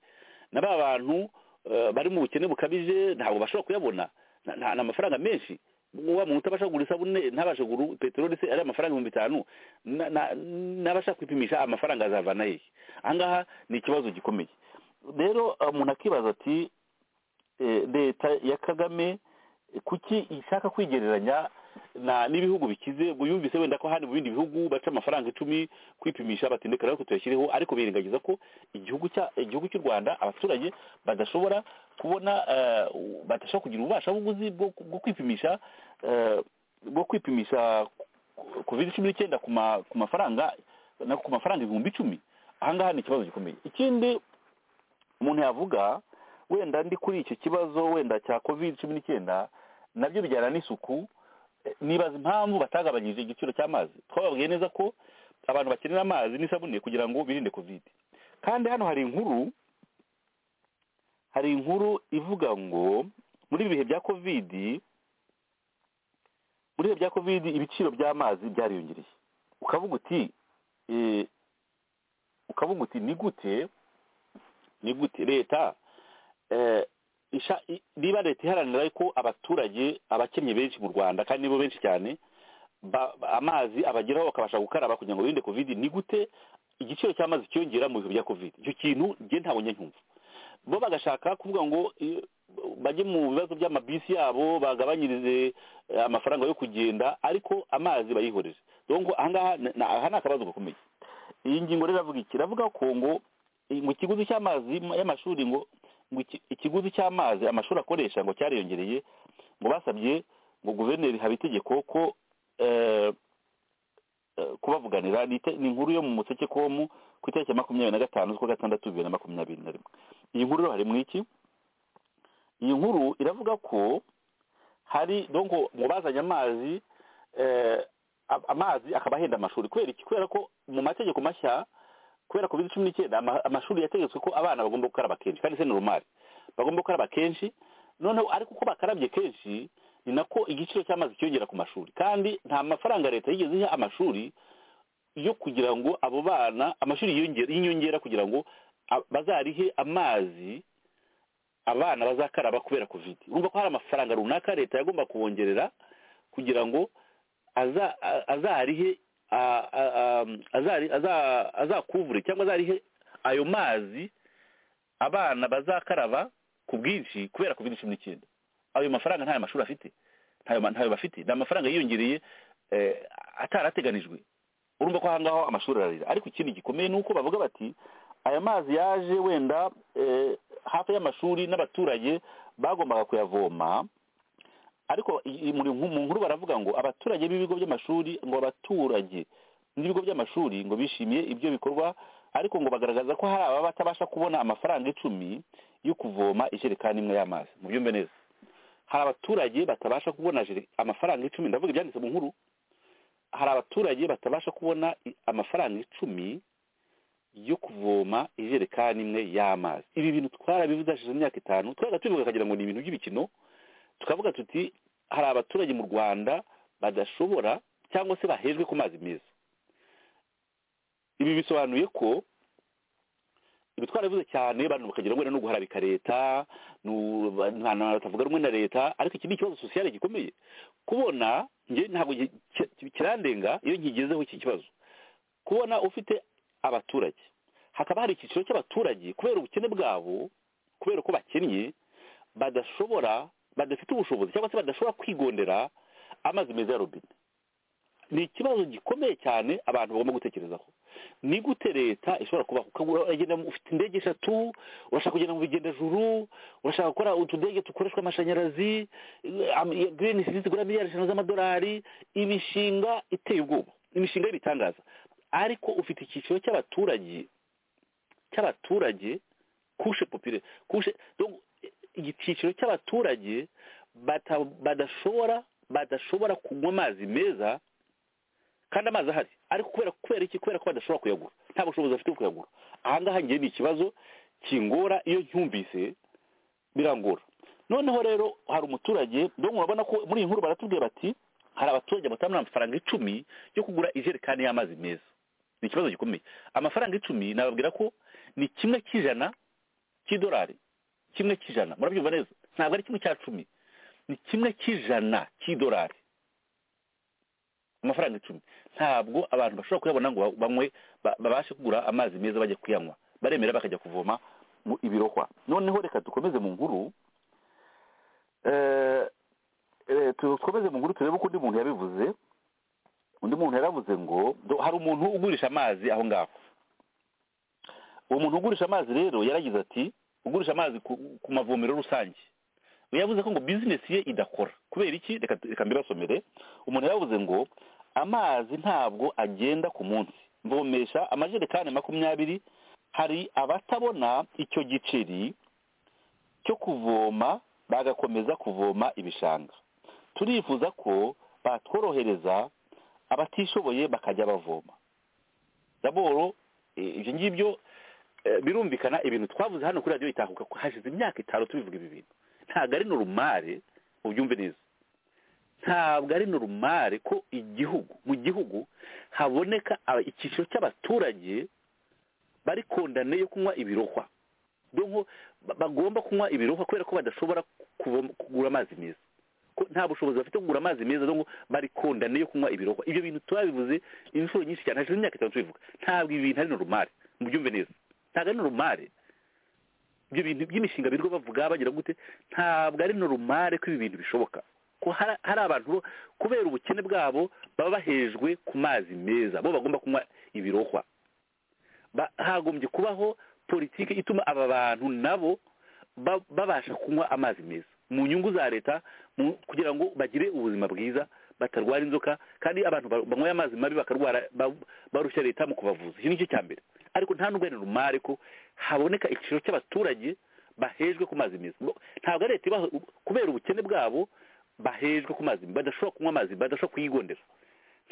na ba bantu eh, bari mu bukene bukabije ntabwo bashobora kuyabona Na- na- ni amafaranga menshi wa muntu utabasha kugura isabune ntabashe kugura peteroli se ari amafaranga ibihumbi bitanu na- na- n'abashaka kwipimisha amafaranga azavana hehe ahangaha ni ikibazo gikomeye rero eh, umuntu akibaza ati eh, leta ya kagame eh, kuki ishaka kwigereranya na n'ibihugu bikize ngo yumvise wenda ko hari mu bindi bihugu baca amafaranga icumi kwipimisha batindekera ariko tuyashyireho ariko birengagiza ko igihugu cya igihugu cy'u rwanda abaturage badashobora kubona eh, badashobora kugira ububasha buguzi bwo bwo kwipimisha eh, bwo kwipimisha covid cumi n'icyenda ku ma- ku mafaranga na ku mafaranga ibihumbi icumi ahangaha ni ikibazo gikomeye ikindi umuntu yavuga wenda ndi kuri icyo kibazo wenda cya covid cumi n'icyenda nabyo bijyana n'isuku Eh, nibaza impamvu batagabanyije igiciro cy'amazi twababwiye neza ko abantu bakenera amazi n'isabune kugira ngo birinde covid kandi hano hari inkuru hari inkuru ivuga ngo muri ibi bihe bya covid muri ibihe bya covid ibiciro by'amazi byariyongereye ukavuga uti eh, ukavuga uti ni gute ni gute leta eh, isha- i- niba leta iharanira ko abaturage abakennye benshi mu rwanda kandi nibo benshi cyane ba- ba- amazi abageraho bakabasha gukaraba kugira ngo birinde covid ni gute igiciro cy'amazi cyiyongera mu bihe bya covid icyo kintu njye ntabwo njya nkumva bo bagashaka kuvuga ngo eh, bajye mu bibazo by'amabisi yabo bagabanyirize eh, amafaranga yo kugenda ariko amazi bayihoreze donc ahangaha ni- ni- aha ni akabazo gakomeye iyi ngingo rero iravuga iki iravuga ko ngo ngo ikiguzi cy'amazi y'amashuri ngo ngo iki- ikiguzi cy'amazi amashuri akoresha ngo cyariyongereye ngo basabye ngo guverineri habitegeko ko eh, eh, kubavuganira ni ite- ni inkuru yo mu museke komu ku itariki ya makumyabiri na gatanu z'ukwa gatandatu bibiri na makumyabiri na rimwe iyi nkuru rero harimo iki iyi nkuru iravuga ko hari donc ngo bazanye amazi eh, a- amazi akaba ahenda amashuri kubera iki kubera ko mu mategeko mashya kubera covid cumi n'icyenda ama- amashuri yategetswe ko abana bagomba gukaraba kenshi kandi se ni rumari bagomba gukaraba kenshi noneho ariko uko bakarabye kenshi ni nako igiciro cy'amazi cyiyongera ku mashuri kandi nta mafaranga leta yigeze iha amashuri yo kugira ngo abo bana amashuri yiyongera- y'inyongera kugira ngo a- bazarihe amazi abana bazakaraba kubera covid urumva ko hari amafaranga runaka leta yagomba kubongerera kugira ngo aza- a- azarihe a- a- a- azari- aza- azakuvure cyangwa azarihe ayo mazi abana bazakaraba ku bwinshi kubera covid cumi n'icyenda ayo mafaranga ntayo mashuri afite ntayo ma- ntayo bafite ni amafaranga yiyongereye eh, atarateganijwe urumva ko ahangaho amashuri ararira ariko ikindi gikomeye ni uko bavuga bati aya mazi yaje wenda eh, hafi y'amashuri n'abaturage bagombaga kuyavoma ariko i- i- muri- mu nkuru baravuga ngo abaturage b'ibigo by'amashuri ngo abaturage n'ibigo by'amashuri ngo bishimiye ibyo bikorwa ariko ngo bagaragaza ko hari ababa batabasha kubona amafaranga icumi yo kuvoma ijerekani imwe y'amazi mu byumve neza hari abaturage batabasha kubona jere- amafaranga icumi ndavuga ibyanditse mu nkuru hari abaturage batabasha kubona i- amafaranga icumi yo kuvoma ijerekani imwe y'amazi ibi bintu twarabivuze hashize imyaka itanu twajya tubivuga kagira ngo ni ibintu by'ibikino tukavuga tuti hari abaturage mu rwanda badashobora cyangwa se bahejwe ku mazi meza ibi bisobanuye ko ibi twarabivuze cyane abantu bakagira ngo wenda ni uguharabika leta ni u- ba- ni abantu batavuga rumwe na leta ariko iki ni ikibazo sosiyale gikomeye kubona njye ntabwo gi- ki- kirandenga iyo nkigezeho iki kibazo kubona ufite abaturage hakaba hari icyiciro cy'abaturage kubera ubukene bwabo kubera ko bakennye badashobora badafite ubushobozi cyangwa se badashobora kwigondera amazi meza ya robine ni ikibazo gikomeye cyane abantu bagomba gutekerezaho ni gute leta ishobora kubaho ukagura uragenda mu- ufite indege eshatu urashaka kugenda mu bigendajuru urashaka gukora utudege dukoreshwa amashanyarazi girini siti zigura miliyari ijana z'amadolari imishinga iteye ubwoba imishinga y'ibitangaza ariko ufite icyiciro cy'abaturage cy'abaturage kushe popire kushe donc, icyiciro cy'abaturage bata- badashobora badashobora kunywa amazi meza kandi amazi ahari ariko kubera kubera iki kubera ko badashobora kuyagura nta bushobozi bafite bwo kuyagura ahangaha ngiye ni ikibazo kingora iyo ncyumvise birangora noneho rero hari umuturage dore murabona ko muri iyi nkuru baratubwiye bati hari abaturage batabona amafaranga icumi yo kugura ijerekani y'amazi meza ni ikibazo gikomeye amafaranga icumi nababwira ko ni kimwe cy'ijana cy'idolari kimwe cy'ijana murabyumva neza ntabwo ari kimwe cya cumi ni kimwe cy'ijana cy'idolari amafaranga icumi ntabwo abantu bashobora kuyabona ngo banywe ba- babashe kugura amazi meza bajya kuyanywa baremera bakajya kuvoma mu ibirohwa noneho reka dukomeze mu nkuru Eh, eh, tu- dukomeze mu nkuru turebe uko undi muntu yabivuze undi muntu yaravuze ngo do- hari umuntu ugurisha amazi aho ngaho uwo muntu ugurisha amazi rero yaragize ati ugurisha amazi ku, ku mavomero rusange we yavuze ko ngo bizinesi ye idakora kubera iki reka reka mbibasomere umuntu yaravuze ngo amazi ntabwo agenda ku munsi mvomesha amajerekani makumyabiri hari abatabona icyo giceri cyo kuvoma bagakomeza kuvoma ibishanga turifuza ko batworohereza abatishoboye bakajya bavoma daboro eh, ibyo ngibyo eh, birumvikana ibintu twavuze hano kuri radiyo itahuka ko hashize imyaka itanu tubivuga ibi bintu ntabwo ari norumare ubyumve neza ntabwo ari norumare ko igihugu mu gihugu haboneka aba- icyiciro cy'abaturage bari kondane yo kunywa ibirohwa donko ba- bagomba kunywa ibirohwa kubera ko badashobora kuvoma- kugura amazi meza ko nta bushobozi bafite bwo kugura amazi meza donko bari kondane yo kunywa ibirohwa ibyo bintu turabivuze inshuro nyinshi cyane hashize imyaka itanu tubivuga ntabwo ibi bintu ari norumare mubyumve neza ntabwo ari norumare ibyo bintu by'imishinga birirwa bavuga bagira gute ntabwo ari norumare ko ibi bintu bishoboka ko hari hari abantu bo kubera ubukene bwabo baba bahejwe ku mazi meza bo bagomba kunywa ibirohwa Ba- hagombye kubaho politiki ituma aba bantu nabo ba- babasha kunywa amazi meza mu nyungu za leta mu- kugira ngo bagire ubuzima bwiza batarwara inzoka kandi abantu ba- banyweye amazi mabi bakarwara ba- barushya leta mu kubavuza iki nicyo cya mbere ariko nta nubwo ari rumare ko haboneka igiciro cy'abaturage bahejwe ku mazi meza Bo- ntabwo ari leta ibaha kubera ubukene bwabo bahejwe ku mazi badashobora kunywa amazi badashobora kuyigondera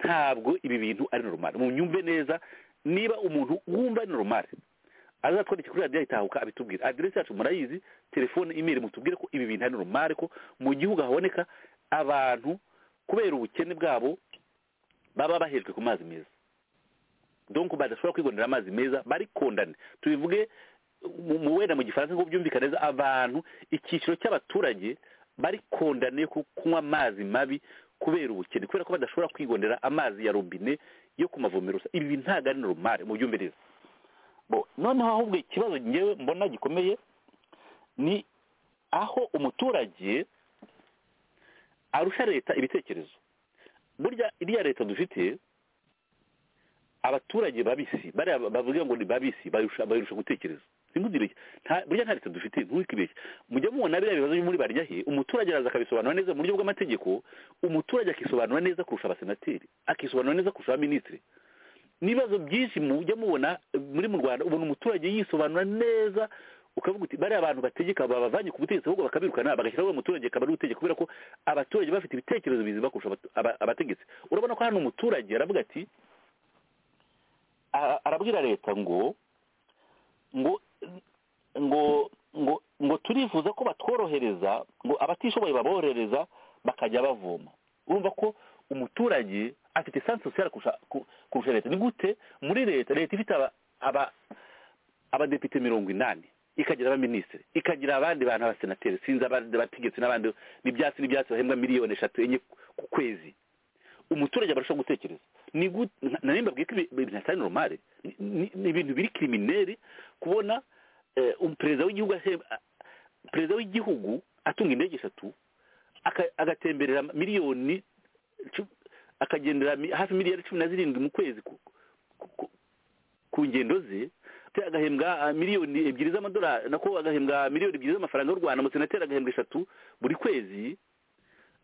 ntabwo ibi bintu ari normal mu nyumve neza niba umuntu wumva ari normal azatwandike kuri radiyo itahuka abitubwira aderesi yacu murayizi telefone imeri mutubwire ko ibi bintu ari normal ko mu gihugu haboneka abantu kubera ubukene bwabo baba bahejwe ku mazi meza donc badashobora kwigondera amazi meza barikundane tubivuge mu- mu wenda mu gifaransa ngo byumvikane neza abantu icyiciro cy'abaturage barikundane ku kunywa amazi mabi kubera ubukene kubera ko badashobora kwigondera amazi ya robine yo ku mavomero rusa ibi ntabwo ari normal mu byumvirize bo noneho ahubwo ikibazo ngewe mbona gikomeye ni aho umuturage arusha leta ibitekerezo burya iriya leta dufite abaturage babisi bariya bavuga ngo ni babisi bayirusha bayirusha gutekereza sinkuzibeshya nta burya nta leta dufite ntukibeshye mujya mubona biriya bibazo byo muri barya he umuturage araza akabisobanura neza mu buryo bw'amategeko umuturage akisobanura neza kurusha abasenateri akisobanura neza kurusha abaminisitiri n'ibibazo byinshi mujya mubona muri mu rwanda ubona umuturage yisobanura neza ukavuga uti bariya abantu bategeka babavanye ku butegetsi ahubwo bakabirukana bagashyiraho uwo muturage akaba ari utegeka kubera ko abaturage bafite ibitekerezo bizima kurusha abatu- aba- abategetsi urabona ko hano umuturage aravuga ati ara- arabwira leta ngo ngo ngo ngo ngo turifuza ko batworohereza ngo abatishoboye baborohereza bakajya bavoma urumva ko umuturage afite sansi sosiyal kurusha ku- kurusha leta ni gute muri leta leta ifite aba aba- abadepite mirongo inani ikagira abaminisitiri ikagira abandi bantu abasenateri sinzi abandi bategetsi n'abandi n'ibyatsi n'ibyatsi bahembwa miliyoni eshatu enye ku kwezi umuturage abarusha gutekereza ni gute na nimba bwiko ibintu atari normale Ni- ni- ni ibintu biri kirimineri kubona eh, um- perezida w'igihugu ahe- a- perezida w'igihugu atunga indege eshatu aka- agatemberera miliyoni cu- akagendera mi- hafi miliyari cumi na zirindwi mu kwezi ku- ku- ku- ku ngendo ze te agahembwa ah, miliyoni ebyiri z'amadolari nako agahembwa miliyoni ebyiri z'amafaranga y'u rwanda umusenateri agahembwa eshatu buri kwezi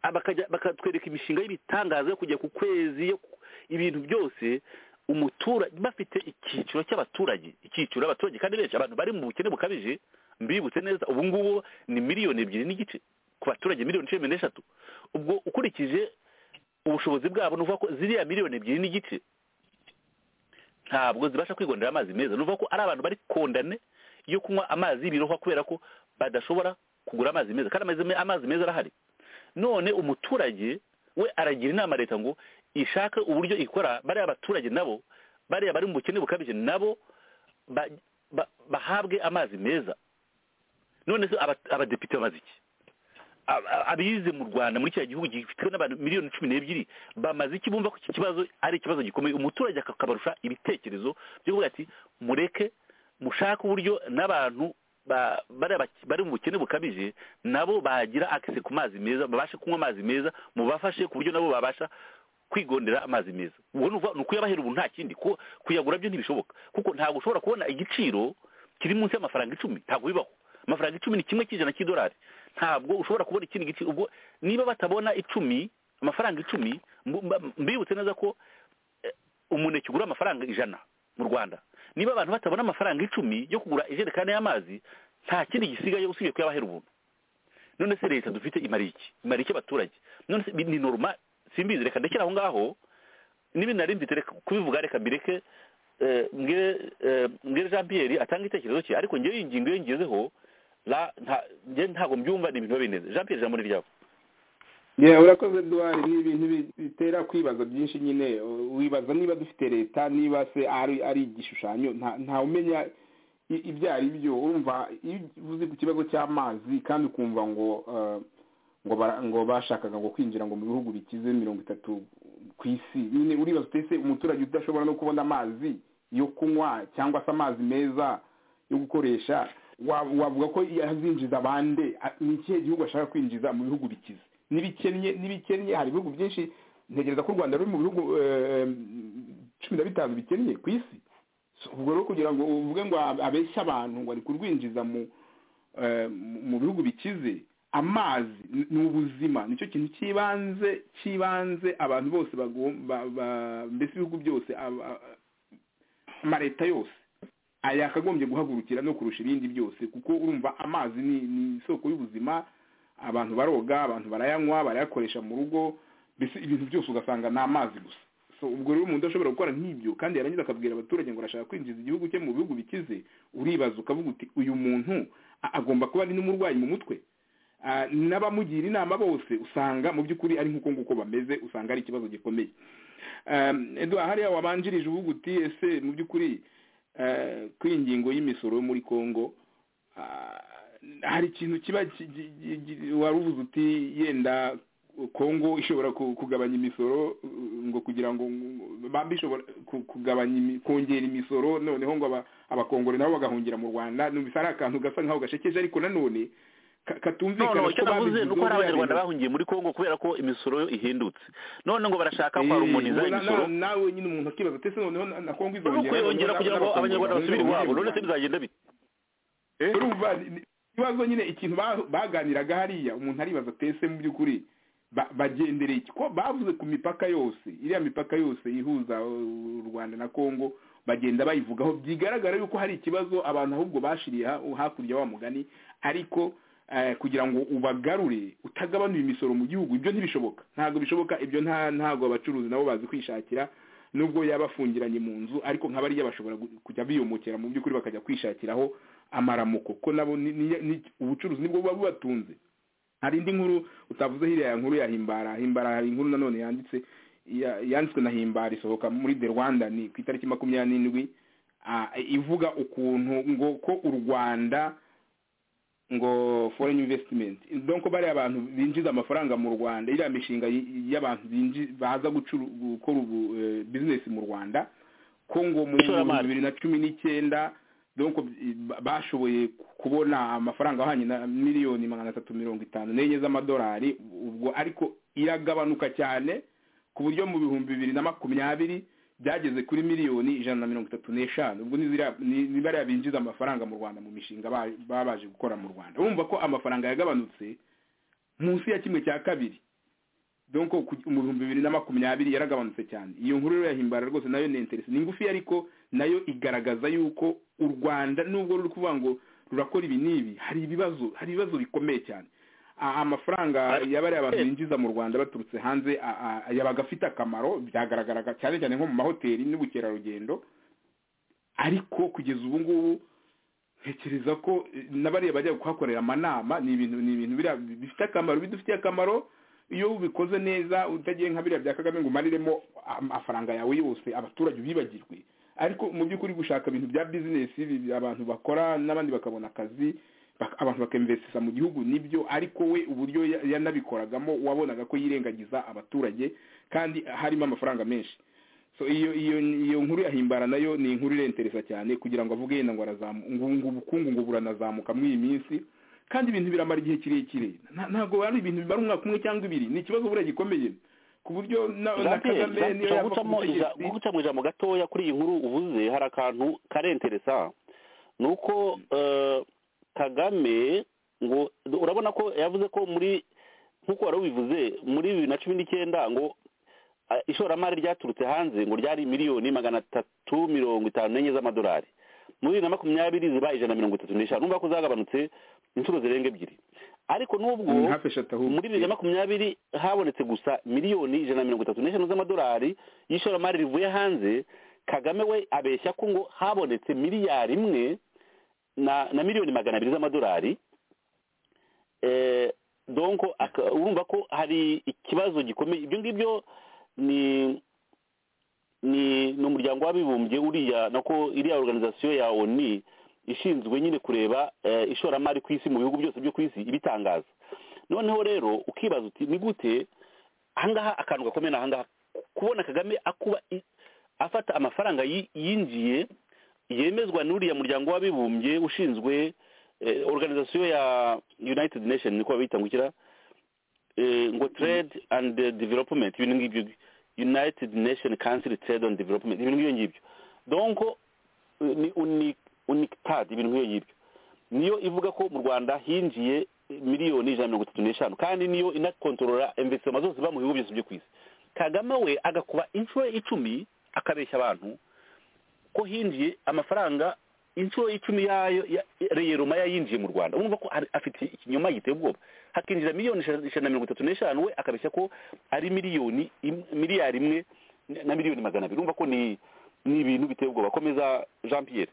Ah, bakajya- bakatwereka imishinga y'ibitangaza yo kujya ku kwezi yo ku- ibintu byose umuturage bafite icyiciro cy'abaturage icyiciro abaturage kandi benshi abantu bari mu bukene bukabije mbibutse neza ubu ngubu ni miliyoni ebyiri n'igice ku baturage miliyoni cumi n'eshatu ubwo ukurikije ubushobozi bwabo ni ukuvuga ko ziriya miliyoni ebyiri n'igice ntabwo zibasha kwigondera amazi meza ni ukuvuga ko ari abantu bari kondane yo kunywa amazi y'ibirohwa kubera ko badashobora kugura amazi meza kandi amazi me- amazi meza arahari none umuturage we aragira inama leta ngo ishake uburyo ikora bariya abaturage nabo bariya bari mu bukene bukabije nabo ba- ba- bahabwe amazi meza none se aba- abadepite bamaze iki Ab- ab- abize mu rwanda muri kiriya gihugu gifitwe n'abantu miliyoni cumi n'ebyiri bamaze iki bumva ko iki kibazo ari ikibazo gikomeye umuturage akabarusha ibitekerezo byo kuvuga ati mureke mushake uburyo n'abantu ba- bariya bak- bari mu bukene bukabije nabo bagira akise ku mazi meza babashe kunywa amazi meza mubafashe ku buryo nabo babasha kwigondera amazi meza ubwo ni ukuvuga- ni ukuyabahera ubu nta kindi ku- kuyagura byo ntibishoboka kuko ntabwo ushobora kubona igiciro kiri munsi y'amafaranga icumi ntabwo bibaho amafaranga icumi ni kimwe cy'ijana cy'idolari ntabwo ushobora kubona ikindi giciro ubwo niba batabona icumi amafaranga icumi mbu- mba- mbibutse neza ko eh, umuneke ugura amafaranga ijana mu rwanda niba abantu batabona amafaranga icumi yo kugura ijerekani y'amazi nta kindi gisigaye usibye kuyabahera ubuntu none se leta dufite imariye iki imariye iki abaturage none se ni normal simbizi reka ndekere aho ngaho niba nari mfite reka kubivuga reka mbireke eh, mbwire eh, mbwire jean pierre atanga igitekerezo cye ariko ngewe iyi ngingo iyo ngezeho la- nta- ngewe ntabwo mbyumva ni ibintu biba bineze jean pierre ijambo ni ryawe yewe urakoze duwari ni ibintu bi- bitera kwibaza byinshi nyine u- wibaza niba dufite leta niba se ari ari igishushanyo nta- ntawe umenya i- ibyo ari byo urumva iyo uvuze ku kibazo cy'amazi kandi ukumva ngo eh, ngo bara- ngo bashakaga ngo kwinjira ngo mu bihugu bikize mirongo itatu ku isi nyine uribaza utese umuturage udashobora no kubona amazi yo kunywa cyangwa se amazi meza yo gukoresha wa- wavuga ko yazinjiza bande A- ni ikihe gihugu ashaka kwinjiza mu bihugu bikize n'ibikennye n'ibikennye hari ibihugu byinshi ntegereza ko u rwanda ruri mu bihugu eh, cumi na bitanu bikennye ku isi So, ubwo rero kugira ngo uvuge ngo ab- abeshye abantu ngo ari kurwinjiza mu eh, mu- mu bihugu bikize amazi n- ni ubuzima nicyo kintu cy'ibanze cy'ibanze abantu bose bagom- ba- ba- mbese ibihugu byose ab- a- amaleta yose aya yakagombye guhagurukira no kurusha ibindi byose kuko urumva amazi ni ni isoko y'ubuzima abantu baroga abantu barayanywa barayakoresha mu rugo mbese ibintu byose ugasanga ni amazi gusa so ubwo rero umuntu ashobora gukora nk'ibyo kandi yarangiza akabwira abaturage ngo arashaka kwinjiza igihugu cye mu bihugu bikize uribaza ukavuga uti uyu muntu a- agomba kuba ari n'umurwayi mu mutwe Ah, n'abamugira inama bose usanga mu by'ukuri ari nk'uko nguko bameze usanga ari ikibazo gikomeye Um, Edouard hariya wabanjirije uvuga uti ese mu by'ukuri eh, kw'ingingo y'imisoro yo muri congo ah, hari ikintu kiba ki- gi- gi- gi- wari uvuze uti yenda congo ishobora ku- kugabanya imisoro uh, ngo kugira ngo bambi ishobora ku- kugabanya imi- kongera imisoro noneho ngo aba- abakongore nabo bagahungira mu rwanda numvise ari akantu gasa nkaho gashekeje ariko nanone ka- no katumvikana no kuko icyo navuze babivuze ni uko hari biriya abanyarwanda bintu. bahungiye muri congo kubera ko imisoro yo ihindutse none ngo barashaka Eh, kwarumoniza ubwo na- imisoro na- nawe nyine umuntu akibaza ati ese noneho na- na kongo no izongera kuyongera noneho kugira ngo n'abakongomani abanyarwanda basubire bazongere iwabo none se mu Rwanda. bizagenda bite urumva ni- ikibazo nyine ikintu ba- baganiraga hariya umuntu aribaza ati ese mu by'ukuri ba- bagendereye iki ko bavuze ku mipaka yose iriya mipaka yose ihuza uh, u rwanda na kongo bagenda bayivugaho byigaragara yuko hari ikibazo abantu ahubwo bashiriye ha- hakurya wa mugani ariko eh, kugira ngo ubagarure utagabanuye imisoro mu gihugu ibyo ntibishoboka ntabwo bishoboka ibyo nta ntabwo abacuruzi nabo bazi kwishakira nubwo yaba afungiranye mu nzu ariko nka bariya bashobora gu- kujya biyomokera mu by'ukuri bakajya kwishakiraho amaramuko ko nabo ni- ni- ni- ubucuruzi nibwo buba bubatunze hari indi nkuru utavuze hiriya ya nkuru ya himbara himbara hari inkuru nanone yanditse ya- yanditswe na himbara isohoka muri the rwanda ni ku itariki makumyabiri n'indwi ah, ivuga ukuntu ngo ko u rwanda ngo foreign investment donc bariya abantu binjiza amafaranga mu rwanda iriya mishinga y- y'abantu binji- baza gucuru- gukora ubu eh, business mu rwanda ko ngo mu Ishoramari. bihumbi bibiri na cumi n'icyenda donc i- ba- bashoboye kubona amafaranga ahwanye na miliyoni magana atatu mirongo itanu n'enye z'amadolari ubwo ariko iragabanuka cyane ku buryo mu bihumbi bibiri na makumyabiri byageze kuri miliyoni ijana na mirongo itatu n'eshanu ubwo ni ziriya- ni- ni bariya binjiza amafaranga mu rwanda mu mishinga ba- baba baje gukora mu rwanda urumva ko amafaranga yagabanutse munsi ya kimwe cya kabiri donc ku- mu bihumbi bibiri na makumyabiri yaragabanutse cyane iyo nkuru rero yahimbara rwose nayo ni interesi ni ngufi ariko nayo igaragaza yuko u rwanda nubwo ruri kuvuga ngo rurakora ibi n'ibi hari ibibazo hari ibibazo bikomeye cyane A- amafaranga Ari- yabariya abantu binjiza mu rwanda baturutse hanze a- a- yabaga afite akamaro byagaragaraga cyane cyane nko mu mahoteli n'ubukerarugendo ariko kugeza ubu ngubu ntekereza ko eh, n'abariya bajya kuhakorera amanama ni ibintu ni ibintu biriya bifite akamaro bidufitiye akamaro iyo ubikoze neza utagiye nka biriya bya kagame ngo umariremo amafaranga yawe yose abaturage bibagirwe ariko mu by'ukuri gushaka ibintu bya bizinesi ibi bya abantu bakora n'abandi bakabona akazi bak- abantu bakemvesisa mu gihugu nibyo ariko we uburyo ya- yanabikoragamo wabonaga ko yirengagiza abaturage kandi harimo amafaranga menshi so iyo iyo iyo nkuru yahimbara nayo ni inkuru irenteresa cyane kugira ngo avuge yenda ngo arazamu ngo ngo ubukungu ngo buranazamuka muri iyi minsi kandi ibintu biramara igihe kirekire Nta- ntabwo ari ibintu bimara umwaka umwe cyangwa ibiri ni ikibazo buriya gikomeye ku buryo na, na Jean-Pierre, kagame niyo nshaka yava ku gucamo ija- butegetsi gucamo ijambo gatoya kuri iyi nkuru uvuze hari akantu karenteresa ni uko eh, kagame ngo urabona ko yavuze ko muri nk'uko wari ubivuze muri bibiri na cumi n'icyenda ngo eh, ishoramari ryaturutse hanze ngo ryari miliyoni magana atatu mirongo itanu n'enye z'amadolari muri bibiri na makumyabiri ziba ijana na mirongo itatu n'eshanu n'ubwo ko zagabanutse inshuro zirenga ebyiri ariko nubwo ni hafi eshatu ahubwo muri bibiri na makumyabiri habonetse gusa miliyoni ijana na mirongo itatu n'eshanu z'amadolari y'ishoramari rivuye hanze kagame we abeshya ko ngo habonetse miliyari imwe na na miliyoni magana abiri z'amadolari eh, donc aka- urumva ko hari ikibazo gikomeye ibyo ngibyo ni ni ni umuryango w'abibumbye uriya nako iriya organization ya oni ishinzwe nyine kureba eh, ishoramari ku isi mu bihugu byose byo ku isi ibitangaza noneho rero ukibaza uti ni gute ahangaha akantu gakomeye ni ahangaha kubona kagame akuba i- afata amafaranga yi- yinjiye yemezwa n'uriya muryango w'abibumbye ushinzwe eh, organization ya united nation niko babita ngukira eh, ngo trade and development ibintu ngibyo united nation council trade and development ibintu nk'ibyo ngibyo donc eh, ni uni- unictad ibintu nk'ibyo ngibyo niyo ivuga ko mu rwanda hinjiye miliyoni ijana na mirongo itatu n'eshanu kandi niyo inakontorora investima zose ziba mu bihugu byose byo ku isi kagame we agakuba inshuro icumi akabeshya abantu ko hinjiye amafaranga inshuro icumi yayo ya- reyeroma yayinjiye mu rwanda urumva ko ari- afite ikinyoma giteye ubwoba hakinjira miliyoni ijana ijana na mirongo itatu n'eshanu we akabeshya ko ari miliyoni im- miliyari imwe na miliyoni magana abiri urumva ko ni ni ibintu biteye ubwoba komeza jean pierre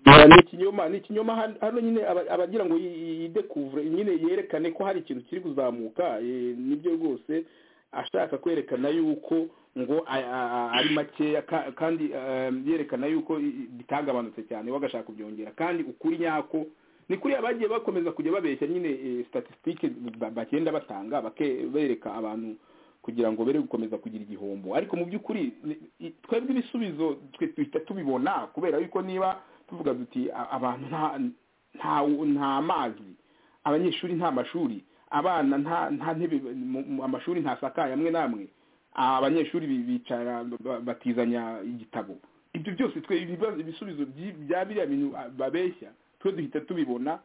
Eh, ni ikinyoma ni ikinyoma hano hano nyine aba- abagira ngo yidekuvure nyine yerekane ko hari ikintu kiri kuzamuka eh, nibyo rwose ashaka kwerekana yuko ngo a- a- a- ari makeya ka- kandi eh, yerekana yuko i- i- bitagabanutse cyane we agashaka kubyongera kandi ukuri nyako ni kuri abagiye bakomeza kujya babeshya nyine eh, statisitike ba- bagenda batanga bake- bereka abantu kugira ngo bere gukomeza kugira igihombo ariko mu by'ukuri ni- i- twebwe ibisubizo twe duhita tubibona kubera yuko niba tuvuga duti "A- abantu nta nta nta mazi abanyeshuri nta mashuri abana nta nta ntebe mu- mu- amashuri ntasakaye amwe n'amwe abanyeshuri bi- bicara ba- batizanya igitabo ibyo byose twe ibibazo ibisubizo byi- bya biriya bintu ah, babeshya twe duhita tubibona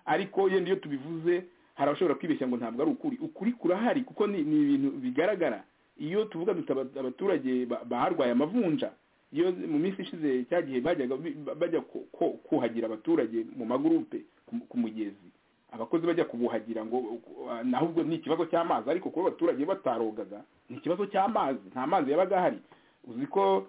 ariko yenda iyo tubivuze hari abashobora kwibeshya ngo ntabwo ari ukuri ukuri kurahari kuko ni ni ibintu bigaragara iyo tuvuga duta abaturage ba- baharwaye amavunja iyo mu minsi ishize cya gihe bajyaga bi- bajya ku- ku- kuhagira abaturage mu magurupe ku- ku mugezi abakozi bajya kubuhagira ngo uh, naho ubwo ni ikibazo cy'amazi ariko kuba abaturage batarogaga ni ikibazo cy'amazi nta mazi yabaga ahari uzi ko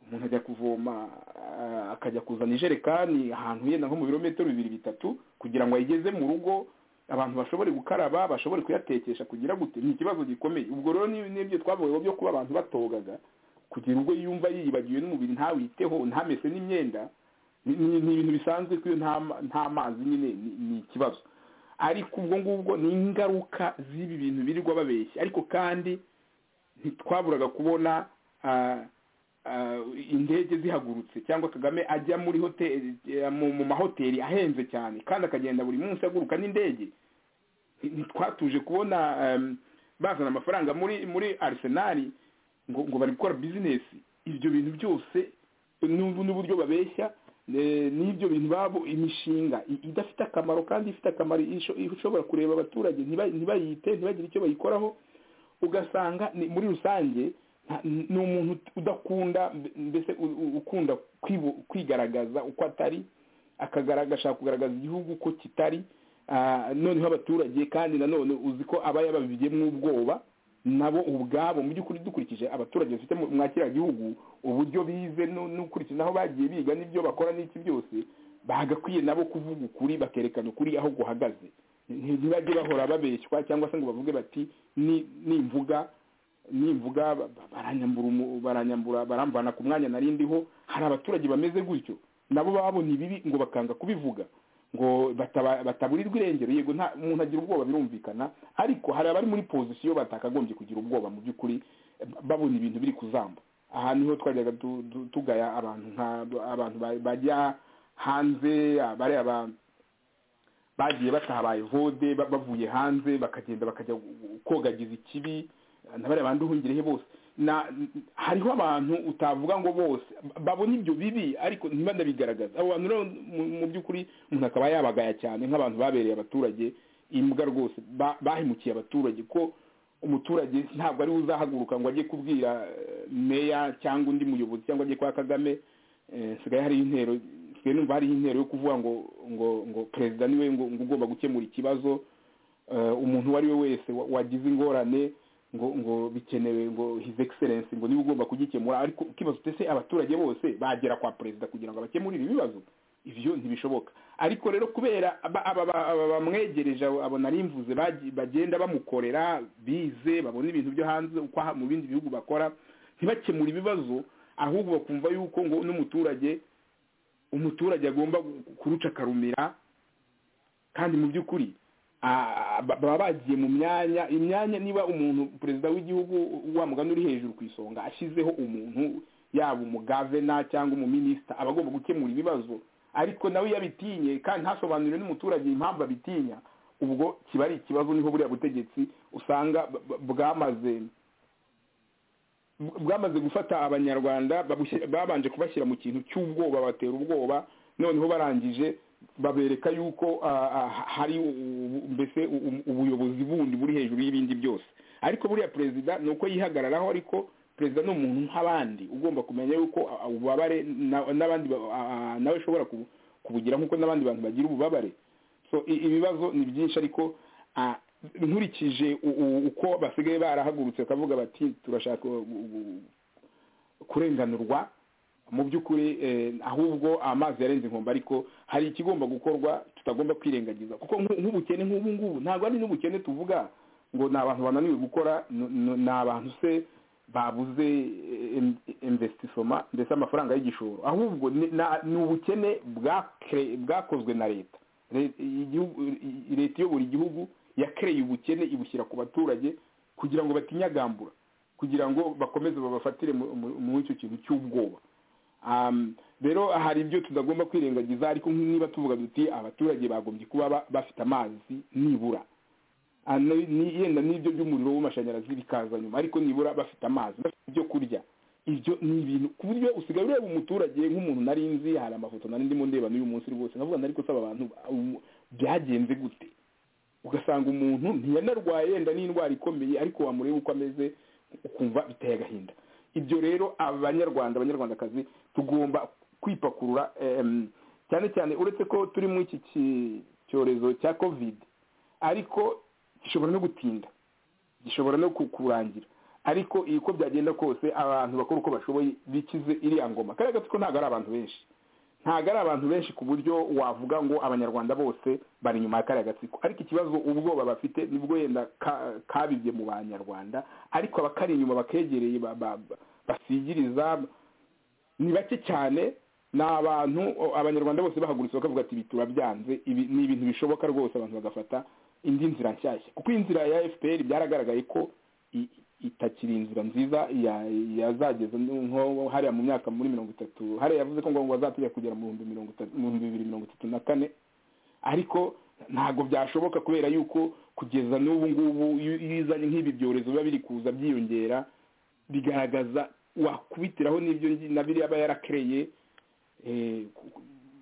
umuntu ajya kuvoma ah, akajya kuzana ijerekani ahantu yenda nko mu birometero bibiri bitatu kugira ngo ayigeze mu rugo abantu bashobore gukaraba bashobore kuyatekesha kugira gute ni ikibazo gikomeye ubwo rero ni- nibyo twavuyeho byo kuba abantu batogaga kugira ubwo yumva yiyibagiwe n'umubiri ntawiteho ntamese n'imyenda ni ni- ni ibintu bisanzwe ko iyo nta ma- nta mazi nyine ni- ni ikibazo ariko ubwo ngubwo ni ingaruka z'ibi bintu birirwa babeshya ariko kandi ntitwaburaga kubona ah, ah, indege zihagurutse cyangwa kagame ajya muri hoteli eh, mu mu mahoteli ahenze cyane kandi akagenda buri munsi aguruka n'indege ntitwatuje kubona em, bazana amafaranga muri muri arisenali ngo ngo bari gukora bizinesi ibyo bintu byose n'ubu n'uburyo babeshya eh, n'ibyo bintu babo imishinga i- idafite akamaro kandi ifite akamaro isho- ishobora kureba abaturage ntiba- ntibayite ntibagire icyo bayikoraho ugasanga ni- muri rusange nta- ni umuntu udakunda mbe- mbese u- u- ukunda kwibu- kwigaragaza uko atari akagaragaza ashaka kugaragaza igihugu ko kitari ah, noneho abaturage kandi nanone uzi ko aba yababigiyemo ubwoba nabo ubwabo mu by'ukuri dukurikije abaturage bafite mu- mwa kiriya gihugu uburyo bize nu- n'ukurikije aho bagiye biga n'ibyo bakora n'iki byose bagakwiye nabo kuvuga ukuri bakerekana ukuri aho guhagaze Nti- ntibajye bahora babeshywa cyangwa se ngo bavuge bati "Ni- nimvuga nimvuga ba- ba- baranyambura umu- baranyambura baramvana ku mwanya nari ndiho hari abaturage bameze gutyo nabo babona ibibi ngo bakanga kubivuga ngo bataba- bataburirwa irengero yego nta umuntu agira ubwoba birumvikana ariko hari abari muri pozisiyo batakagombye kugira ubwoba mu by'ukuri eh, babona ibintu biri kuzamba aha niho twajyaga tu- tu- tugaya abantu nka abantu ba- bajya hanze abari abantu bagiye batabaye vode ba- bavuye hanze bakagenda bakajya gu- kogagiza ikibi nabari abandi uhungirehe bose na hariho abantu utavuga ngo bose ba- babona ibyo bibi ariko ntibanabigaragaza abo bantu rero mu- mu by'ukuri umuntu akaba yabagaya cyane nk'abantu babereye abaturage imbwa rwose ba- bahemukiye abaturage ko umuturage ntabwo ari we uzahaguruka ngo ajye kubwira eh, meya cyangwa undi muyobozi cyangwa ajye kwa kagame Eh, sigaye hariho intero sigaye numva hariho intero yo kuvuga ngo ngo ngo perezida niwe ngo ngo ugomba gukemura ikibazo Eh, umuntu uwo ari we wese wa- wagize ingorane ngo ngo bikenewe ngo his excellence ngo niwe ugomba kugikemura ariko ukibaza uti ese abaturage bose bagera kwa perezida kugira ngo abakemurire ibibazo ibyo ntibishoboka ariko rero kubera aba- aba ba- aba bamwegereje abo abo nari mvuze bagi- bagenda bamukorera bize babona ibintu byo hanze uko aha- mu bindi bihugu bakora ntibakemure ibibazo ahubwo bakumva yuko ngo n'umuturage umuturage agomba kurucakarumira kandi mu by'ukuri ah, ba- baba bagiye mu myanya imyanya niba umuntu perezida w'igihugu wa mugani uri hejuru ku isonga ashyizeho umuntu yaba umugavena cyangwa umuminisita aba agomba gukemura ibibazo ariko nawe iyo abitinye kandi ntasobanurire n'umuturage impamvu abitinya ubwo kiba ari ikibazo niho buriya butegetsi usanga b- b- bwamaze bwamaze gufata abanyarwanda babushyira- babanje kubashyira mu kintu cy'ubwoba batera ubwoba noneho barangije babereka yuko ah, ah, hari ubu- mbese u- ubuyobozi bundi buri hejuru y'ibindi byose ariko buriya perezida ni uko yihagararaho ariko perezida ni umuntu nk'abandi ugomba kumenya yuko ah, ububabare na- n'abandi ba- ah, nawe ushobora kubu- kubugira nk'uko n'abandi bantu bagira ububabare so i- ibibazo ni byinshi ariko ah, nkurikije u- u- uko basigaye barahagurutse bakavuga bati turashaka gu- gu- kurenganurwa mu by'ukuri eh, ahubwo amazi yarenze inkombe ariko hari ikigomba gukorwa tutagomba kwirengagiza kuko nk'u- nk'ubukene nk'ubu ngubu ntabwo ari n'ubukene tuvuga ngo ni abantu bananiwe gukora n- n- ni abantu se babuze investisoma ndetse amafaranga y'igishoro ahubwo ni- na- ni ubukene bwakre- bwakozwe na leta Le- igihugu- i- leta iyobora igihugu yakereye ubukene ibushyira ku baturage kugira ngo batinyagambura kugira ngo bakomeze babafatire mu- mu- muri icyo kintu cy'ubwoba Um, rero hari ibyo tutagomba kwirengagiza ariko niba tuvuga duti abaturage bagombye kuba ba- bafite amazi nibura Ah, ni- ni- yenda n'ibyo by'umuriro w'amashanyarazi bikaza nyuma ariko nibura bafite amazi bafite ibyo kurya ibyo ni ibintu ku buryo usigaye ureba umuturage nk'umuntu nari nzi hari amafoto nari ndimo ndeba n'uyu munsi rwose ndavuga nari gusaba abantu um, byagenze gute ugasanga umuntu ntiyanarwaye yenda n'indwara ikomeye ariko wamureba uko ameze ukumva biteye agahinda ibyo rero abanyarwanda abanyarwandakazi tugomba kwipakurura em, cyane cyane uretse ko turi muri iki ki- cyorezo cya covid ariko gishobora no gutinda gishobora no ku- kurangira ariko iyi uko byagenda kose abantu bakora uko bashoboye bikize iriya ngoma kariya gatsiko ntabwo ari abantu benshi ntabwo ari abantu benshi ku buryo wavuga ngo abanyarwanda bose bari inyuma ya kariya gatsiko ariko ikibazo ubwoba bafite nibwo yenda ka- kabibye mu banyarwanda ariko abakari inyuma bakegereye ba- ba- ba- basigiriza ni bake cyane ni abantu o, abanyarwanda bose bahagurutse bakavuga ati ibi turabyanze ibi ni ibintu bishoboka rwose abantu bagafata indi nzira nshyashya kuko iyi nzira ya fpr byaragaragaye ko i- itakiri inzira nziza ya- yazageza nko hariya mu myaka muri mirongo itatu hariya yavuze ko ngo ngo bazatujya kugera mu bihumbi mirongo itatu mu bihumbi bibiri mirongo itatu na kane ariko ntabwo byashoboka kubera yuko kugeza n'ubu ngubu iyo iyo izanye nk'ibi byorezo biba biri kuza byiyongera bigaragaza wakubitiraho n'ibyo ngi- na biriya aba yarakereye eh, ku- ku-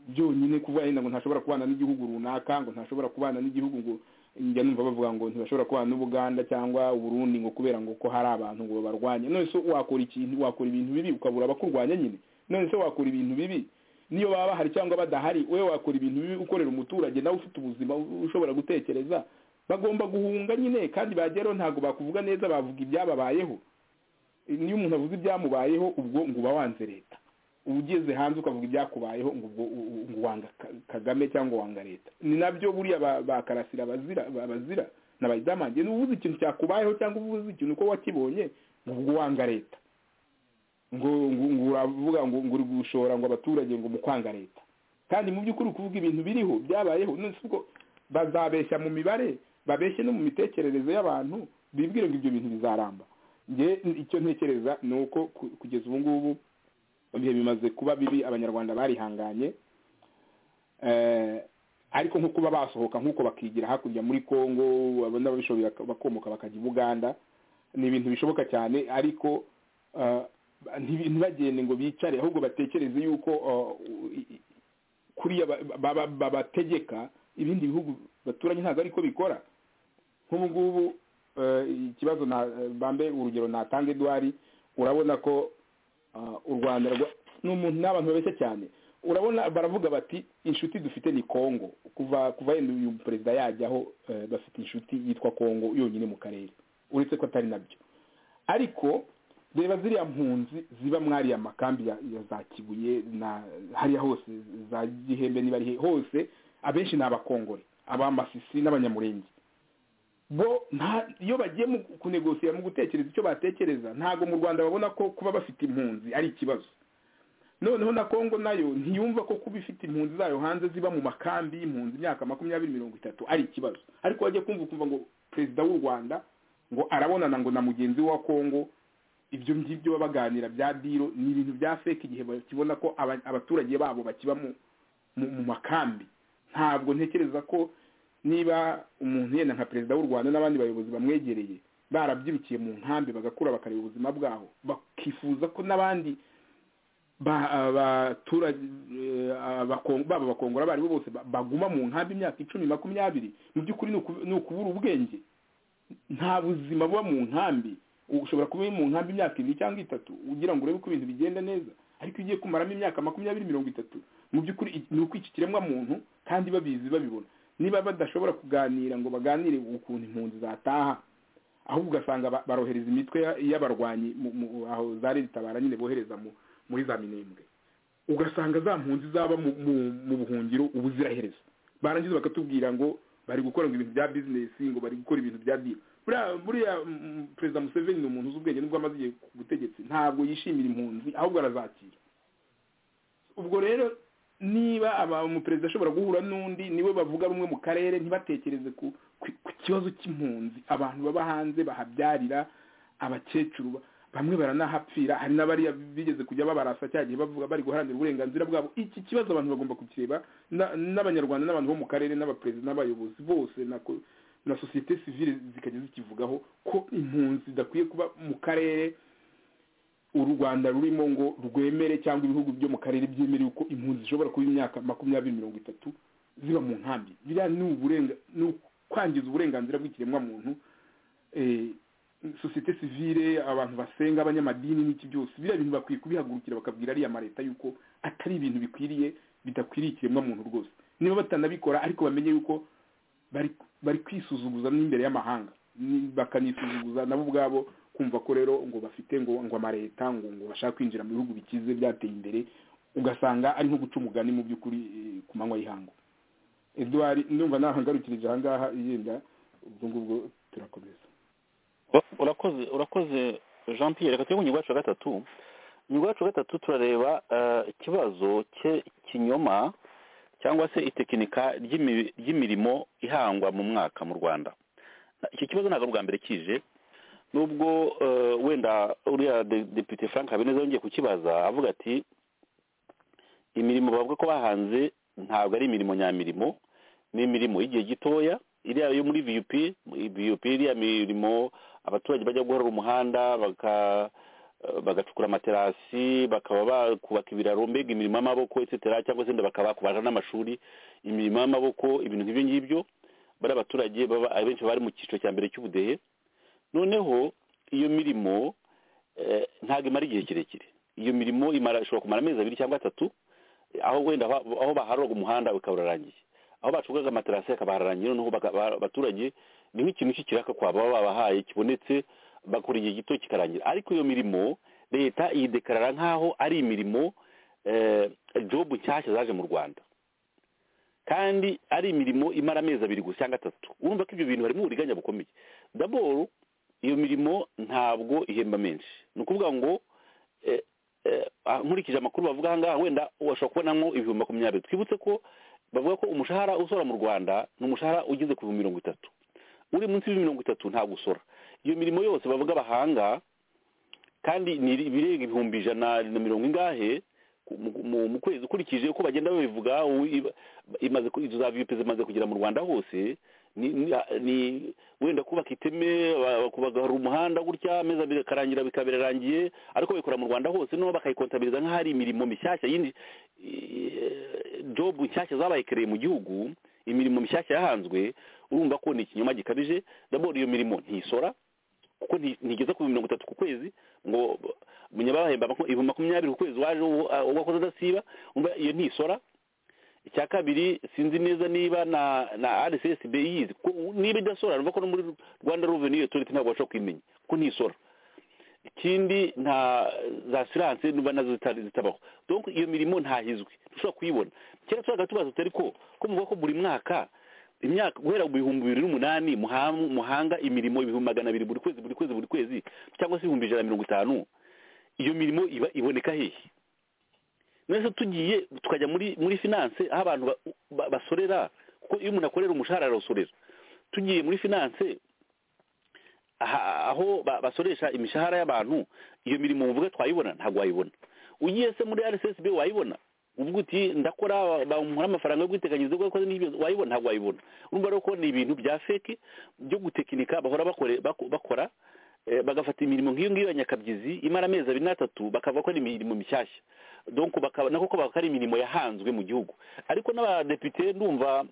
byonyine kuvuga yenda ngo ntashobora kubana n'igihugu runaka ngo ntashobora kubana n'igihugu ngo njya numva bavuga ngo ntibashobora kubana n'ubuganda cyangwa uburundi ngo kubera ngo ko hari abantu ngo babarwanye none se wakora ikintu wakora ibintu bibi ukabura abakurwanya nyine none se wakora ibintu bibi niyo baba bahari cyangwa badahari we wakora ibintu bibi ukorera umuturage nawe ufite ubuzima u- ushobora gutekereza bagomba guhunga nyine kandi bageraho ntabwo bakuvuga neza bavuga ibyababayeho niyo umuntu avuze ibyamubayeho ubwo ngo uba wanze leta uba ugeze hanze ukavuga ibyakubayeho ngo ubwo u- u- ngo wanga Ka- kagame cyangwa wanga leta ni nabyo buriya ba- bakarasira bazira bazira na bayidamanje niba uvuze ikintu cyakubayeho cyangwa uvuze ikintu uko wakibonye ngo ubwo wanga leta ngo ngo ngo uravuga ngo ngo uri gushora ngo abaturage ngo mu kwanga leta kandi mu by'ukuri uri kuvuga ibintu biriho byabayeho none se ubwo bazabeshya mu mibare babeshye no mu mitekerereze y'abantu bibwire ngo ibyo bintu bizaramba nge icyo ntekereza ni uko ku- kugeza ubu ngubu ibihe bimaze kuba bibi abanyarwanda barihanganye eh, ariko nko kuba basohoka nk'uko bakigira hakurya muri congo abona babishoboye baka- bakomoka bakajya i buganda ni ibintu bishoboka cyane ariko eh, ntibi- ntibagende ngo bicare ahubwo batekereze yuko eh, i- i- kuriya ba- ba- ba- babategeka ibindi bihugu baturanye ntabwo ariko bikora nk'ubu ngubu eh, ikibazo na bambe urugero natanga edwari urabona ko ah, u rwanda rwa- ni umuntu n'abantu babeshya cyane urabona baravuga bati inshuti dufite ni kongo kuva kuva yenda uyu perezida yajyaho eh, bafite inshuti yitwa kongo yonyine mu karere uretse ko atari nabyo ariko reba ziriya mpunzi ziba mwariya makambi ya, ya za kibuye na hariya hose za gihembe niba ari he- hose abenshi ni abakongore abamasisi n'abanyamurenge bo nta iyo bagiye mu kunegosira mu gutekereza icyo batekereza ntabwo mu rwanda babona ko kuba bafite impunzi ari ikibazo noneho na kongo nayo ntiyumva ko kuba ifite impunzi zayo hanze ziba mu makambi y'impunzi imyaka makumyabiri mirongo itatu ari ikibazo ariko wajya kumva ukumva ngo perezida w'u rwanda ngo arabonana ngo na mugenzi we wa kongo ibyo ngibyo baba baganira bya diro ni ibintu bya feke igihe bakibona ko aba- abaturage babo bakiba mu mu- mu makambi ntabwo ntekereza ko niba umuntu yenda nka perezida w'u rwanda n'abandi bayobozi bamwegereye barabyirukiye mu nkambi bagakura bakareba ubuzima bwaho bakifuza ko n'abandi ba- abaturage eh, abakon- baba abakongora abaribo bose ba- baguma mu nkambi imyaka icumi makumyabiri mu by'ukuri ni uku- ni ukubura ubwenge nta buzima buba mu nkambi ushobora kuba uri mu nkambi imyaka ibiri cyangwa itatu ugira ngo urebe ko ibintu bigenda neza ariko iyo ugiye kumaramo imyaka makumyabiri mirongo itatu mu by'ukuri i- ni ukwica ikiremwamuntu kandi babizi babibona niba badashobora kuganira ngo baganire ukuntu impunzi zataha ahubwo ugasanga ba- barohereza imitwe ya- y'abarwanyi mu- mu- aho zari ritabara nyine bohereza mu- muri za minembwe ugasanga za mpunzi zaba mu- mu- mu buhungiro ubuziraherezo barangiza bakatubwira ngo bari gukora ngo ibintu bya bizinesi ngo bari gukora ibintu bya dili buriya buriya mm, perezida museveni ni umuntu uzi ubwenge nubwo amaze igihe ku butegetsi ntabwo yishimira impunzi ahubwo arazakira ubwo rero niba aba- umuperezida ashobora guhura n'undi niwe bavuga rumwe mu karere ntibatekereze ku ku- ku kibazo cy'impunzi abantu baba hanze bahabyarira abakecuru ba- bamwe baranahapfira hari n'abari bigeze kujya babarasa cya gihe bavuga bari guharanira uburenganzira bwabo iki kibazo abantu bagomba kukireba na- n'abanyarwanda n'abantu bo mu karere n'abaperezida n'abayobozi bose na ko- na sosiyete sivile zikajya zikivugaho ko impunzi zidakwiye kuba mu karere u rwanda rurimo ngo rwemere cyangwa ibihugu byo mu karere byemerewe ko impunzi zishobora kuba imyaka makumyabiri mirongo itatu ziba mu nkambi biriya ni uburenga ni ukwangiza uburenganzira bw'ikiremwamuntu eh, sosiyete sivile abantu basenga abanyamadini n'iki byose biriya bintu bakwiye kubihagurukira bakabwira ariya mareta yuko atari ibintu bikwiriye bidakwiriye ikiremwamuntu rwose niba batanabikora ariko bamenye yuko bari bari kwisuzuguza n'imbere y'amahanga ni- bakanisuzuguza nabo ubwabo kumva ko rero ngo bafite ngo ngo amareta ngo ngo bashaka kwinjira mu bihugu bikize byateye imbere ugasanga ari nko guca umugani mu by'ukuri eh, ku manywa y'ihangu eduard ndumva nahangarukirije ahangaha yenda ubwo ngubwo turakomeza urakoze urakoze jean pierre reka tujye ku ngingo yacu ya gatatu ingingo yacu ya gatatu turareba eh, ikibazo cye kinyoma cyangwa se itekinika ry'imi- ry'imirimo ihangwa mu mwaka mu rwanda Na- iki kibazo ntabwo ari ubwa mbere kije nubwo eh, wenda uriya de- depite frank habineza yongeye kukibaza avuga ati imirimo bavuga ko bahanze ntabwo ari imirimo nyamirimo ni imirimo y'igihe gitoya iriya yo muri vup vup iriya mirimo abaturage bajya guhora umuhanda baka eh, bagacukura amaterasi bakaba bakubaka ibiraro mbega imirimo y'amaboko etc cyangwa se wenda bakaba bakubaja n'amashuri imirimo y'amaboko ibintu nk'ibyo ngibyo bari abaturage baba- abenshi baba bari mu cyiciro cya mbere cy'ubudehe noneho iyo mirimo eh, ntabwo imara igihe kirekire iyo mirimo imara ishobora kumara amezi abiri cyangwa atatu aho wenda aho aho baharuraga umuhanda ukaba urarangiye aho bacukuraga amaterasi akaba hararangiye noneho baka- ba- abaturage ni nk'ikintu cy'ikiraka kwa baba babahaye kibonetse bakora igihe gito kikarangira ariko iyo mirimo leta yidekarara nk'aho ari imirimo eh, jobu nshyashya zaje mu rwanda kandi ari imirimo imara amezi abiri gusa cyangwa atatu urumva ko ibyo bintu harimo uburiganya bukomeye daboro iyo mirimo ntabwo ihemba menshi ni ukuvuga ngo eh, eh, ah, nkurikije amakuru bavuga ahangaha wenda washobora kubonamo ibihumbi makumyabiri twibutse ko bavuga ko umushahara usora mu rwanda ni umushahara ugeze ku bihumbi mirongo itatu uri munsi y'ibihumbi mirongo itatu ntabwo usora iyo mirimo yose bavuga bahanga kandi ni ibirenga ibihumbi ijana na mirongo ingahe ku- mu- mu- mu kwezi ukurikije uko bagenda babivuga u- iba- imaze ku- izo za vipe zimaze kugera mu rwanda hose ni- ni- ni wenda kubaka iteme ba- kubagara umuhanda gutya ameza abiri akarangira bikaba birarangiye ariko babikora mu rwanda hose noneho bakayikontabiliza nk'aho ari imirimo mishyashya yindi eh, jobu nshyashya zabaye kereye mu gihugu imirimo mishyashya yahanzwe urumva ko ni ikinyoma gikabije daboro iyo mirimo ntisora kuko nti- ntigeze ku mirongo itatu ku kwezi ngo munyabahemba ibihumbi makumyabiri ku kwezi waje uwo- uwo wakoze adasiba umva iyo ntisora icya kabiri sinzi neza niba na na rssb yizi kuko niba idasora urumva ko no muri rwanda revenue authority ntabwo bashobora kuyimenya kuko ntisora ikindi nta za siranse nuba nazo zitari- zitabaho donc iyo mirimo ntahizwi dushobora kuyibona kera turaga tubaza tutari ko ko muvuga ko buri mwaka imyaka guhera mu bihumbi bibiri n'umunani muham- muhanga imirimo ibihumbi magana abiri buri kwezi buri kwezi buri kwezi cyangwa se ibihumbi ijana na mirongo itanu iyo mirimo iba iboneka hehe nese tugiye tukajya muri muri finance aho abantu ba- ba- basorera kuko iyo umuntu akorera umushahara arasorera tugiye muri finance aha- aho ba- basoresha imishahara y'abantu iyo mirimo muvuga twayibona ntabwo wayibona ugiye se muri rssb wayibona uvuga uti ndakora bamuha amafaranga yo kwiteganyiriza kuko yakoze n'ibyo wayibona ntabwo wayibona urumva rero ko ni ibintu bya feke byo gutekinika bahora bakore- bako- bakora eh, bagafata imirimo nk'iyo ngiyo ya nyakabyizi imara amezi abiri n'atatu bakavuga ko ari imirimo mishyashya donc bakaba- nako ko bakora imirimo yahanzwe mu gihugu ariko n'abadepite ndumva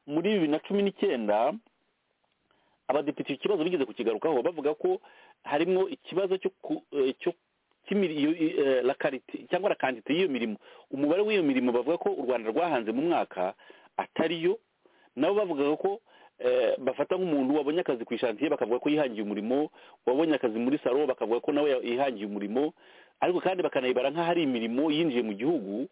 muri bibiri na cumi n'icyenda abadepite icyo kibazo bigeze kukigarukaho bavuga ko harimo ikibazo cyo ku- eh, cyo cy'imiri- iyo- i- eh, la qualité cyangwa la quantité y'iyo mirimo umubare w'iyo mirimo bavuga ko u rwanda rwahanze mu mwaka atariyo nabo bavugaga ko eh, bafata nk'umuntu wabonye akazi ku ishantiye bakavuga ko yihangiye umurimo wabonye akazi muri salo bakavuga ko nawe ya- yihangiye umurimo ariko kandi bakanayibara nk'aho ari imirimo yinjiye mu gihugu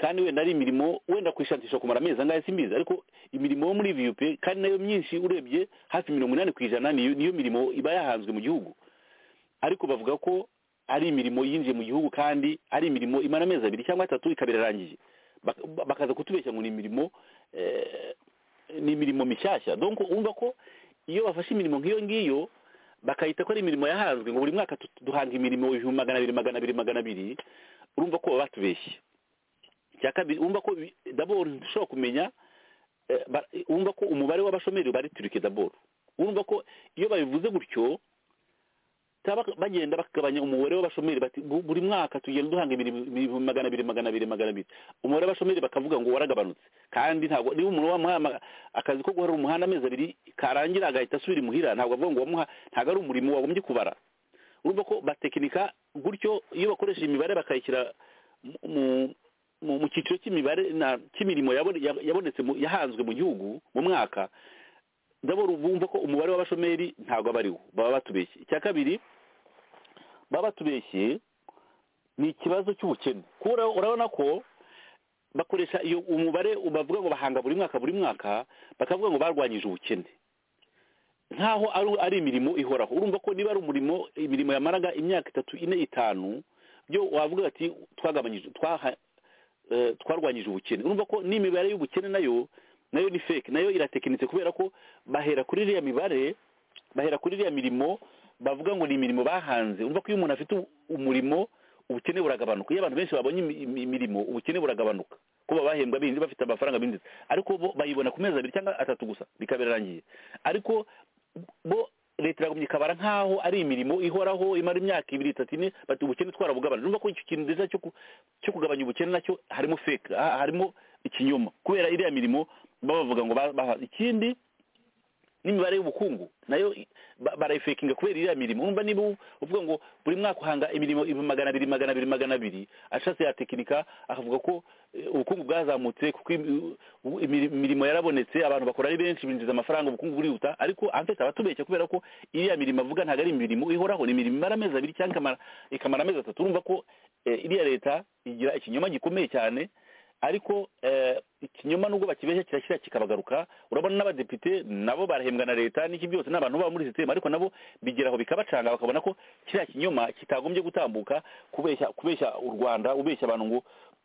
kandi wenda ari imirimo wenda kuyishakisha kumara amezi angahe simbizi ariko imirimo yo muri vup kandi nayo myinshi urebye hafi mirongo inani ku ijana niyo niyo mirimo iba yahanzwe mu gihugu ariko bavuga ko ari imirimo yinjiye mu gihugu kandi ari imirimo imara amezi abiri cyangwa atatu ikaba irarangije Bak- bakaza kutubeshya ngo ni imirimo eh, ni imirimo mishyashya donc wumva ko iyo bafashe imirimo nk'iyo ngiyo bakayita ko ari imirimo yahanzwe ngo buri mwaka tu- duhanga imirimo ibihumbi magana abiri magana abiri magana abiri urumva ko baba batubeshye icya kabiri wumva ko bi- d'abord dushobora kumenya eh, ba- wumva ko umubare w'abashomeri baritirike d'abord urumva ko iyo babivuze gutyo baba bagenda bakagabanya umubare w'abashomeri bati "Bu- buri mwaka tugenda duhanga imirimo- ibihumbi magana abiri magana abiri magana abiri umubare w'abashomeri bakavuga ngo waragabanutse kandi ntabwo niba umuntu wamuha ama- akazi ko guharura umuhanda amezi abiri karangira agahita asubira imuhira ntabwo avuga ngo wamuha ntabwo ari umurimo wagombye kubara urumva ko batekinika gutyo iyo bakoresha imibare bakayishyira mu- mu- mu mu cyiciro cy'imibare na- cy'imirimo yabone- ya- yabonetse mu- yahanzwe mu gihugu mu mwaka ndabona bumva ko umubare w'abashomeri ntabwo aba ariwo baba batubeshye icya kabiri baba batubeshye ni ikibazo cy'ubukene kubera urabona ko bakoresha iyo umubare bavuga ngo bahanga buri mwaka buri mwaka bakavuga ngo barwanyije ubukene nkaho ari ari imirimo ihoraho urumva ko niba ari umurimo imirimo yamaraga imyaka itatu ine itanu byo wavuga ati twagabanyije twaha eh, twarwanyije ubukene urumva ko n'imibare y'ubukene nayo nayo ni fake nayo iratekinitse kubera ko bahera kuri iriya mibare bahera kuri iriya mirimo bavuga ngo ni imirimo bahanze urumva ko iyo umuntu afite umurimo ubukene buragabanuka iyo abantu benshi babonye imi- imi- imirimo ubukene buragabanuka kuba bahembwa binzi bafite amafaranga binjiza ariko bo bayibona ku mezi abiri cyangwa atatu gusa bikabirangiye ariko bo leta iragumya ikabara nk'aho ari imirimo ihoraho imara imyaka ibiri itatu ine bati ubukene twarabugabanije urumva ko icyo kintu nziza cyo ku- cyo kugabanya ubukene nacyo harimo fake ha- harimo ikinyoma kubera iriya mirimo baba bavuga ngo ba- baha- ikindi n'imibare y'ubukungu nayo i- ba- barayifekinga kubera iriya mirimo urumva niba u- uvuga ngo buri mwaka uhanga imirimo ibihumbi magana abiri magana abiri magana abiri ashatse yatekinika akavuga ko eh, ubukungu bwazamutse kuko imi- u- imiri- imirimo yarabonetse abantu bakora ari benshi binjiza amafaranga ubukungu burihuta ariko anfite abatubeshya kubera ko iriya mirimo avuga ntabwo ari imirimo ihoraho ni imirimo imara amezi abiri cyangwa ikamara- ikamara amezi atatu urumva ko eh, iriya leta igira ikinyoma gikomeye cyane ariko eh, ikinyoma nubwo bakibeshya kirashyira kikabagaruka urabona n'abadepite nabo barahembwa na leta n'iki byose ni abantu baba muri sisiteme ariko nabo bigeraho bikabacanga bakabona ko kiriya kinyoma kitagombye gutambuka kubeshya kubeshya u rwanda ubeshya abantu ngo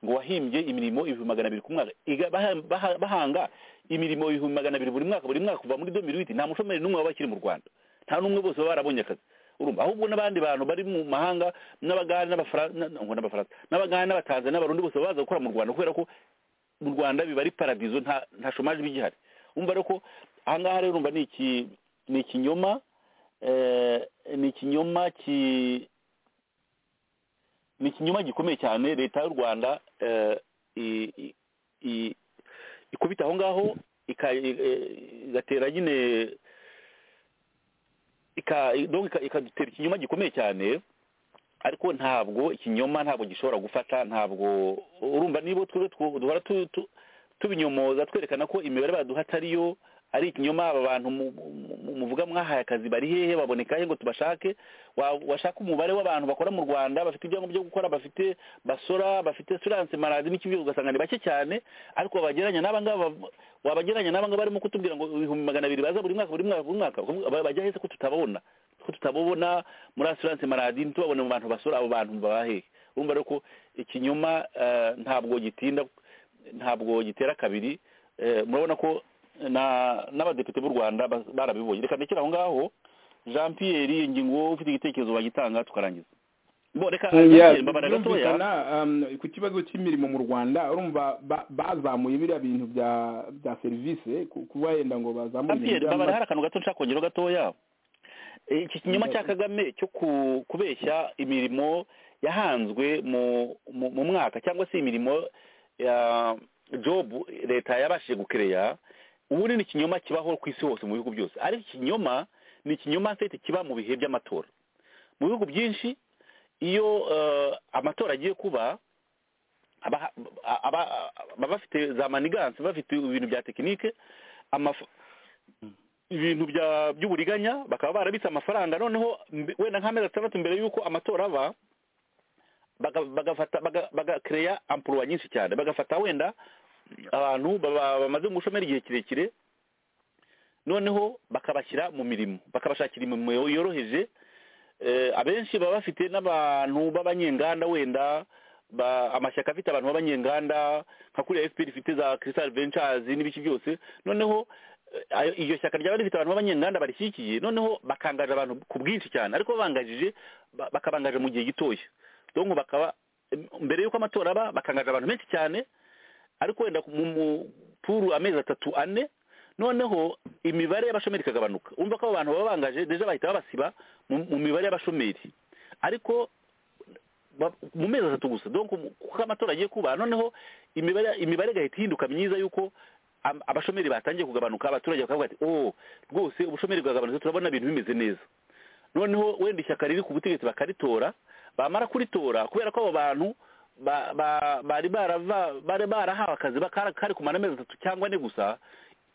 ngo wahimbye imirimo ibihumbi magana abiri ku mwaka Iga- baha- baha- bahanga imirimo ibihumbi magana abiri buri mwaka buri mwaka kuva muri domiruwiti nta mushomeri n'umwe waba akiri mu rwanda nta n'umwe bose baba barabonye akazi urumva ahubwo n'abandi bantu bari mu mahanga n'abagande n'abafaransa n'abafaransa n'abagande n'abatanzania n'abarundi bose baza gukora mu rwanda kubera ko mu rwanda biba ari paradizo nta nta shomaje iba igihari umva rero ko ahangaha rero urumva ni iki ni ikinyoma eh, ni ikinyoma ki ni ikinyoma gikomeye cyane leta y'u rwanda eh, i- i- i- ikubita aho ngaho ika- i- eh, igatera nyine ika- i- donc ika- ikadutera ikinyoma gikomeye cyane ariko ntabwo ikinyoma ntabwo gishobora gufata ntabwo urumva niba twebwe tw- duhora tu- tu- tubinyomoza twerekana ko imibare baduha atariyo ari ikinyoma aba bantu mu- mu- mu- muvuga mwahaye akazi bari hehe baboneka he ngo tubashake Wa- washaka umubare w'abantu bakora mu rwanda bafite ibyangombwa byo gukora bafite basora bafite assurance maladi n'iki byose ugasanga ni bake cyane ariko wabagereranya n'aba ngaba bav- wabagereranya n'aba ngaba barimo kutubwira ngo ibihumbi magana abiri baza buri mwaka buri mwaka buri mwaka Ba- bajya heza ko tutababona ko tutababona muri assurance maladi ntitubabone mu bantu basora abo bantu baba hehe urumva rero ko ikinyoma eh, ntabwo gitinda ntabwo gitera kabiri Eh, murabona ko na- n'abadepite b'u rwanda bas- barabibonye reka ndekere aho ngaho jean pierre ngingo ufite igitekerezo wagitanga tukarangiza bo reka Jean Pierre, mbabara gatoya byumvikana um, ku kibazo cy'imirimo mu rwanda urumva ba- bazamuye biriya bintu bya bya serivisi ku- kuba wenda ngo bazamure jean ibintu pierre by'ama- mbabara hari akantu gato nshaka kongeraho gatoya Eh, iki kinyoma cya kagame cyo ku- kubeshya imirimo yahanzwe mu mu mu mwaka cyangwa se imirimo ya jobu leta yabashije gukereya ubundi ni ikinyoma kibaho ku isi hose mu bihugu byose ariko ikinyoma ni ikinyoma fete kiba mu bihe by'amatora mu bihugu byinshi iyo eh, amatora agiye kuba aba- aba- baba bafite za maniganse bafite ibintu bya tekinike amaf- ibintu bya by'uburiganya bakaba barabitse amafaranga noneho mbe- wenda nk'amezi atandatu mbere y'uko amatora aba baga- bagafata baga- bagakereya ampuluwa nyinshi cyane bagafata wenda abantu baba- bamaze mu bushomeri igihe kirekire noneho bakabashyira mu mirimo bakabashakira imirimo yo- yoroheje Eh, abenshi baba bafite n'abantu b'abanyenganda wenda ba- amashyaka afite abantu b'abanyenganda nka kuriya fpr ifite za crystal ventures n'ibiki byose noneho eh, ayo- iryo shyaka ryaba rifite abantu b'abanyenganda barishyigikiye noneho bakangaje abantu ku bwinshi cyane ariko babangajije ba- bakabangaje mu gihe gitoya donc bakaba em, mbere y'uko amatora aba bakangaje abantu benshi cyane ariko wenda ku- mu mu- puru amezi atatu ane noneho imibare y'abashomeri ikagabanuka umva ko abo bantu baba bangaje deja bahita babasiba mu mu mibare y'abashomeri ariko ba- mu mezi atatu gusa donc mu- kuko amatora agiye kuba noneho imibare imibare igahita ihinduka myiza y'uko am- abashomeri batangiye kugabanuka abaturage bakavuga ati oh rwose ubushomeri bwagabanutse turabona ibintu bimeze neza noneho wenda ishyaka riri ku butegetsi bakaritora bamara kuritora kubera ko abo bantu ba- ba- bari barava- bari barahawe akazi bakara- kari kumara amezi atatu cyangwa ane gusa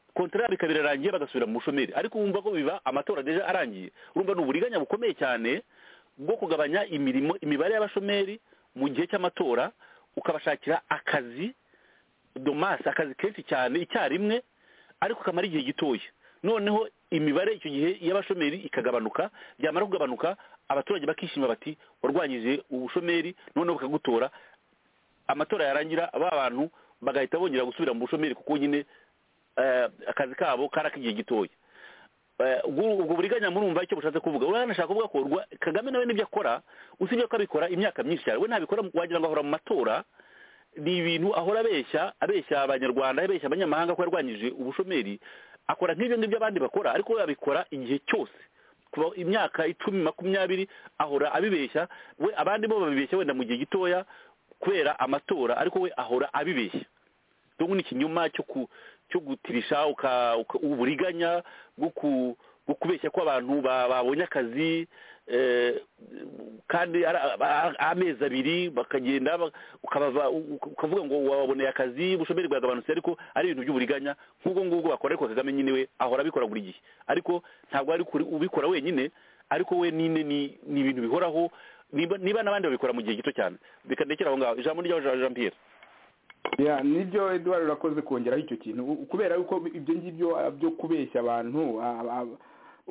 kontrari ikaba irarangiye bagasubira mu bushomeri ariko wumva ko biba amatora deje arangiye urumva ni uburiganya bukomeye cyane bwo kugabanya imirimo imibare y'abashomeri mu gihe cy'amatora ukabashakira akazi domasi akazi kenshi cyane icyarimwe ariko kamara igihe gitoya noneho imibare icyo gihe y'abashomeri ikagabanuka byamara kugabanuka abaturage bakishima bati warwanyije ubushomeri noneho bakagutora amatora yarangira ba bantu bagahita bongera gusubira mu bushomeri kuko nyine eh, akazi kabo kari ak'igihe gitoya Eh, ubwo ubwo buriganya murumva icyo bushatse kuvuga uriya nashaka kuvuga ko urwa- kagame nawe n'ibyo akora usibye ko abikora imyaka myinshi cyane we ntabikora wagira ngo ahora mu matora ni ibintu ahora abeshya abeshya abanyarwanda abeshya abanyamahanga ko yarwanyije ubushomeri akora nk'ibyo ngibyo abandi bakora ariko we abikora igihe cyose kuba imyaka icumi makumyabiri ahora abibeshya we abandi bo babibeshya wenda mu gihe gitoya kubera amatora ariko we ahora abibeshya donc ni ikinyoma cyo ku cyo gutirisha uka, uka uburiganya bwo ku bwo kubeshya ko abantu ba- babonye akazi eh, kandi ara- a- a- amezi abiri bakagenda ba- ukabava uka- ukavuga ngo waboneye akazi ubushomeri bwagabanutse ariko ari ibintu by'uburiganya nk'ubwo ngubwo bakora ariko kagame nyine we ahora abikora buri gihe ariko ntabwo ari kuri- ubikora wenyine ariko we nyine ni ni ibintu bihoraho niba niba n'abandi babikora mu gihe gito cyane bikandekera aho ngaho ijambo ryawe Jean- Jean Pierre ya nibyo eduard urakoze kongeraho icyo kintu U- kubera yuko ibyo ngibyo ah, byo kubeshya abantu ah, ah,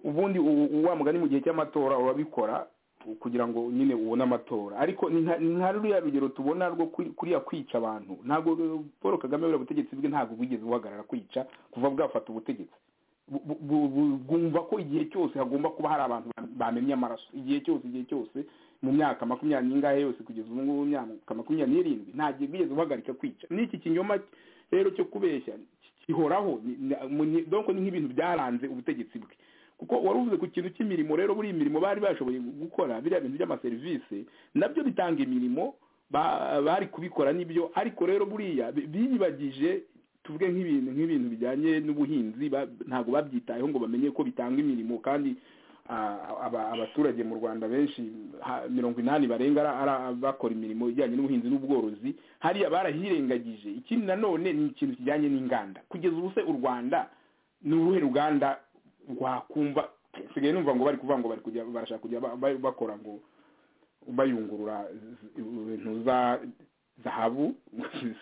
ubundi u- u- wa mugani mu gihe cy'amatora urabikora u- kugira ngo nyine ubone amatora ariko ni nka- ni nka ruriya rugero tubona rwo kuri- kuriya kwica abantu ntabwo eh, paul kagame buriya butegetsi bwe ntabwo bwigeze buhagarara kwica kuva bwafata ubutegetsi bu- bu- bu- bu- bwumva ko igihe cyose hagomba kuba hari abantu ba- bamennye amaraso igihe cyose igihe cyose mu myaka makumyabiri n'ingahe yose kugeza ubu ngubu mu myaka makumyabiri n'irindwi nta gihe bwigeze buhagarika kwica n'iki kinyoma rero cyo kubeshya gihoraho ni- ni- mu- ni- donc ni nk'ibintu byaranze ubutegetsi bwe kuko wari uvuze ku kintu cy'imirimo rero buriya imirimo bari bashoboye gukora biriya bintu by'amaserivisi nabyo bitanga imirimo ba- bari kubikora n'ibyo ariko rero buriya bi- biyibagije tuvuge nk'ibintu nk'ibintu bijyanye n'ubuhinzi ba- ntabwo babyitayeho ngo bamenye ko bitanga imirimo kandi ah, aba- abaturage mu rwanda benshi ha- mirongo inani barenga ara- ara- bakora imirimo ijyanye n'ubuhinzi n'ubworozi hariya barahirengagije ikindi nanone ni ikintu kijyanye n'inganda kugeza ubu se u rwanda ni uruhe ruganda rwakumva nsigaye numva ngo bari kuvuga ngo bari kujya barashaka kujya ba- ba- bakora ngo bayungurura z- ibintu za zahabu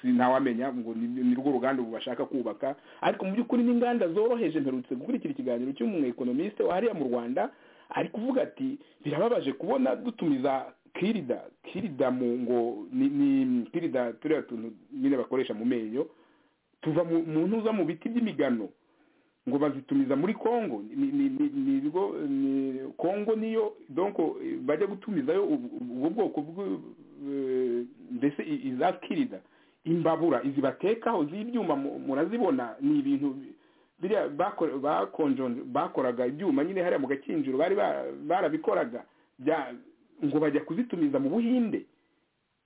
si ntawamenya ngo ni ni rwo ruganda ubu bashaka kubaka ariko mu by'ukuri n'inganda zoroheje mperutse gukurikira ikiganiro cy'umwekonomisite wa hariya mu rwanda ari kuvuga ati birababaje kubona dutumiza kirida kirida mu ngo ni ni kirida turiya tuntu nyine bakoresha mu menyo tuva mu mu ntuza mu biti by'imigano ngo bazitumiza muri Kongo ni ni ni ni ibigo ni Kongo niyo donc eh, bajya gutumizayo ubu- ubwo bwoko bw- eh, mbese i- izakirida imbabura izi batekaho z'ibyuma mu- murazibona ni ibintu bi- biriya bakora- bakonjonje bakoraga ibyuma nyine hariya mu gakinjiro bari ba- barabikoraga bya- ngo bajya kuzitumiza mu Buhinde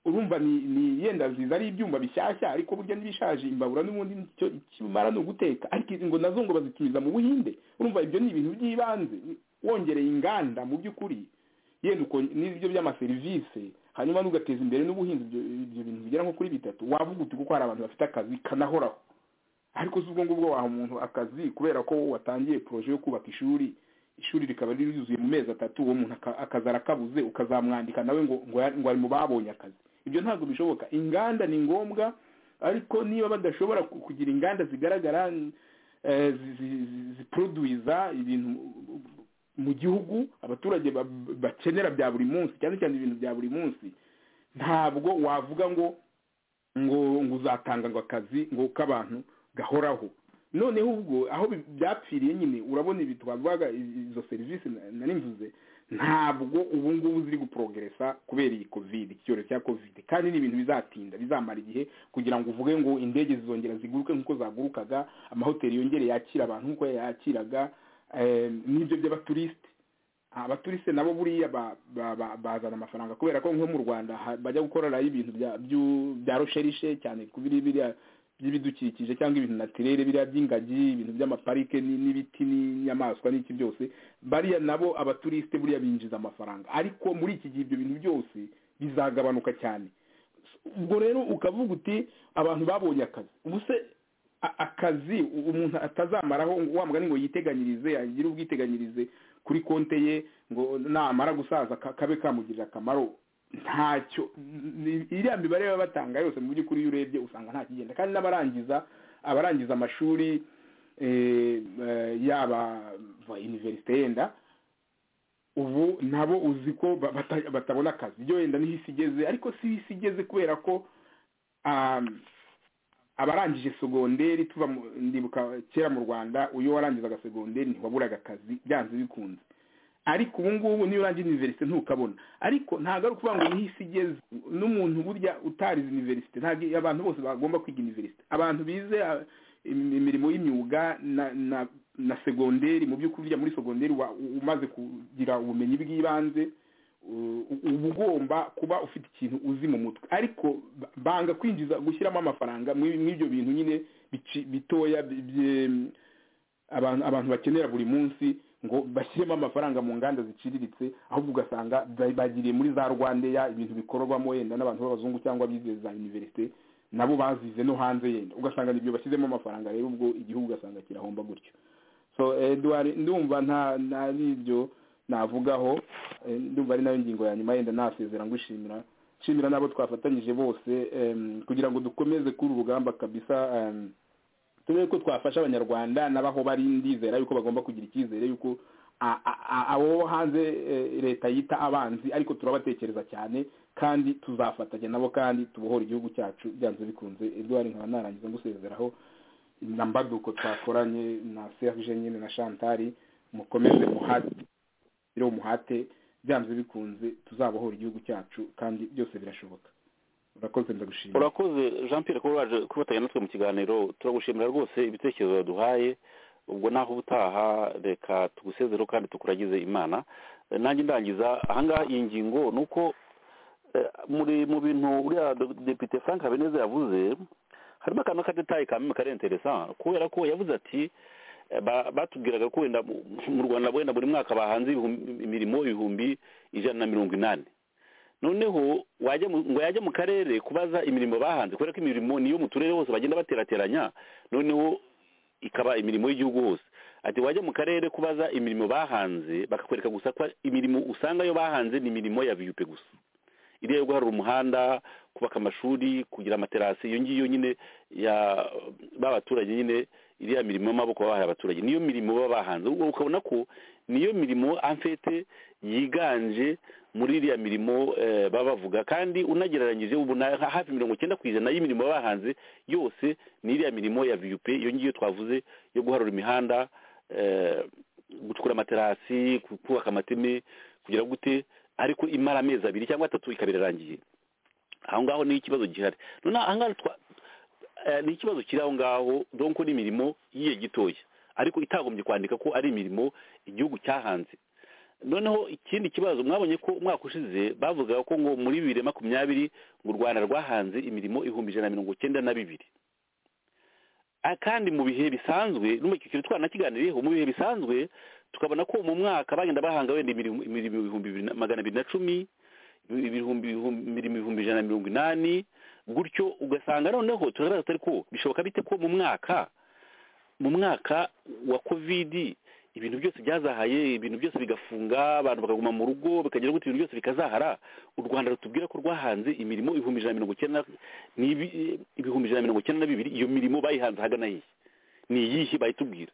urumva ni ni yenda ziza ari ibyuma bishyashya ariko burya n'ibishaje imbabura n'ubundi nicyo kimara ni uguteka ariko izi ngo nazo ngo bazitumiza mu buhinde urumva ibyo ni ibintu by'ibanze wongereye inganda mu by'ukuri yenda uko n'ibyo by'amaserivisi hanyuma n'ugateza imbere n'ubuhinzi ibyo ibyo bintu bigera nko kuri bitatu wavuga uti kuko hari abantu bafite akazi kanahoraho ariko si ubwo ngubwo waha umuntu akazi kubera ko watangiye poroje yo kubaka ishuri ishuri rikaba riri ryuzuye mu mezi atatu uwo muntu aka- akazi arakabuze ukazamwandika nawe ngo ngo ya- ngo ari mu babonye akazi ibyo ntabwo bishoboka inganda ni ngombwa ariko niba badashobora ku- kugira inganda zigaragara eh, zi- zi- zi- ziproduiza ibintu mu gihugu abaturage ba- bakenera bya buri munsi cyane cyane ibintu bya buri munsi ntabwo wavuga ngo ngo ngo uzatanga ngo akazi ngo k'abantu gahoraho noneho ubwo aho bi- byapfiriye nyine urabona ibi twavugaga i- izo serivisi na- nari mvuze ntabwo ubu ngubu ziri guprogeresa kubera iyi kovide iki cyorezo cya kovide kandi ni ibintu bizatinda bizamara igihe kugira ngo uvuge ngo indege zizongera ziguruke nk'uko zagurukaga amahoteli yongere yakira abantu nk'uko yakiraga eh, n'ibyo by'abaturisite abaturisite nabo buriya ba- ba- ba- bazana amafaranga kubera ko nko mu rwanda ha- bajya gukorerayo ibintu bya- byu- bya rosherishe cyane ku biri biriya by'ibidukikije cyangwa ibintu natirere biriya by'ingagi ibintu by'amaparike ni- n'ibiti n'inyamaswa n'iki byose bariya nabo abaturisite buriya binjiza amafaranga ariko muri iki gihe ibyo bintu byose bizagabanuka cyane ubwo rero ukavuga uti abantu babonye akazi ubu se a- akazi u- umuntu atazamaraho ngo- wa mugani ngo yiteganyirize agire ubwiteganyirize kuri konte ye ngo namara gusaza ka- kabe kamugirira akamaro ntacyo ni- iriya mibare baba batanga yose mu by'ukuri iyo urebye usanga nta kigenda kandi n'abarangiza abarangiza amashuri eh, eh, yaba va iniverisite yenda ubu nabo uzi ko ba- bata- batabona akazi ibyo wenda niho isi igeze ariko si isi igeze kubera ko um, abarangije segonderi tuva mu- ndibuka kera mu rwanda uyo warangizaga segonderi ntiwaburaga akazi byanze bikunze ariko ubu ngubu niyo urangije iniverisite ntukabona ariko ntabwo ari ukuvuga ngo niho isi igeze n'umuntu burya utarize iniverisite ntabwo abantu bose bagomba kwiga iniverisite abantu bize ah, im- imirimo y'imyuga na na na segonderi mu by'ukuri burya muri segonderi wa- u- umaze kugira ubumenyi bw'ibanze u- u- uba ugomba kuba ufite ikintu uzi mu mutwe ariko ba- banga kwinjiza gushyiramo amafaranga muri muri ibyo bintu nyine bici- bitoya bi- bye- abantu abantu bakenera buri munsi ngo bashyiremo amafaranga mu nganda ziciriritse ahubwo ugasanga ba- bagiriye muri za rwandeya ibintu bikorwamo yenda n'abantu b'abazungu cyangwa abize za iniverisite nabo bazize no hanze yenda ugasanga nibyo bashyizemo amafaranga rero ubwo igihugu ugasanga kirahomba gutyo so eduard ndumva nta nari ibyo navugaho eh, ndumva ari nayo ngingo ya nyuma yenda nasezera ngushimira nshimira n'abo twafatanyije bose em, kugira ngo dukomeze kuri uru rugamba kabisa em, tube ko twafasha abanyarwanda n'abaho bari ndizera yuko bagomba kugira icyizere yuko a- a- a- abo hanze eh, leta yita abanzi ariko turabatekereza cyane kandi tuzafatanya nabo kandi tubohora igihugu cyacu byanze bikunze edouard nkaba narangiza ngusezeraho na mbaduko twakoranye na serge nyine na chantari mukomeze muhate rero umuhate byanze bikunze tuzabohora igihugu cyacu kandi byose birashoboka urakoze ndagushimira urakoze jean pierre kuba waje kubatanya natwe mu kiganiro turagushimira rwose ibitekerezo waduhaye ubwo naho ubutaha reka tugusezereho kandi tukuragize imana Eh, nanjye ndangiza ahangaha iyi ngingo ni uko eh, muri mu bintu uriya do- depite frank habineza yavuze harimo akantu k'agatayi ka mimi kari interesa kubera ko yavuze ati eh, ba- batubwiraga ko wenda mu- mu rwanda wenda buri mwaka bahanze ibihumbi- imirimo ibihumbi ijana na mirongo inani noneho wajya mu- ngo yajya mu karere kubaza imirimo bahanze kubera ko imirimo niyo mu turere hose bagenda baterateranya noneho ikaba imirimo y'igihugu hose ati wajya mu karere kubaza imirimo bahanze bakakwereka gusa ko imirimo usanga yo bahanze ni imirimo ya viyupe gusa iriya yo guharura umuhanda kubaka amashuri kugira amaterasi iyo ngiyo nyine ya b'abaturage nyine iriya mirimo y'amaboko baba bahaye abaturage niyo mirimo baba bahanze ubwo ukabona ko niyo mirimo amfete yiganje muri iriya mirimo eh, baba bavuga kandi unagereranyije ubu na hafi mirongo icyenda ku ijana y'imirimo baba bahanze yose ni iriya mirimo ya viyupe iyo ngiyo twavuze yo guharura imihanda eh, gucukura amaterasi kubaka amateme kugira gute ariko imara amezi abiri cyangwa atatu ikaba irarangiye aho ngaho ni ikibazo gihari none aha ngaha twa- eh, ni ikibazo kiri aho ngaho donc ni imirimo y'igihe gitoya ariko itagombye kwandika ko ari imirimo igihugu cyahanze noneho ikindi kibazo mwabonye ko umwaka ushize bavugaga ko ngo muri bibiri na makumyabiri ngo u rwanda rwahanze imirimo ibihumbi ijana na mirongo cyenda na bibiri Ah, kandi mu bihe bisanzwe n'umukikiro twanakiganiriyeho mu bihe bisanzwe tukabona ko mu mwaka bagenda bahanga wenda imirimo imirimo ibihumbi bibiri na- magana abiri na cumi ibihumbi ibihumbi- imirimo ibihumbi ijana na mirongo inani gutyo ugasanga noneho turabaza tutari ko bishoboka bite ko mu mwaka mu mwaka wa kovidi ibintu byose byazahaye ibintu byose bigafunga abantu bakaguma mu rugo bikagira gutya ibintu byose bikazahara u rwanda rutubwira ko rwahanze imirimo ibihumbi ijana na mirongo icyenda na- n'ibi- ibihumbi ijana na mirongo icyenda na bibiri iyo mirimo bayihanze ahagana hehe ni iyihe bayitubwira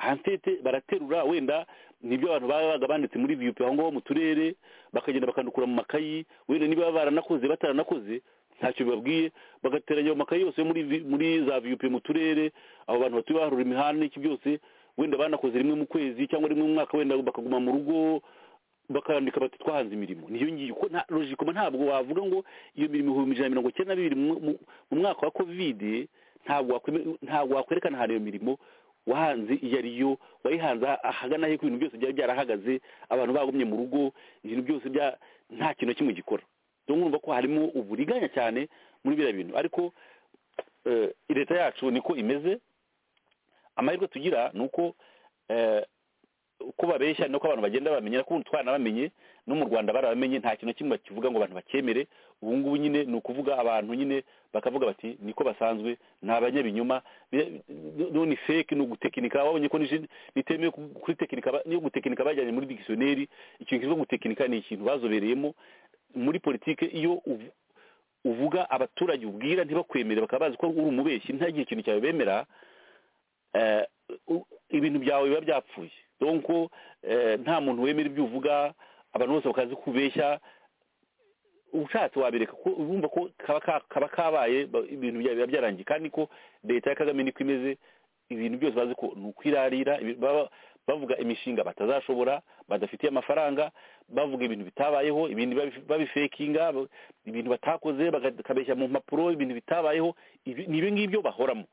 hantete baraterura wenda nibyo abantu babaga banditse muri viyupi aho ngaho mu turere bakagenda bakandukura mu makayi wenda niba baranakoze bataranakoze ntacyo bibabwiye bagateranya ayo makayi yose yo muri vi- muri za viyupi mu turere abo bantu batuye baharura imihanda n'iki byose wenda banakoze rimwe mu kwezi cyangwa rimwe mu mwaka wenda bakaguma mu rugo bakandika bati twahanze imirimo niyo ngiyo ko nta logikoma ntabwo wavuga ngo iyo mirimo ibihumbi ijana na mirongo icyenda na bibiri mu- mu- mu mwaka wa kovide ntabwo wakweme- ntabwo wakwerekana ahantu iyo mirimo wahanze iyo ari yo wayihanze ah- ahagana he ko ibintu byose byari byarahagaze abantu bagumye mu rugo ibintu byose bya nta kintu na kimwe gikora rero urumva ko harimo uburiganya cyane muri biriya bintu ariko eh, leta yacu niko imeze amahirwe tugira ni uko eh, uko babeshya nuko abantu bagenda bamenya nuko ubu twanabamenye no mu rwanda barabamenye nta kintu na kimwe kivuga ngo abantu bakemere ubu ngubu nyine ni ukuvuga abantu nyine bakavuga bati niko basanzwe ni abanyabinyoma bi- no ni fake ni ugutekinika wabonye ko nije- nitemewe ku- kuri tekinika ba- niyo gutekinika bajyanye muri digisiyoneri ikintu kivuga gutekinika ni ikintu bazobereyemo muri politike iyo uvu- uvuga abaturage ubwira ntibakwemere bakaba bazi ko uri umubeshyi ntagire ikintu cyawe bemera eh, u- ibintu byawe biba byapfuye donc eh, nta muntu wemera ibyo uvuga abantu bose bakazi kubeshya ushatse wabireka ko urumva ko kaba ka- kaba kabaye ba- ibintu bya- biba byarangiye kandi ko leta ya kagame niko imeze ibintu byose bazi ko ni ukwirarira ibi- baba- bavuga imishinga batazashobora badafitiye amafaranga bavuga ibintu bitabayeho ibindi babi- babifekinga ba- ibintu batakoze baga- bakabeshya mu mpapuro ibintu bitabayeho ibi- ni ibi ngibyo bahoramo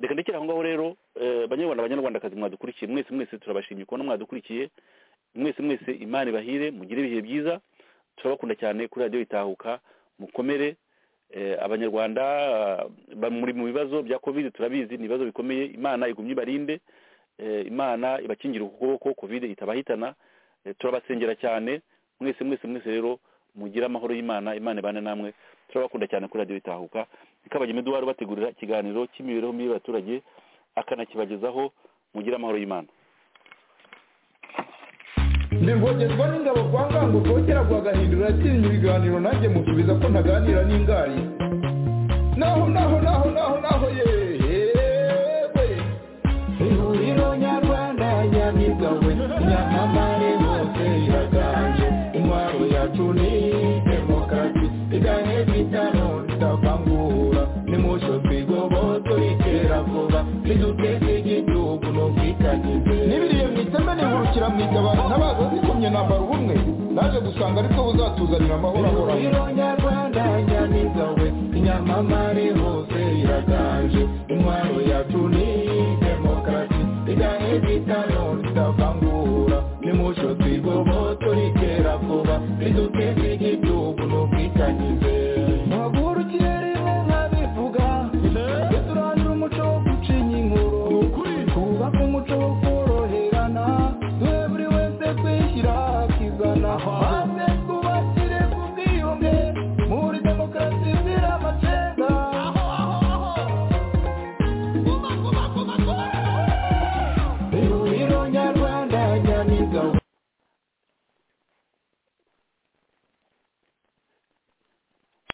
reka ndekere aho ngaho rero eh, banyarwanda banyarwandakazi mwadukurikiye mwese mwese turabashimiye kubona mwadukurikiye mwese mwese imana ibahire mugire ibihe byiza turabakunda cyane kuri radiyo itahuka mukomere eh, abanyarwanda ah, ba- muri mu bibazo bya covid turabizi ni ibibazo bikomeye imana igumye ibarinde eh, imana ibakingire ukuboko covid itabahitana eh, turabasengera cyane mwese mwese mwese rero mugire amahoro y'imana imana ibane namwe turabakunda cyane kuri radiyo itahuka ikabagema eduwari bategurira ikiganiro cy'imibereho mibi y'abaturage akanakibagezaho mugire amahoro y'imana ndi rwogezwa n'ingabo kwa ngango rwogera rwagahindura yatsinze ibiganiro nanjye musubiza ko ntaganira n'ingari naho naho naho naho naho yewe ihuriro nyarwanda nyamigawe nyamamare bose iraganje intwaro yacu ni demokarasi igane bitano tutavangura nimucyo twigoboto ikera vuba niduteze igihugu n'ubwitangize n'ibiriye mu iteme nihurukira mu itabara ntabaza zikomye nambara ubumwe naje gusanga aribwo buzatuzanira amahoro ahoraho nyarwanda nyamigawe inyamamare hose iraganje intwaro yacu ni demokarasi igahe bitano tutavangura nimucyo twigoboto ikera vuba riduteze igihugu